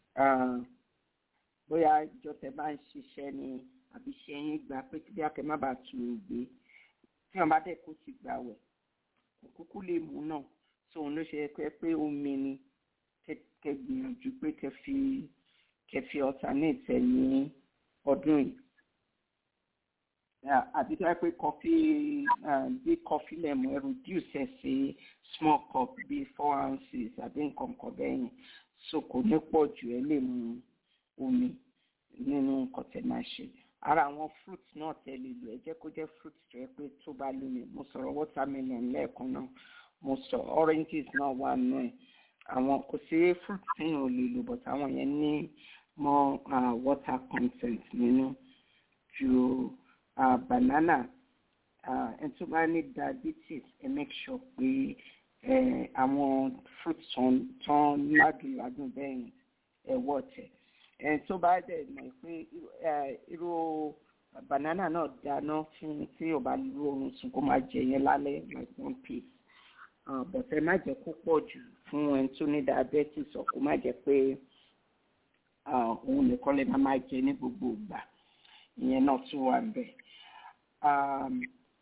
bóyá ìjọ tẹ bá ń ṣiṣẹ́ ni àbí ṣe yín gbà pé bí akẹ́ má bàa tù ú gbé tí wọ́n bá dẹ̀ kó ti gbà wẹ̀ kúkú lè mú náà so òun ló ṣe pé pé omi ni kẹ gbìyànjú pé kẹ fi kẹ fi alternate ẹ ní ọdún yìí uh, àbí tó yẹ pé kọfí uh, bí kọfí lẹ́mu ẹ reduce ẹ̀ sí small cup bí four ounces àbí nǹkan kan bẹ́ẹ̀ yẹn so kò ní pọ̀ jù ẹ lè mu omi nínú nǹkan tẹ̀ máa ṣe ara àwọn fruit náà tẹ̀ lè lò ẹ jẹ́ kó jẹ́ fruit tó yẹ pé tó bá lómi mo sọ̀rọ̀ watermelon lẹ́ẹ̀kan náà mo sọ oranges náà wà nù ẹ̀ àwọn kò sí fruit téèyàn ò lè lò but àwọn yẹn ní more uh, water content nínú ju uh, banana uh, ẹni tó bá ní diabetes ẹ make sure pé ẹ àwọn fruit tán tán ládùn ládùn bẹ́ẹ̀ yẹn ẹ wọ̀ tẹ̀ ẹni tó bá dẹ̀ mọ̀ pé ẹ, irú banana náà dáná fún tí o bá lu oorun sùn kó máa jẹ yẹn lálẹ́ like one piece uh, but ẹ má jẹ́ kó pọ̀ jù fún ẹni tó ní diabetes ọ̀ kó má jẹ́ pé uh, òun nìkan lè máa máa jẹ ní gbogbo ìgbà ìyẹn náà tún wà bẹ́ẹ̀. Um,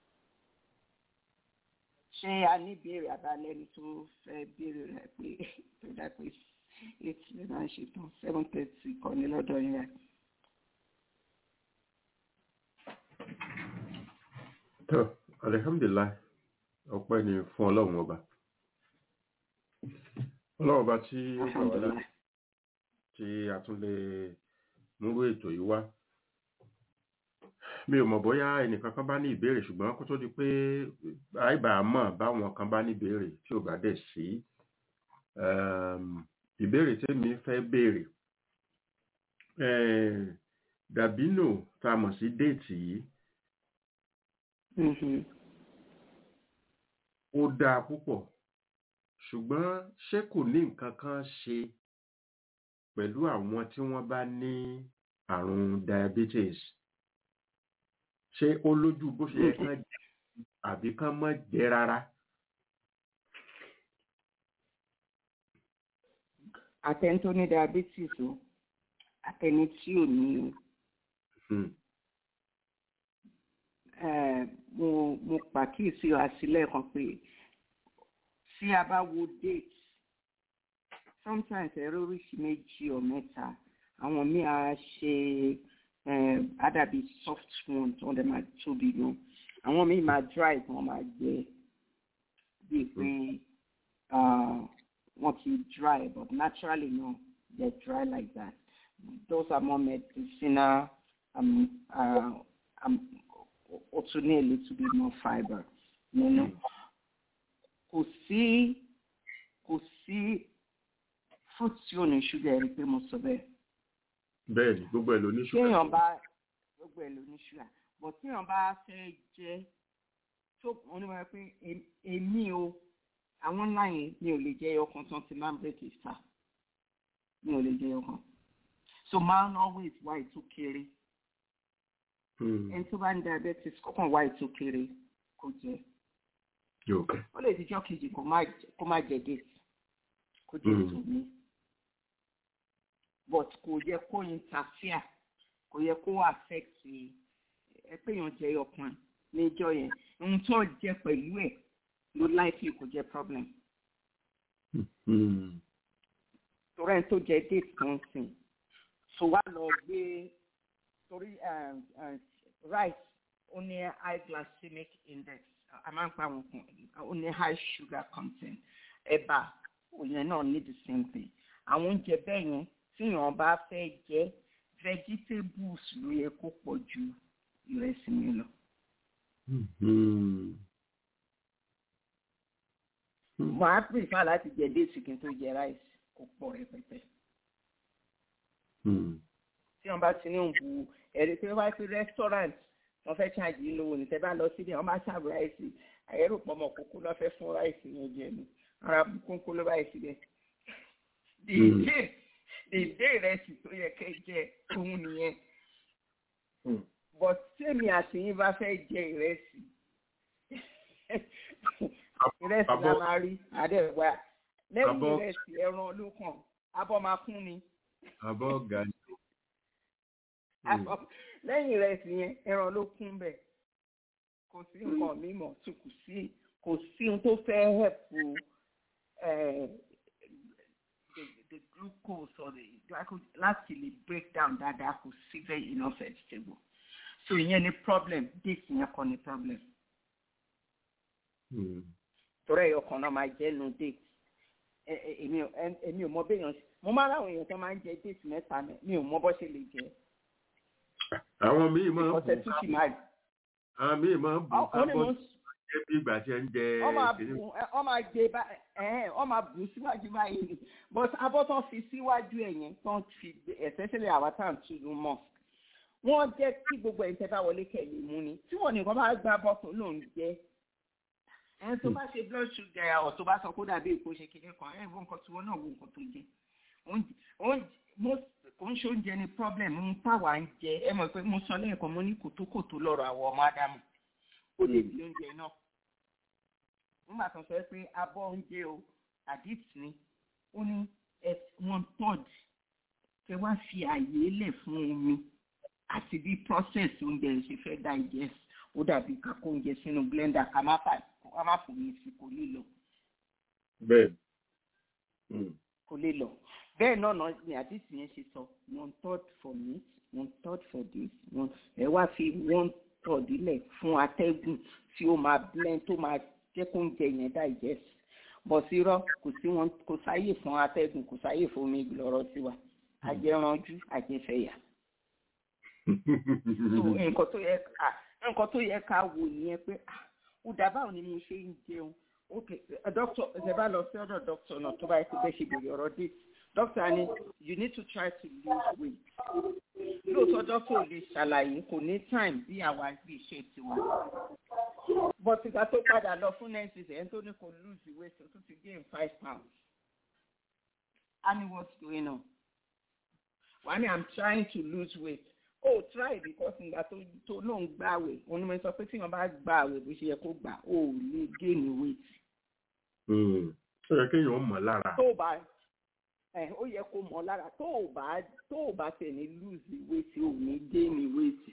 ṣé a ní ìbéèrè àbálẹ́ni tó fẹ́ béèrè rẹ̀ pé tó dá pé eight lè máa ṣe tán seven thirty kọ́ ní lọ́dọ̀ yín rẹ̀. tó alihamdulilayi ọpẹ́ ni fún ọlọ́run ọba ọlọ́run ọba tí ó gbà wá láti tí a tún lè múrú ètò yìí wá mi ò mọ̀ bóyá ẹnìkan kan bá ní ìbéèrè ṣùgbọ́n kó tó di pé àìbá mọ̀ báwọn kan bá ní ìbéèrè tí ò bá dẹ̀ sí um, ìbéèrè tèmi fẹ́ béèrè eh, dàbínò tá a mọ̀ sí déètì yìí Mhm. ó dáa púpọ̀ ṣùgbọ́n ṣé kò ní nǹkan kan ṣe pẹ̀lú àwọn tí wọ́n bá ní àrùn diabetes ṣé ó lójú bó ṣe yẹ kán jẹ àbí kán má jẹ rárá àtẹni tó ní diabetes o àtẹni tí ò ní o Hmm, Eh, mo mo pàkíyèsí àsílẹ̀ kan pé tí a bá wo date sometimes ẹ̀rọ oríṣi méjì or mẹ́ta àwọn míì á ṣe eh, àdàbí soft one tí wọ́n dẹ̀ máa tóbi gan àwọn míì máa dry tí wọ́n máa gbẹ bíi pé ah, wọ́n ti dry but naturally no they dry like that those are more medicinal um, uh, um, ó tún ní a little bit more fibre nínú. Kò sí kò sí fruit tí ò ní ṣúgà ẹ̀rí pé mo sọ bẹ́ẹ̀. bẹ́ẹ̀ ni gbogbo ẹ̀ ló ní ṣúgà Téèyàn bá gbogbo ẹ̀ ló ní ṣúgà but téèyàn bá fẹ́ jẹ tó wọ́n ní wọ́n pé em- èmi o àwọn ńlá yẹn mi ò lè jẹ ẹyọ kan tán ti máa ń bẹ̀rẹ̀ ìfà mi ò lè jẹ ẹyọ kan. So máa ń always wá ètò kéré Hmm, ẹni tó bá ń diabetes kọ́kàn wá ètò kéré kò jẹ. yóò kẹ́ ó lè dijọ́ kejì kó má kó má jẹ date kó jẹ Mm. tòmí but kò yẹ kó interfere kò yẹ kó affect ẹ pé èèyàn jẹ ọkàn níjọ́ yẹn ohun tó jẹ pẹ̀lú ẹ̀ ló likely kò jẹ problem Hmm, torí ẹni tó jẹ date kan sìn so wá lọ gbé torí um, um, rice ó ní high glycemic index a máa ń pa àwọn kan ó ní high sugar content ẹ̀bà òyìn náà ní the same thing àwọn oúnjẹ bẹ́ẹ̀ yẹn tíyàn bá fẹ́ jẹ vegetables ló yẹ kó pọ̀ ju ìrẹsì mi lọ. hmm, hmm. mo á prefer láti jẹ déètì kí n tó jẹ rice kó pọ̀ rẹpẹtẹ. Hmm, tí wọn bá ti ní òǹbu ẹ̀rí pé wáá fi restaurant wọn fẹ́ ṣáàjì yín lówó ní tẹ́ bá lọ síbi wọn bá ṣàbù ráìsì àyẹ̀rò pọ̀mọ̀ kókó lọ́ fẹ́ fún ráìsì yẹn jẹ ni ara kókó ló báyìí síbẹ̀. dèdè dèdè ìrẹsì tó yẹ kẹ́ jẹ òun nìyẹn hmm. but tèmi àti yín bá fẹ́ jẹ ìrẹsì ìrẹsì la Abọ́- máa rí àdẹ́gbà lẹ́yìn Abọ́- ìrẹsì ẹran ló kàn abọ́ máa kún ni. abọ́ ọ̀gá ni Àkọ́- lẹ́yìn ìrẹsì yẹn ẹran ló kún bẹ̀ kò sí nǹkan mímọ́ tó kù sí kò sí ohun tó fẹ́ hẹ̀pù eh, the the glucose or the glyco láti lè break down dáadáa kò sí very enough vegetable so ìyẹn ni problem date yẹn kọ́ ni problem Hmm. torí ẹ̀yọ kan náà máa jẹ́ nu date Ẹ- ẹ- èmi ò ẹ- èmi ò mọ béèyàn mo máa ráwọn èèyàn tó máa ń jẹ date mẹ́ta mi mi ò mọ bó ṣe lè jẹ àwọn míì máa ń bù ọ̀sẹ̀ tún sì máa àwọn míì máa ń bù ọ ní mo kábọ̀ ń jẹ́ bí ìgbà tí ẹ ń jẹ ọ máa kìíní. bù ẹ- ọ máa gbé bá ẹhẹn ọ máa bù síwájú báyìí ni but abọ́ tán fi síwájú ẹ̀ yẹn tán fi especially àwa tá à ń tunu mọ̀ wọ́n jẹ́ kí gbogbo ẹ̀yin tẹ́ bá wọlé kẹ̀lé mú ni tí wọ́n nìkan bá gbá bọ́ọ̀tù lòún jẹ́ ẹni tó bá ṣe blood sugar ọ̀ tó bá sọ kó dàbí èkó ṣe kékeré kan ẹ̀ wọ́n nǹkan tí wọ́n náà wo nǹkan tó jẹ Oúnjẹ- oúnjẹ- most- kò ń ṣe oúnjẹ ni problem ń táwa ń jẹ ẹ mọ̀ pé mo sọ lẹ́ẹ̀kan mo ní kòtókòtó lọ́rọ̀ àwọn ọmọ ádámù ó lè di oúnjẹ náà nígbà tó sọ pé abọ́ oúnjẹ o addict ni ó ní ẹ one third kẹ wá fi àyè lẹ̀ fún omi àti bí process oúnjẹ yẹn ṣe fẹ́ digest ó dàbí kakó oúnjẹ sínú blender ká má fà ká má fòmí sí kò lè lọ bẹ́ẹ̀ Hmm. kò lè lọ bẹ́ẹ̀ náà náà ni àdìsí yẹn ṣe sọ one third for meat one third for this one ẹ wá fi one third lẹ̀ fún atẹ́gùn tí ó máa blend tó máa jẹ́ kó oúnjẹ yẹn digest bọ̀ sí rọ kò sí wọn kò sáyè fún atẹ́gùn kò sáyè fún omi lọ́rọ̀ tiwa ajẹranjú ajẹfẹ̀yà so nǹkan tó yẹ ká nǹkan tó yẹ ká wò nìyẹn pé ah ó dà báwo ni mo ṣe ń jẹun ok doctor ẹ bá lọ sí ọ̀dọ̀ doctor náà tó bá yẹ kó bẹ ṣe bèrè ọ̀rọ̀ dé doctor ni you need to try to lose weight lóòótọ́ doctor ò lè ṣàlàyé kò ní time bí àwa bí iṣẹ́ tiwa but ìgbà tó padà lọ fún nurses ẹ̀ ń tó ní kò lose weight tó ti gain five pounds and what's going on wà ní i'm trying to lose weight oh try because ìgbà tó tó náà ń gbà àwẹ̀ onímọ̀ sọ pé tí wọ́n bá gbà àwẹ̀ bó ṣe yẹ kó gbà ó lè gain weight Hmm. ó yẹ kéèyàn mọ̀ lára. tó o bá ẹ ó yẹ kó mọ̀ lára tó o bá tó o bá tẹ̀ ní lose weight ò ní gain weight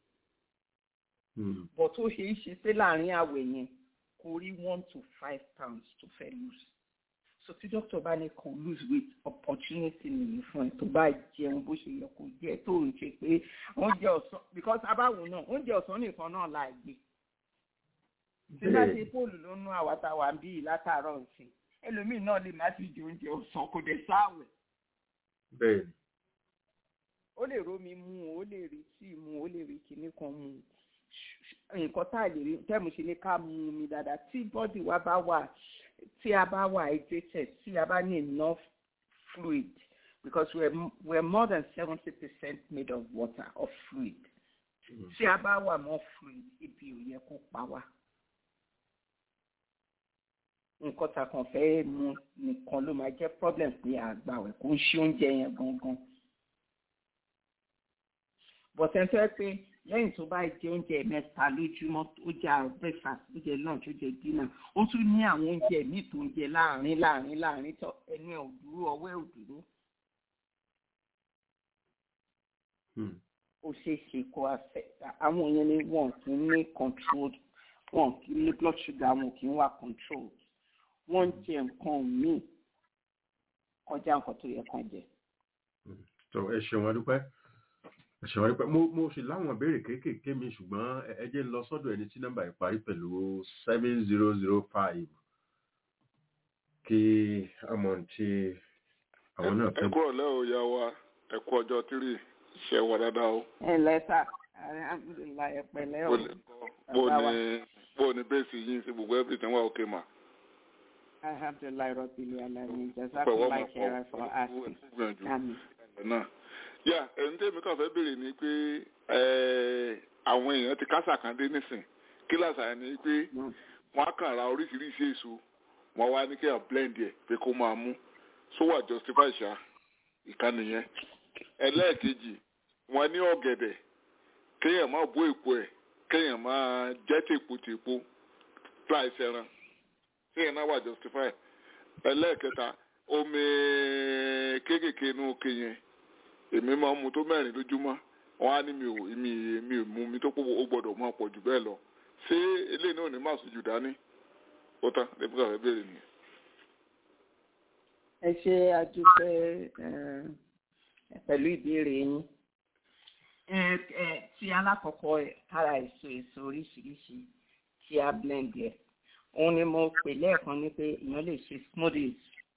Hmm. but ó ṣe é ṣe pé láàrin àwẹ̀ yẹn kò rí one to five pounds tó fẹ́ lose so tí doctor bá ní kàn lose weight opportunity nìyí fún ẹ tó bá jẹun bó ṣe yẹ kó jẹ tó ń ṣe pé oúnjẹ ọ̀sán because abáwo náà oúnjẹ ọ̀sán nìkan náà là gbé tí bá ṣe póòlù ló nú àwa tá a wà ń bí yìí látàárọ̀ ǹsìn ẹlòmíì náà lè má ti jẹ oúnjẹ ọ̀sán kò dé sáwẹ̀ bẹ́ẹ̀ ni. ó lè rómi mu ó lè rí tíì mu ó lè rí kinní kan mu nǹkan tá a lè rí tẹ́mu ṣe ní ká mu omi dáadáa tí bọ́dì wa bá wà tí a bá wà hydrated tí a bá ní enough fluid because we're, we're more than seventy percent made of water of fluid tí a bá wà more fluid ibi ò yẹ kó pa wá nǹkan tá a kàn fẹ́ mu nìkan ló máa jẹ́ problem pé àgbàwẹ̀ kò ń ṣe oúnjẹ yẹn gangan bọ̀tẹ́ fẹ́ pé lẹ́yìn tó bá jẹ oúnjẹ mẹ́ta lójúmọ́ ó jẹ breakfast ó jẹ lunch ó jẹ dinner ó tún ní àwọn oúnjẹ míì tó ń jẹ láàrin láàrin láàrin tó ẹnu ẹ̀ ò dúró ọwọ́ ẹ̀ ò dúró ó ṣeé ṣe kó affect àwọn yẹn ni wọn kì í ní control wọn kì í ní blood sugar wọn kì í wà control wọ́n ń jẹ nǹkan míì kọjá nǹkan tó yẹ kàn jẹ. tó ẹ ṣeun adúpẹ́ ẹ ṣeun adúpẹ́ mo mo sì láwọn ìbéèrè kéékèèké mi ṣùgbọ́n ẹ ẹ jẹ́ n lọ sọ́dọ̀ ẹni tí nọ́mbà yìí parí pẹ̀lú seven zero zero five kí àmọ́ tí àwọn náà ẹ fẹ́. kú ọ̀lẹ́ o ya wa ẹ kú ọjọ́ tírì ṣe wà dáadáa o. ẹ lẹ́tà alhamdulilayi ẹ pẹ̀lẹ́ o. bó ni bó ni bó ni bẹ́ẹ̀sì yín sí gbogbo everything wà okay ma. alhamdulilayi rọ́bìlì alamin pẹ̀wọ́ jazakumai máa kẹ́ra for pọ̀ asking. gbìyànjú Àmín. ẹ̀ náà. yà ẹni tẹ́mi kàn fẹ́ béèrè ni pé ẹ̀, àwọn èèyàn ti kásà kan dé nísìn kí làṣà ni pé Mm. wọ́n á kàn ra oríṣiríṣi èso wọ́n wá ní kéèyàn blend ẹ̀ pé kó máa mú so wà justify ṣá ìkànnì yẹn ẹlẹ́ẹ̀kejì wọ́n ní ọ̀gẹ̀dẹ̀ kéèyàn máa bó èpo ẹ̀ kéèyàn máa jẹ́ tèpo tèpo láì ṣẹran kéèyàn náà wà justify ẹlẹ́ẹ̀kẹta omi kéékèèké inú òkè yẹn èmi máa ń mu tó mẹ́rin lójúmọ́ wọ́n á ní mi ò mi mi ò mu mi tó pọ̀ ó gbọ́dọ̀ máa pọ̀ jù bẹ́ẹ̀ lọ ṣé eléyìí náà ò ní máa sùn jù dání ó tán lẹ́bí kàwé béèrè nìyẹn. ẹ ṣe àdúpẹ́ ẹ, pẹ̀lú ìbéèrè yín ẹ ẹ tí alákọ̀ọ́kọ́ ẹ̀ kára èso èso oríṣiríṣi tí a blend yẹ òun ni mo pè lẹ́ẹ̀kan ní pé èèyàn lè ṣe smoothies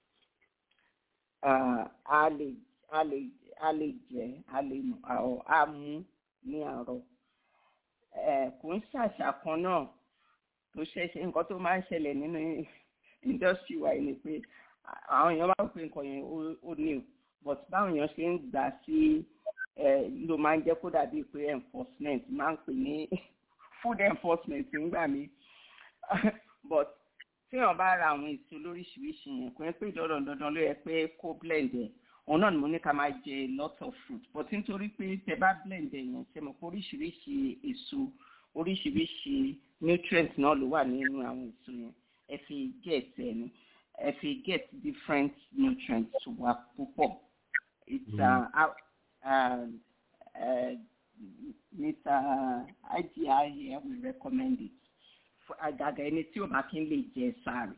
Ah, a lè a lè a lè jẹ a lè mu àwọ̀ a mú ní àárọ̀ ẹ kò ń ṣàṣà kan náà tó ṣẹ̀ṣẹ̀ nǹkan tó máa ń ṣẹlẹ̀ nínú industry wa yìí ni pé àwọn èèyàn máa ń pè nǹkan yẹn ó- ó new but báwọn èèyàn ṣe ń gbà sí ẹ ló máa ń jẹ́ kó dàbí pé enforcement máa ń pè ní food enforcement nígbà míì but tí èèyàn bá ra àwọn èso lóríṣiríṣi yẹn kò yẹ pé dandan dandan ló yẹ pé kó blend ẹ̀ òun náà ni mo ní ká máa jẹ lot of fruit but nítorí pé tẹ bá blend ẹ̀ yẹn ṣe mọ̀ pé oríṣiríṣi èso oríṣiríṣi nutrients náà ló wà nínú àwọn èso yẹn ẹ fi get ẹ ní ẹ fi get different nutrients wà púpọ̀ it's uh, uh, uh, uh, Mr. IGI here we recommend it fún àgàgà ẹni tí ò bá kí ń lè jẹ sáré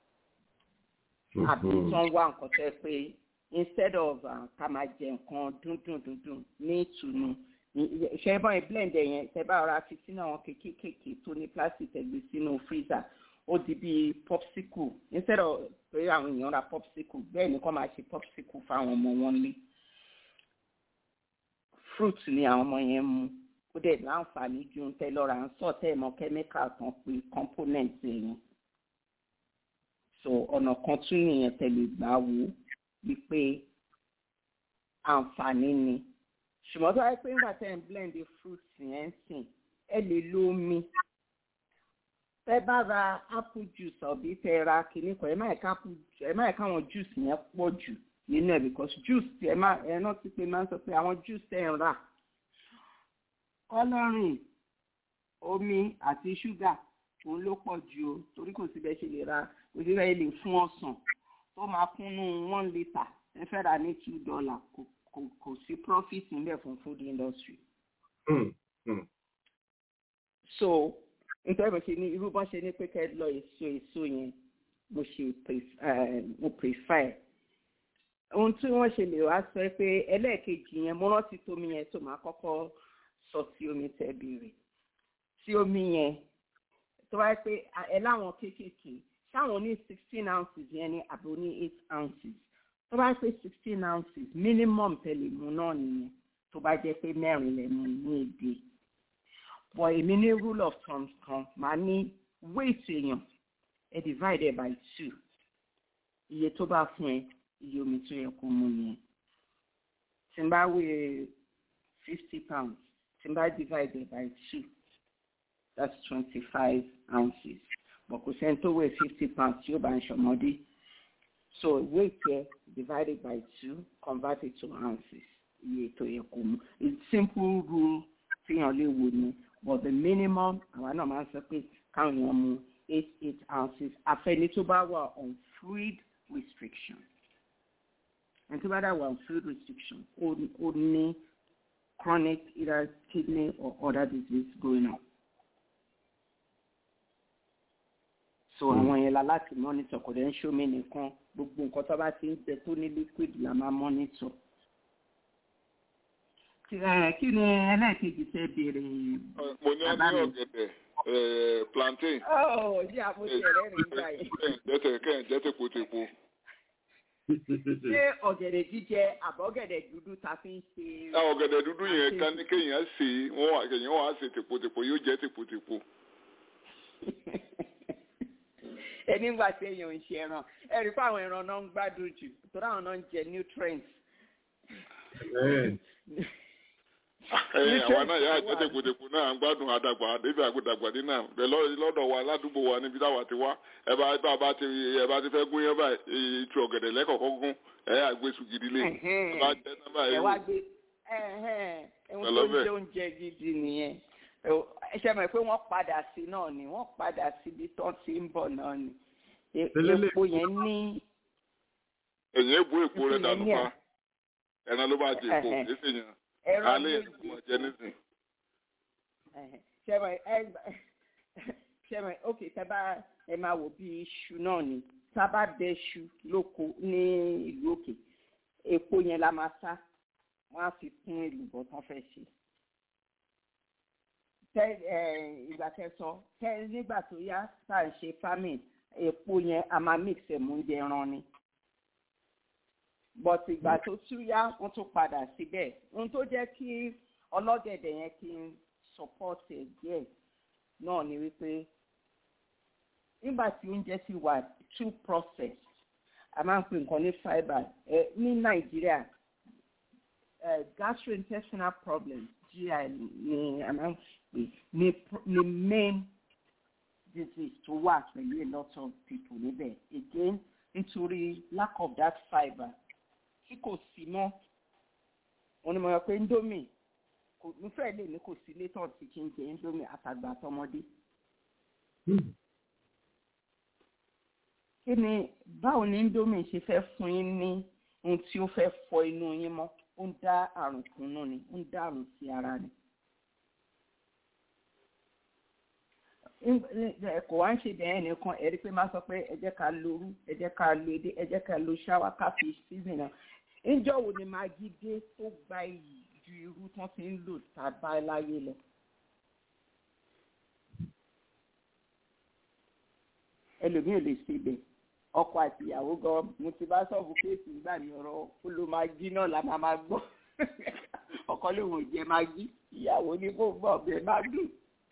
àbí tí wọ́n wá nǹkan tẹ́ pé instead of uh, ká máa jẹ nǹkan dúndùn dúndùn ní ìtùnú ṣe bọ́ ẹ blend ẹ yẹn tẹ bá ọ̀rá fi sínú àwọn kékékèké tó ní plastic ẹgbẹ́ sínú freezer ó di bíi popsicle instead of pé àwọn èèyàn ra popsicle bẹ́ẹ̀ ni kọ́ máa ṣe popsicle fáwọn ọmọ wọn lé fruit ni àwọn ọmọ yẹn mu ó dẹ̀ láǹfààní ju ń tẹ́ lọ́ra ń sọ tẹ́ ẹ̀ mọ́ chemical kan pé component yẹn so ọ̀nà kan tún nìyẹn tẹ̀lé gbà wò wípé àǹfààní ni ṣùgbọ́n tó wáyé pé nígbà tẹ́ ẹ̀ ń blend the fruit yẹn ń sìn ẹ lè lo omi tẹ́ bá ra apple juice ọ̀bí tẹ́ ra kìíní kan ẹ má ẹ̀ka apple ẹ má ẹ̀ka àwọn juice yẹn pọ̀ jù nínú ẹ̀ because juice tí ẹ má ẹ náà ti pé máa ń sọ pé àwọn juice tẹ́ ẹ̀ ń rà kọ́lọ́rìn omi àti ṣúgà òun ló pọ̀ jù o torí kò síbẹ̀ ṣe lè ra kò síbẹ̀ lè fún ọsàn tó máa kúnnú one litre ẹ fẹ́ rà ní two dollar kò kò kò sí profit níbẹ̀ fún food industry. Hmm, hmm. so nítorí mo ṣe ní irú bọ́n ṣe ní pé kẹ́ ẹ lọ èso èso yẹn mo ṣe pref- eh, mo prefer ohun tí wọ́n ṣe lè wá sọ pé ẹlẹ́ẹ̀kejì yẹn mo rántí tómi yẹn tó máa kọ́kọ́ sọ sí omi tẹ́ béèrè sí omi yẹn tó wáyé pé a- ẹ láwọn kéékèèké ṣáwọn ní sixteen ounces yẹn ní àbò ní eight ounces tó bá pé sixteen ounces minimum tẹ̀lé mu náà nìyẹn tó bá jẹ́ pé mẹ́rin lẹ̀ mú ní èdè but èmi ní rule of thumb kan màá ní weight èèyàn ẹ divide ẹ by two iye tó bá fún ẹ iye omi tó yẹ kó mu nìyẹn tí n bá wé fifty pounds tí n bá divide ẹ by two that's twenty-five ounces but kò sẹ́ni tó wé fifty pounds tí ó bá ń ṣọmọdé so weight yẹ divided by two converted to ounces iye tó yẹ kó mu it's simple rule tíyan lè wò ni but the minimum àwa náà máa ń sọ pé káwọn èèyàn mu eight eight ounces àfẹni tó bá wà on fluid restriction ẹni tó bá dà wà on fluid restriction ó ó ní chronic either kidney or other disease going on. so àwọn yẹn la láti monitor kò dẹ̀ ń ṣómi nìkan gbogbo nǹkan tó bá ti ń jẹ tó ní liquid la máa monitor. Kí ẹ, kí ni ẹlẹ́ẹ̀kejì tẹ́ béèrè? mo ní Bàbá ní mi. ọ̀gẹ̀dẹ̀ eh, plantain Ó ní àmúṣe rẹ̀ rìn gbà yẹn. jẹ́tẹ̀ kẹ́hìn jẹ́tẹ̀ potepo Ṣé ọ̀gẹ̀dẹ̀ jíjẹ àbọ̀gẹ̀dẹ̀ dúdú ta fi ń ṣe? àwọn ọ̀gẹ̀dẹ̀ dúdú yẹn ká ní kéèyàn sè é wọ́n wà kéèyàn wà á sè tèpotepo yóò jẹ́ tèpotepo Ẹni ń gbà tí èèyàn ń ṣe ẹran. Ẹ rí fún àwọn ẹran náà ń gbádùn jù. Torí àwọn náà ń jẹ nutrients. Bẹ́ẹ̀. ẹ̀yìn àwa náà yà á Nutrients jẹ́ wà. tèpotepo náà à ń gbádùn àdàgbà débi àgbàdàgbà ní náà bẹ́ẹ̀ lọ́- lọ́dọ̀ wa ládùúgbò wa níbi táwa ti wá ẹ bá bá bá ti ẹ bá ti fẹ́ gún yẹn báyìí ìtú ọ̀gẹ̀dẹ̀ lẹ́kọ̀ọ́kọ́ gún ẹ yà gbé sùn gidi lé ẹ bá jẹ́ náà báyìí ẹ wá gbé ẹhún tó ń Pẹ̀lọ́bẹ̀. jẹ oúnjẹ gidi nìyẹn ẹ ṣe mọ̀ pé wọ́n padà sí náà ni wọ́n padà síbi tó ti ń bọ̀ náà ni E- Lélẹ̀- epo yẹn ní ẹ̀yìn èbú èpo rẹ̀ Ìpínlẹ̀ dànù ní à. pa ẹ̀ràn ló bá jẹ èpo Ẹ̀hẹ̀. kìí sì yàn ẹ̀rọ alẹ́ yẹn kò mọ̀ jẹ méje nísìn ṣe mọ̀ ẹ ṣe mọ̀ ok tẹ́ bá ẹ máa wò bí iṣu náà ni tá a bá bẹ iṣu lóko ní ìlú òkè epo yẹn la máa sá wọ́n á fi kún èlùbọ́ tán fẹ́ ṣe tẹ ẹ ìgbà kẹsàn tẹ nígbà tó yá tá à ń ṣe farming epo yẹn a máa mix ẹ̀ mú oúnjẹ ẹran ni but ìgbà tó tún yá wọ́n tún padà síbẹ̀ ohun tó jẹ́ kí ọlọ́gẹ̀dẹ̀ yẹn kí n support ẹ̀ díẹ̀ náà ni wípé nígbà tí oúnjẹ ti wà too processed a máa ń pè nǹkan ní fibre ẹ ní nàìjíríà ẹ gastrointestinal problems gi ni a máa ń pè ní ní main disease tó wà pẹ̀lú a lot of people níbẹ̀ again nítorí lack of that fibre tí kò sí mọ́ wọn ni mo yọ pé indomie kò mo fẹ́ lè ní kò sí létọ̀ tí kì í jẹ indomie àtàgbà àtọmọdé. kí ni báwo ni indomie ṣe fẹ́ fún yín ní ohun tí ó fẹ́ fọ inú yín mọ́ ó ń dá àrùn kùnú ni ó ń dá àrùn sí ara ni. kò wá ń ṣe bẹ́ẹ̀ nìkan ẹ̀rí pé máa sọ pé ẹ jẹ́ ká lo orú ẹ jẹ́ ká lo edé ẹ jẹ́ ká lo ṣáwá ká fi season náà níjọ́ wo ni magi dé tó gba iyì ju irú tán ti ń lò tàbá láyé lọ. ẹlòmíì ò lè ṣe ibẹ̀ ọkọ àti ìyàwó gan mo ti bá sọ́ọ̀bù kéèsì nígbà ní ọ̀rọ̀ ó lo magi náà la máa máa gbọ́ ọkọ lòun ò jẹ magi ìyàwó ní kó gbọ́ ọbẹ̀ má dùn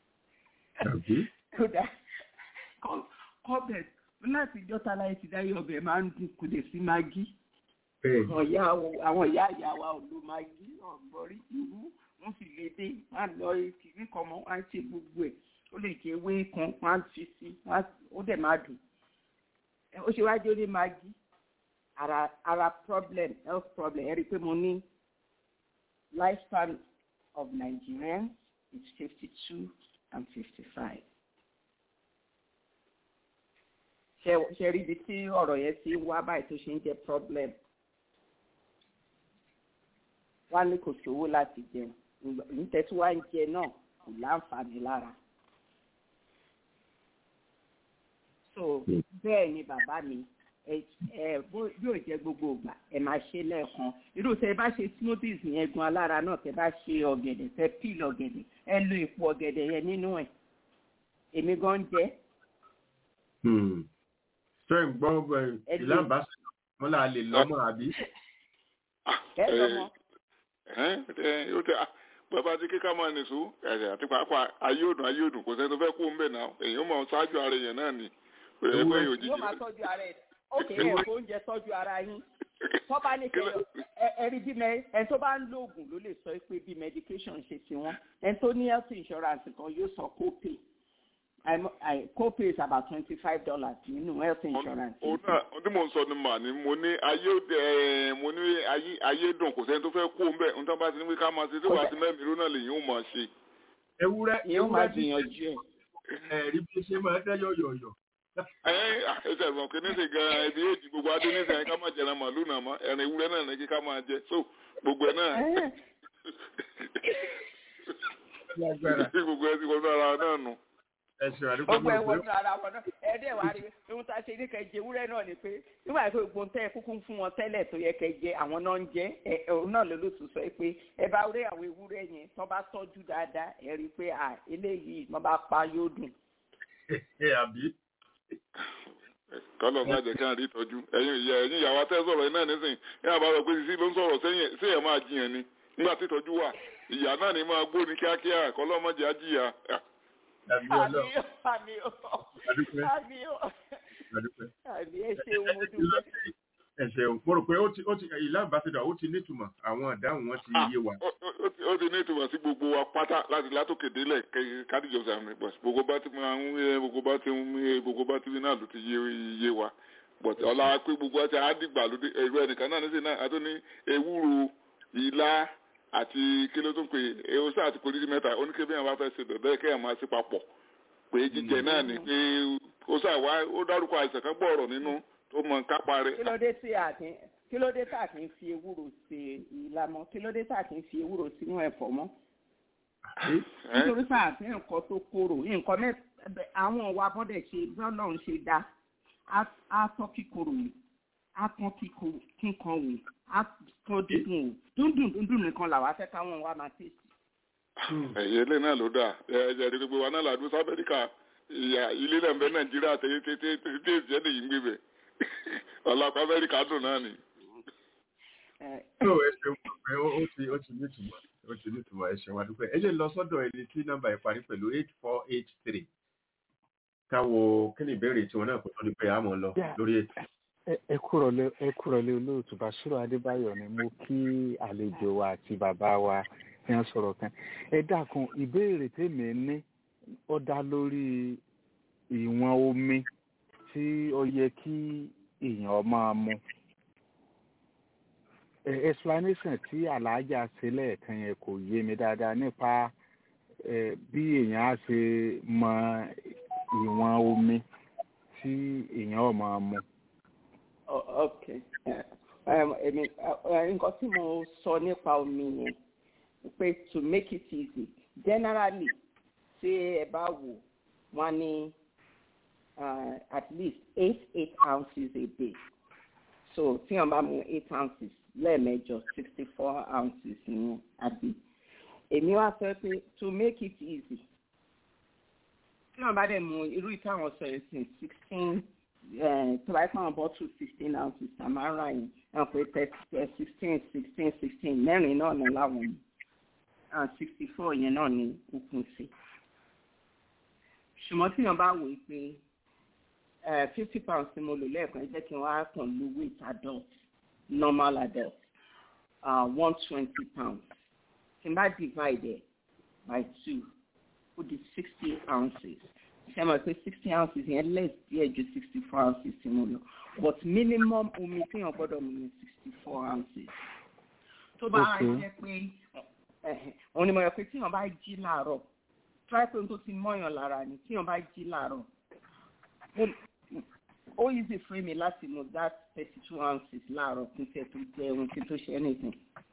kódà kọ́bẹ̀ láti jọ́ta láyé ti dáyé ọbẹ̀ máa ń dùn kò lè sí magi àwọn ìyá ìyá wa ò lo magi ọ̀gbọ́rí ìwú wọ́n sì lè dé wọ́n á lọ kìíní kan mọ́ wọ́n á ṣe gbogbo ẹ̀ ó lè jẹ́ ewé kan wọ́n á fi sí ó dẹ̀ máa dùn ó ṣe wájú ní magi ara ara problem health problem ẹ rí i pé mo ní lifespan of Nigerians is fifty two and fifty-five. ṣe rí ibi tí ọ̀rọ̀ yẹn ti wá báyìí tó ṣe ń jẹ́ problem. wá ní kò sówó láti jẹun níta tí wàá ń jẹ náà kò láǹfààní lára. so bẹ́ẹ̀ ni bàbá mi ẹ bí ò jẹ́ gbogbo ìgbà ẹ máa ṣe lẹ́ẹ̀kan irú tẹ bá ṣe smoothies yẹn gan alára náà tẹ bá ṣe ọ̀gẹ̀dẹ̀ tẹ peel ọ̀gẹ̀dẹ̀ ẹ lo èpo ọ̀gẹ̀dẹ̀ yẹn nínú ẹ̀ èmi gan jẹ́. ṣé ń gbọ́ ìlànà wọn là lè lọ́mọ àbí. ẹ lọ́mọ. bàbá tí kíkà máa nìṣó àti pàápàá ayé òdùn ayé òdùn kò sẹ́ni tó fẹ́ kú ń bẹ̀ náà èèyàn máa ṣáájú ara èèyàn náà ni yóò máa tọ́jú ara ẹ̀ ókè ẹ̀ kó oúnjẹ tọ́jú ara yín tó bá ní kẹ ẹrí bí ẹ tó bá ń lo oògùn ló lè sọ pé bí medication ṣe ti wọ́n ẹ tó ní health insurance kan yóò sọ copay copay is about twenty five dollars nínú health insurance. òun náà tí mo ń sọ ni mà ní mo ní ayé mo ní ayé dùn kò sẹ́ni tó fẹ́ kú ńbẹ̀ nítorí bá ti ní ká máa ṣe tí wàá ti mẹ́rin irú náà lèyìn ó máa ṣe. ewúrẹ́ yóò máa gbìyànjú ẹ̀. ẹ̀rí bí ṣe máa tẹ́ yọ̀yọ̀yọ̀ ẹ ẹsẹ ẹsẹ kí ní sè gan ẹbí èjì gbogbo adé ní sèyìn ká máa jẹ ẹran màlúù náà mọ ẹran ewúrẹ́ náà ní kí ká máa jẹ so gbogbo ẹ náà gbogbo ẹ ti wọnú ara náà nù. ẹsẹ àdúgbò gbogbo ẹ wọnú ara wọn náà ẹdẹ wàá rí ohun tá a ṣe ní kẹjẹ ewúrẹ́ náà ni pé nígbà tó gbogbo tẹ kúkú fún wọn tẹ́lẹ̀ tó yẹ kẹjẹ àwọn náà ń jẹ ẹ òun náà lólótú sọ pé ẹ bá rí àwọn ewúrẹ́ yẹn tó bá tọ́jú dáadáa ẹ rí i pé à eléyìí wọn bá pa yóò dùn. ẹ àbí kọlọ máa jẹ kí n rí ìtọ́jú ẹ̀yin ìyá ẹ̀yin ìyàwó atẹ sọ̀rọ̀ ẹ náà nísìn ní àbárò pé sísí ló ń sọ̀rọ̀ sẹ́yìn sẹ́yìn máa jiyàn ni nígbà tí ìtọ́jú wà ìyá náà ni máa gbó ní kíákíá kọlọ máa jẹ ajíyà. àbí ọlọ àmì ó àdúpẹ́ àmì ó àdúpẹ́. àmì ẹ ṣeun mo dúpẹ́. ẹ ṣeun mo rò pé ó ti ó ti ìlà ambassador ó ti nítumọ̀ àwọn ìdáhùn wọn ti yé wa. ó ti ní ìtumọ̀ sí gbogbo wa pátá láti látòkè délẹ̀ kádìjọ sàmì bọ̀ gbogbo bá ti máa ń wí gbogbo bá ti ń wí gbogbo bá ti wí náà ló ti yé yé wa bọ̀tí ọ̀la pé gbogbo àti àdìgbà ló dé ẹ̀rọ ẹnìkan náà nísìnyí náà àti ní ewúro ilá àti kíló tó ń pè ewúsá àti polisi mẹ́ta oníkébí àwọn bá fẹ́ ṣe bẹ̀bẹ̀ kẹ́yàn máa ṣe papọ̀ pé jíjẹ náà ni pé ó sà wá ó dárúkọ àìsàn kan gbọ́ ọ̀rọ̀ nínú tó mọ kápá rẹ̀. kí ló dé tí a kì í kí ló dé tá a kì í fi ewúro ṣe ìlà mọ́ kí ló dé tá a kì í fi ewúro sínú ẹ̀fọ́ mọ́. nítorí pé àti nǹkan tó korò nǹkan mẹ́ta àwọn ọ̀wà bọ́dẹ̀ ṣe bọ́lọ̀ ń ṣe dá á tọ́ kíkorò yìí á tán kíkan wò á tán dídùn wò dúndùn dúndùn nìkan làwọn afẹ́ káwọn wa máa tèsì. ẹ̀yẹ ilé náà ló dà ẹ̀jẹ̀ rí gbogbo wa náà làdúró sí amẹ́ríkà ìyá ilé náà ń bẹ nàìjíríà tẹ́yẹ tẹ́yẹ tẹ́yẹ tẹ́yẹ tẹ́yẹ lè yí ń gbé bẹ̀ ọ̀làpá amẹ́ríkà dùn náà ni. ẹ tó ẹ ṣeun pé ó ó ti ó ti ní ìtumọ̀ ó ti ní ìtumọ̀ ẹ ṣeun wa dúpẹ́ ẹ jẹ́ lọ sọ́dọ̀ ẹni tí nọ́mbà ẹ̀ parí pẹ̀lú eight four eight three káwo kí ni ìbéèrè tiwọn náà kò tó di pé a mọ̀ lọ Yeah. lórí ètò. Ẹ- ẹ kúrọ̀lẹ́ ẹ kúrọ̀lẹ́ olóòtú Bàṣírò Adébáyọ̀ ni mo kí àlejò wa àti bàbá wa tí wọ́n sọ̀rọ̀ kan. Ẹ dákun ìbéèrè tèmi ní ó dá lórí ìwọ̀n omi tí ó yẹ kí èèyàn máa mu. Ẹ explanation tí Àlàájá ṣe lẹ́ẹ̀kan yẹn kò yé mi dáadáa nípa ẹ, bí èèyàn á ṣe mọ ìwọ̀n omi tí èèyàn ó máa mu. ọ- ok Um, èmi uh, nǹkan tí mo sọ nípa omi yẹn pé to make it easy generally ṣé ẹ bá wò wọ́n ní uh, at least eight eight ounces a day so tí wọ́n bá mu eight ounces lẹ́ẹ̀mẹjọ sixty four ounces ní àbí èmi wá sọ pé to make it easy tí wọ́n bá dẹ̀ mu irú ìtàwọn sọ yẹn sí sixteen tó bá yẹ kó àwọn bọ́tù sixteen ounces tamara yẹn ẹ̀ pé sixteen sixteen sixteen mẹ́rin náà ní láwọn mu sixty four yẹn náà ní òkun sí. ṣùgbọ́n tí wọ́n bá wò ó pé fifty pounds tí mo lò lẹ́ẹ̀kan ẹ jẹ́ kí wọ́n á kàn lu weight adult normal adult one twenty pounds tí n bá divide it by two ó di sixty ounces ṣe mọ̀ pé sixty ounces yẹn less díẹ̀ ju sixty four ounces tí mo lò but minimum omi téèyàn gbọ́dọ̀ mu ní sixty four ounces. tó bá Okay. jẹ́ pé òun ni mo rẹ̀ pé tíyàn bá jí láàárọ̀ try pé ohun tó ti mọ́yàn lára ni tíyàn bá jí láàárọ̀ ó- ó easy fún mi láti mu that thirty two ounces láàárọ̀ kí n tẹ̀ tó jẹun kí n tó ṣe anything.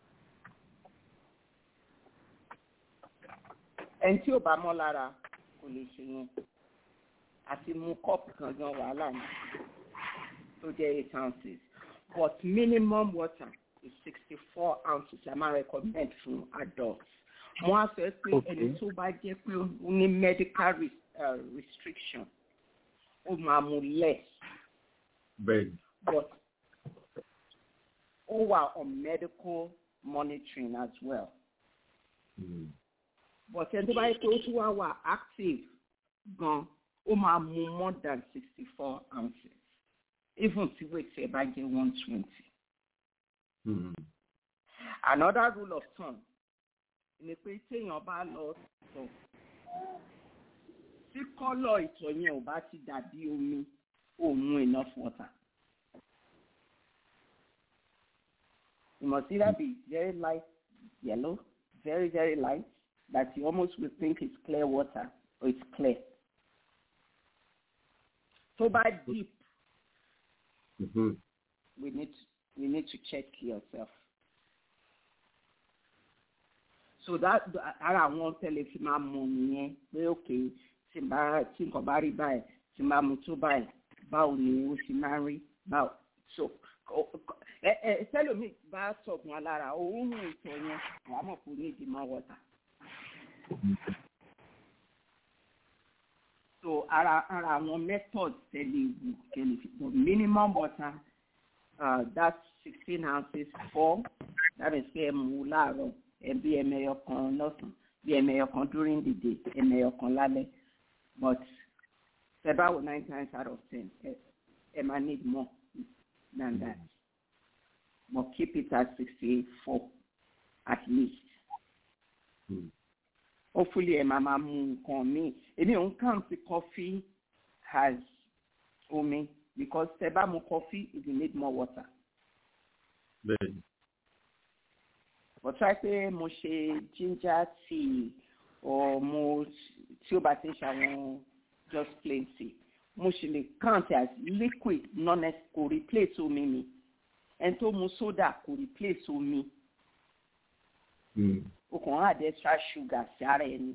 ẹni tí ò bá mọ́ lára kò lè ṣe yẹn àti mu kọ́ọ̀pù kan gan wàhálà ni tó jẹ́ eight ounces but minimum water is sixty four ounces la máa recommend fún adults mo á sọ pé Okay. ẹni tó bá jẹ́ pé ó ní medical res uh, restriction ó máa mu less bẹ́ẹ̀ ni but ó wà on medical monitoring as well. Mm. but ẹni tó bá yẹ pé ó tún wá wà active gan ó máa mu more than sixty four ounces even tí weight ẹ bá jẹ one twenty. Mm. another rule of thumb ni pé téèyàn bá lọ tọ̀ tí kọ́lọ̀ ìtọ̀ yẹn ò bá ti dàbí omi ó mu enough water. It must either be very light yellow, very, very light, that you almost will think it's clear water, or it's clear. So by deep, Mhm. we need we need to check yourself. So that ara àwọn tẹ́lẹ̀ fi máa mọ̀ nìyẹn pé òkè tí n bá tí nǹkan bá rí báyìí tí n bá mu tó báyìí báwo ni ó ṣe máa ń rí báwo so o- o- ẹ ẹ sẹ́lómi bá sọ̀gùn alára òun ń ìtọ̀ yẹn wàá mọ̀ pé ó ní ìdí mọ́ wọ́tà. so ara ara àwọn method tẹ́lẹ̀ wù kẹ́lẹ̀ fi pọ̀ minimum water uh, that's sixteen ounces four that is pé ẹ mú láàárọ̀ ẹ bí ẹmẹyọ kan lọ́sàn bí ẹmẹyọ kan during the day ẹmẹyọ kan lálẹ́ but ṣe báwo nine times out of ten ẹ ẹ máa need more than that but keep it at sixty four at least Mm. hopefully ẹ máa máa mu nǹkan míì èmi ò ń count coffee as omi because tẹ bá mu coffee you need more water. bẹ́ẹ̀ ni but try pé mo ṣe ginger tea or mo tí ó bá ti ń ṣàwọn just plain tea mo ṣe lè count as liquid non kò replace omi mi ẹni tó mu soda kò replace omi Mm. o kàn án add extra sugar sí ara ẹni.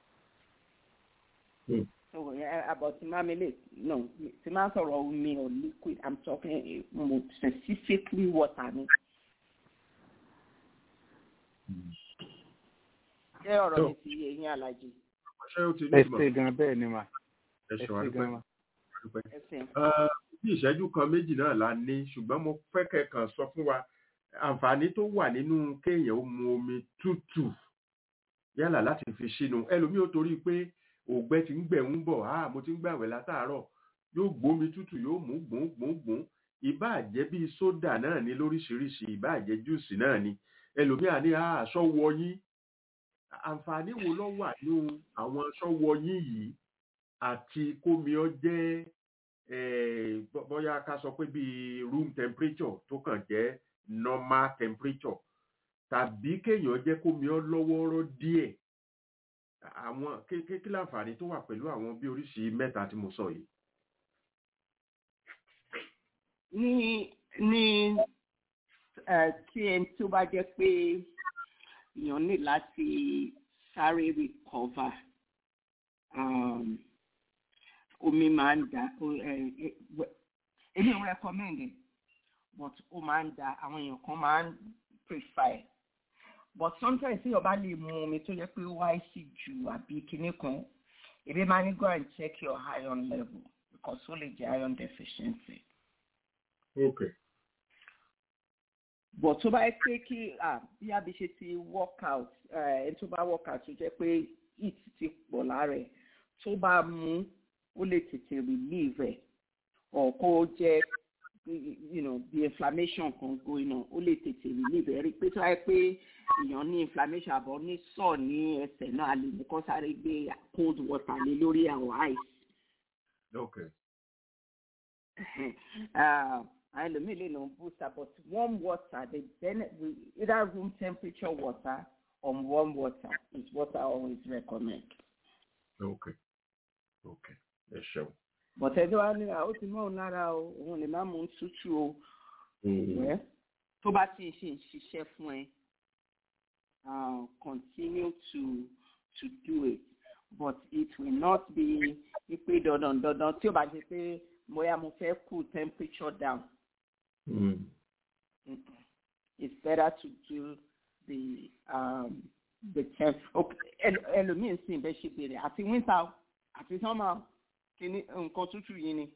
Mm. so yeah, about mamele no tí máa ń sọ̀rọ̀ omi or liquid i'm talking eh, mo specifically water ni. ṣé ọ̀rọ̀ Tó. mi ti yé yín alájí ṣé ó ti ní ẹ ìmọ̀ ṣe gan bẹ́ẹ̀ ni mà ẹ ẹ ṣeun ṣe adúpẹ́ gan mà. adúpẹ́. ẹsìn Ah, bí ìṣẹ́jú kan méjì náà la ní ṣùgbọ́n mo fẹ́ kẹ́kàn sọ fún wa àǹfààní tó wà nínú kéèyàn ó mu omi tútù yálà láti fi sínú ẹlòmíì ó torí pé ògbẹ́ ti ń gbẹ̀ ń bọ̀ ah mo ti ń gbàwẹ̀ látàárọ̀ yóò gbómi tútù yóò mú gbùn gbùn gbùn ìbáà jẹ́ bíi sódà náà ní lóríṣiríṣi ìbáà jẹ́ júùsì náà ni ẹlòmíì á ní ah aṣọ wọ yín àǹfààní wo ló wà nínú àwọn aṣọ wọ yín yìí àti kómi ọ jẹ́ eh, bó- bóyá ká sọ pé bíi room temperature tó kàn jẹ́ normal temperature tàbí kéèyàn jẹ́ kómi ọ lọ́wọ́rọ́ díẹ̀ àwọn kí kí- kí láǹfààní tó wà pẹ̀lú àwọn bí oríṣi mẹ́ta tí mo sọ yìí. ní ní ẹ tí ẹni tó bá jẹ́ pé èèyàn ní láti sáré recover um, omi máa ń da o- ẹ- ẹ- wẹ- èmi ò recommend it but ó máa ń da àwọn èèyàn kan máa ń prefer it. but sometimes tí ọba lè mu omi tó jẹ́ pé ó wáyé sí jù àbí kinní kan èmi máa ní go and check your iron level because ó lè jẹ́ iron deficiency okay bọ̀ tó bá yẹ pé kí ah, bí abi ṣe ti work out ẹni tó bá work out tó jẹ́ pé heat ti pọ̀ lára ẹ̀ tó bá mú ó lè tètè relieve ẹ̀ or kó jẹ́ you know the inflammation kan going on ó lè tètè relieve ẹ̀ rí i pé tó bá yẹ pé èèyàn ní inflammation àbọ̀ ní sọ̀ ní ẹsẹ̀ náà a lè ní kó sáré gbé cold water lé lórí àwọn ice okay uh, and the million booster, but warm water, the benefit, either room temperature water or warm water is what I always recommend. okay okay ẹ ṣeun. But ẹjọ́ wa ní àwọn ti mọ́ òun lára o, òun lè má mú un tútù o. Wẹ́ tó bá ti ṣe ń ṣiṣẹ́ fún ẹ, uh, continue to to do it. But it will not be ipe dandan dandan tí o bá ṣe pé bóyá mo fẹ́ cool temperature down. Mm. Mm-mm. it's better to do the um the temp okay ẹl- ẹlòmíín sì bẹ ṣe bèrè àti winter o, àti summer o, kíní nǹkan tútù yìí ni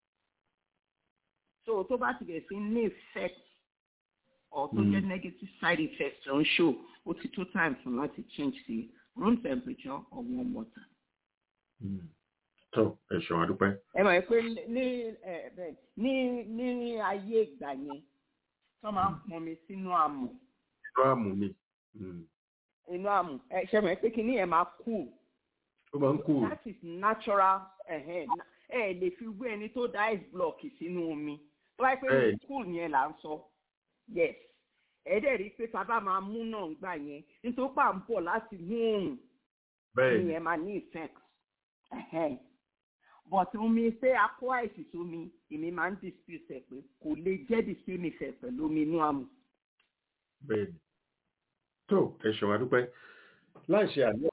so tó bá ti bẹ̀rẹ̀ sí ní effect or tó jẹ́ negative side effects tó ń show ó ti tó time fún láti change sí room temperature or warm water. Mm. tó ẹ ṣeun adúpẹ́. ẹ mọ̀ pé ní ẹ bẹ́ẹ̀ ní ní ayé ìgbà yẹn tó máa ń pọnmi sínú àmù inú àmù ni Mm. inú àmù ẹ ṣe mọ̀ pé kíní ẹ̀ máa cool ó máa ń kú that is natural ẹ̀hẹ́n na- ẹ lè fi wé ẹni tó da ice block sínú omi tó bá yẹ pé Bẹ́ẹ̀ni. cool yẹn là ń sọ yes ẹ dẹ̀ rí i pé sábà máa mú náà ń gbà yẹn nítorí pà ń bọ̀ láti mú òòrùn bẹ́ẹ̀ ni ìyẹn máa ní effect ẹ̀hẹ́n but omi ṣé akó àìsí sómi èmi máa ń dispute ẹ̀ pé kò lè jẹ́ the same effect pẹ̀lú omi inú àmù. bẹ́ẹ̀ ni tó ẹ ṣeun adúpẹ́ láì ṣe àná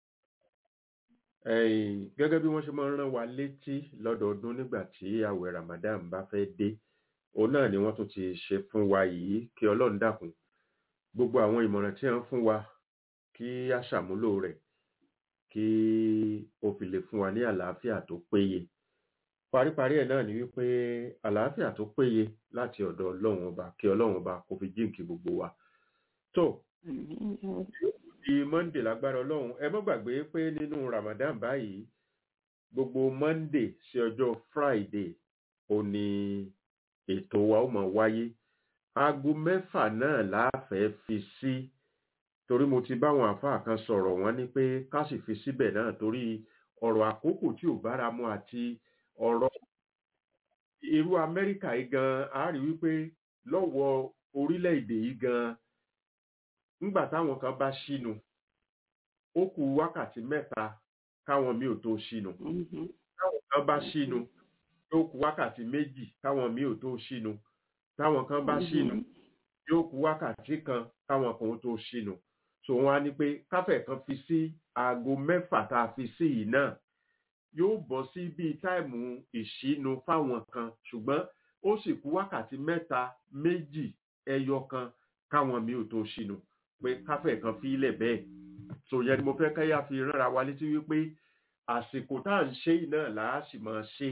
ẹ̀yìn gẹ́gẹ́ bí wọ́n ṣe máa ń rán wa létí lọ́dọọdún nígbà tí àwẹ̀ Ramadan bá fẹ́ dé òun náà ni wọ́n tún ti ṣe fún wa yìí kí Ọlọ́run dákun gbogbo àwọn ìmọ̀ràn tí wọ́n fún wa kí a ṣàmúlò rẹ̀ kí ó fi lè fún wa ní àlàáfíà tó péye paríparí ẹ̀ náà ni wípé àlàáfíà tó péye láti ọ̀dọ̀ Ọlọ́run ọba kí Ọlọ́run ọba kó fi jíǹkí gbogbo wa tó di monday lágbára ọlọ́run ẹ mọ́ gbàgbé pé nínú ramadan báyìí gbogbo monday sí ọjọ́ friday ò ní ètò wa ó máa wáyé aago mẹ́fà náà láàfẹ́ fi sí torí mo ti báwọn àáfàá kan sọ̀rọ̀ wọ́n ní pé ká sì fi síbẹ̀ náà torí ọ̀rọ̀ àkókò tí ò bára mu àti ọ̀rọ̀ irú amẹ́ríkà yìí gan a rí wípé lọ́wọ́ orílẹ̀-èdè yìí gan ńgbà táwọn kan bá ṣínu ó kù wákàtí mẹ́ta káwọn míì ò tó ṣínu táwọn kan bá ṣínu yóò kù wákàtí méjì káwọn míì ò tó ṣínu táwọn kan bá ṣínu yóò kù wákàtí kan káwọn kan ó tó ṣínu so wọn á ní pé káfẹ̀ kan fi sí aago mẹ́fà tá a fi sí yìí náà yóò bọ́ sí bíi táìmù ìṣínu fáwọn kan ṣùgbọ́n ó sì kù wákàtí mẹ́ta méjì ẹyọ kan káwọn míì ò tó ṣínu pé káfẹ́ kan fi ilẹ̀ bẹ́ẹ̀ so yẹn ni mo fẹ́ káyà fi ránra wa létí wípé àsìkò tá à ń ṣe yìí náà là á sì máa ṣe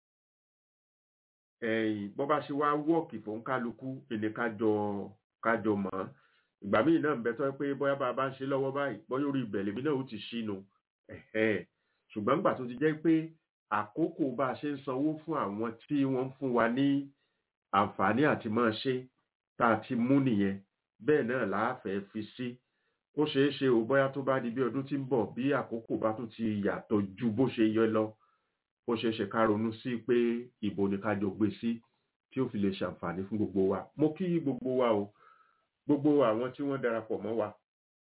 ẹ̀yìn bọ́ bá ṣe wá wọ́ọ̀kì fún kálukú ẹni kájọ kájọ mọ́ ìgbà míì náà ń bẹ tọ́ pé bóyá bá a bá ń ṣe lọ́wọ́ báyìí bóyá orí ìbẹ̀lẹ̀ mi náà ó ti ṣínu ẹ̀hẹ́ ṣùgbọ́n nígbà tó ti jẹ́ pé àkókò bá a ṣe ń sanwó fún àwọn tí wọ́n ń fún wa ní àǹfààní àti máa ṣe tá a ti mú nìyẹn bẹ́ẹ̀ náà láàfẹ́ fi sí ó ṣeé ṣe ò bóyá tó bá di bí ọdún tí ń bọ̀ bí àkókò bá tún ti yàtọ̀ ju bó ṣe yọ lọ ó ṣeé ṣe ká ronú sí pé ìbò ni ká jọ gbé sí tí ó fi lè ṣàǹfààní fún gbogbo wa mo kí gbogbo wa o gbogbo àwọn tí wọ́n darapọ̀ mọ́ wa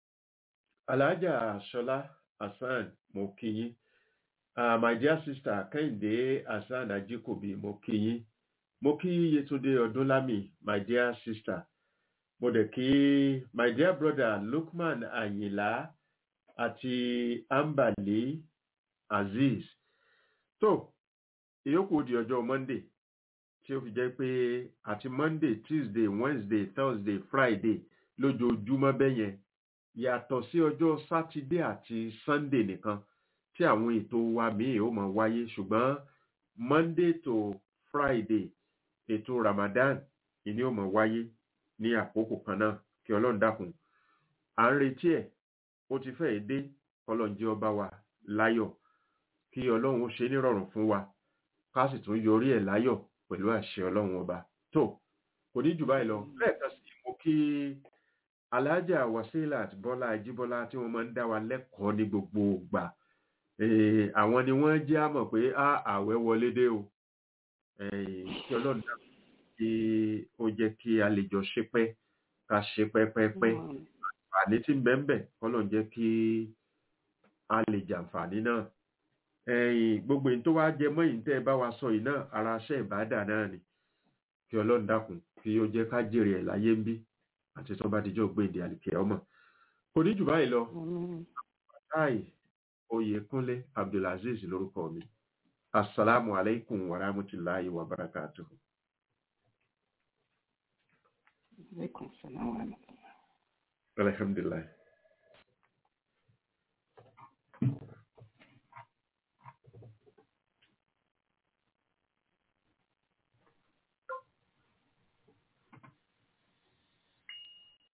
alhaja ṣọlá hasan mo kí yín uh, my dear sister kẹ́hìndé hasan ajikobi mo kí yín mo kí yetunde ọdúnlámì my dear sister mo dẹ̀ kí my dear brother lukman ayinla àti ambali azeez tó ìyókù di ọjọ́ monday tí ó fi jẹ́ pé àti monday tuesday wednesday thursday friday lójoojúmọ́ bẹ́yẹn yàtọ̀ sí ọjọ́ sátidé àti sunday nìkan tí àwọn ètò wa míì ó máa wáyé ṣùgbọ́n monday to friday ètò ramadan ìní ó máa wáyé ní àkókò kan náà kí ọlọ́run dákun à ń retí ẹ̀ ó ti fẹ́ẹ̀ dé ọlọ́run jẹ́ ọba wa láyọ̀ kí ọlọ́run ó ṣe nírọ̀rùn fún wa ká sì tún yọrí ẹ̀ láyọ̀ pẹ̀lú àṣẹ ọlọ́run ọba tó kò ní jù báyìí lọ lẹ́ẹ̀kan sí mo kí alájà wasilat bọ́lá ajíbọ́lá tí wọ́n máa ń dá wa lẹ́kọ̀ọ́ ní gbogbo ìgbà àwọn ni wọ́n jẹ́ àmọ̀ pé á àwẹ̀ wọlé dé o kí ọlọ́run dá kí ó jẹ́ kí a lè jọ ṣe pẹ́ ká ṣe pẹ́pẹ́pẹ́ àǹfààní tí ń bẹ ń bẹ kọ́lọ́run jẹ́ kí a lè jàǹfààní náà gbogbo èyí tó wá jẹ mọ́ èyí tẹ́ ẹ bá wa sọ yìí náà ara aṣẹ́ ìbádà náà ni kí ọlọ́run dákun kí ó jẹ́ ká jèrè ẹ̀ láyé ń bí àti tó bá dijọ́ gbé èdè àlìkẹ́ ọmọ kò ní jù báyìí lọ táì oyèkúnlé abdulaziz lórúkọ mi asalaamu alaikum wa rahmatulahi wa barakatuhu. Alaikum salam wa rahmatullah. alhamdulilayi.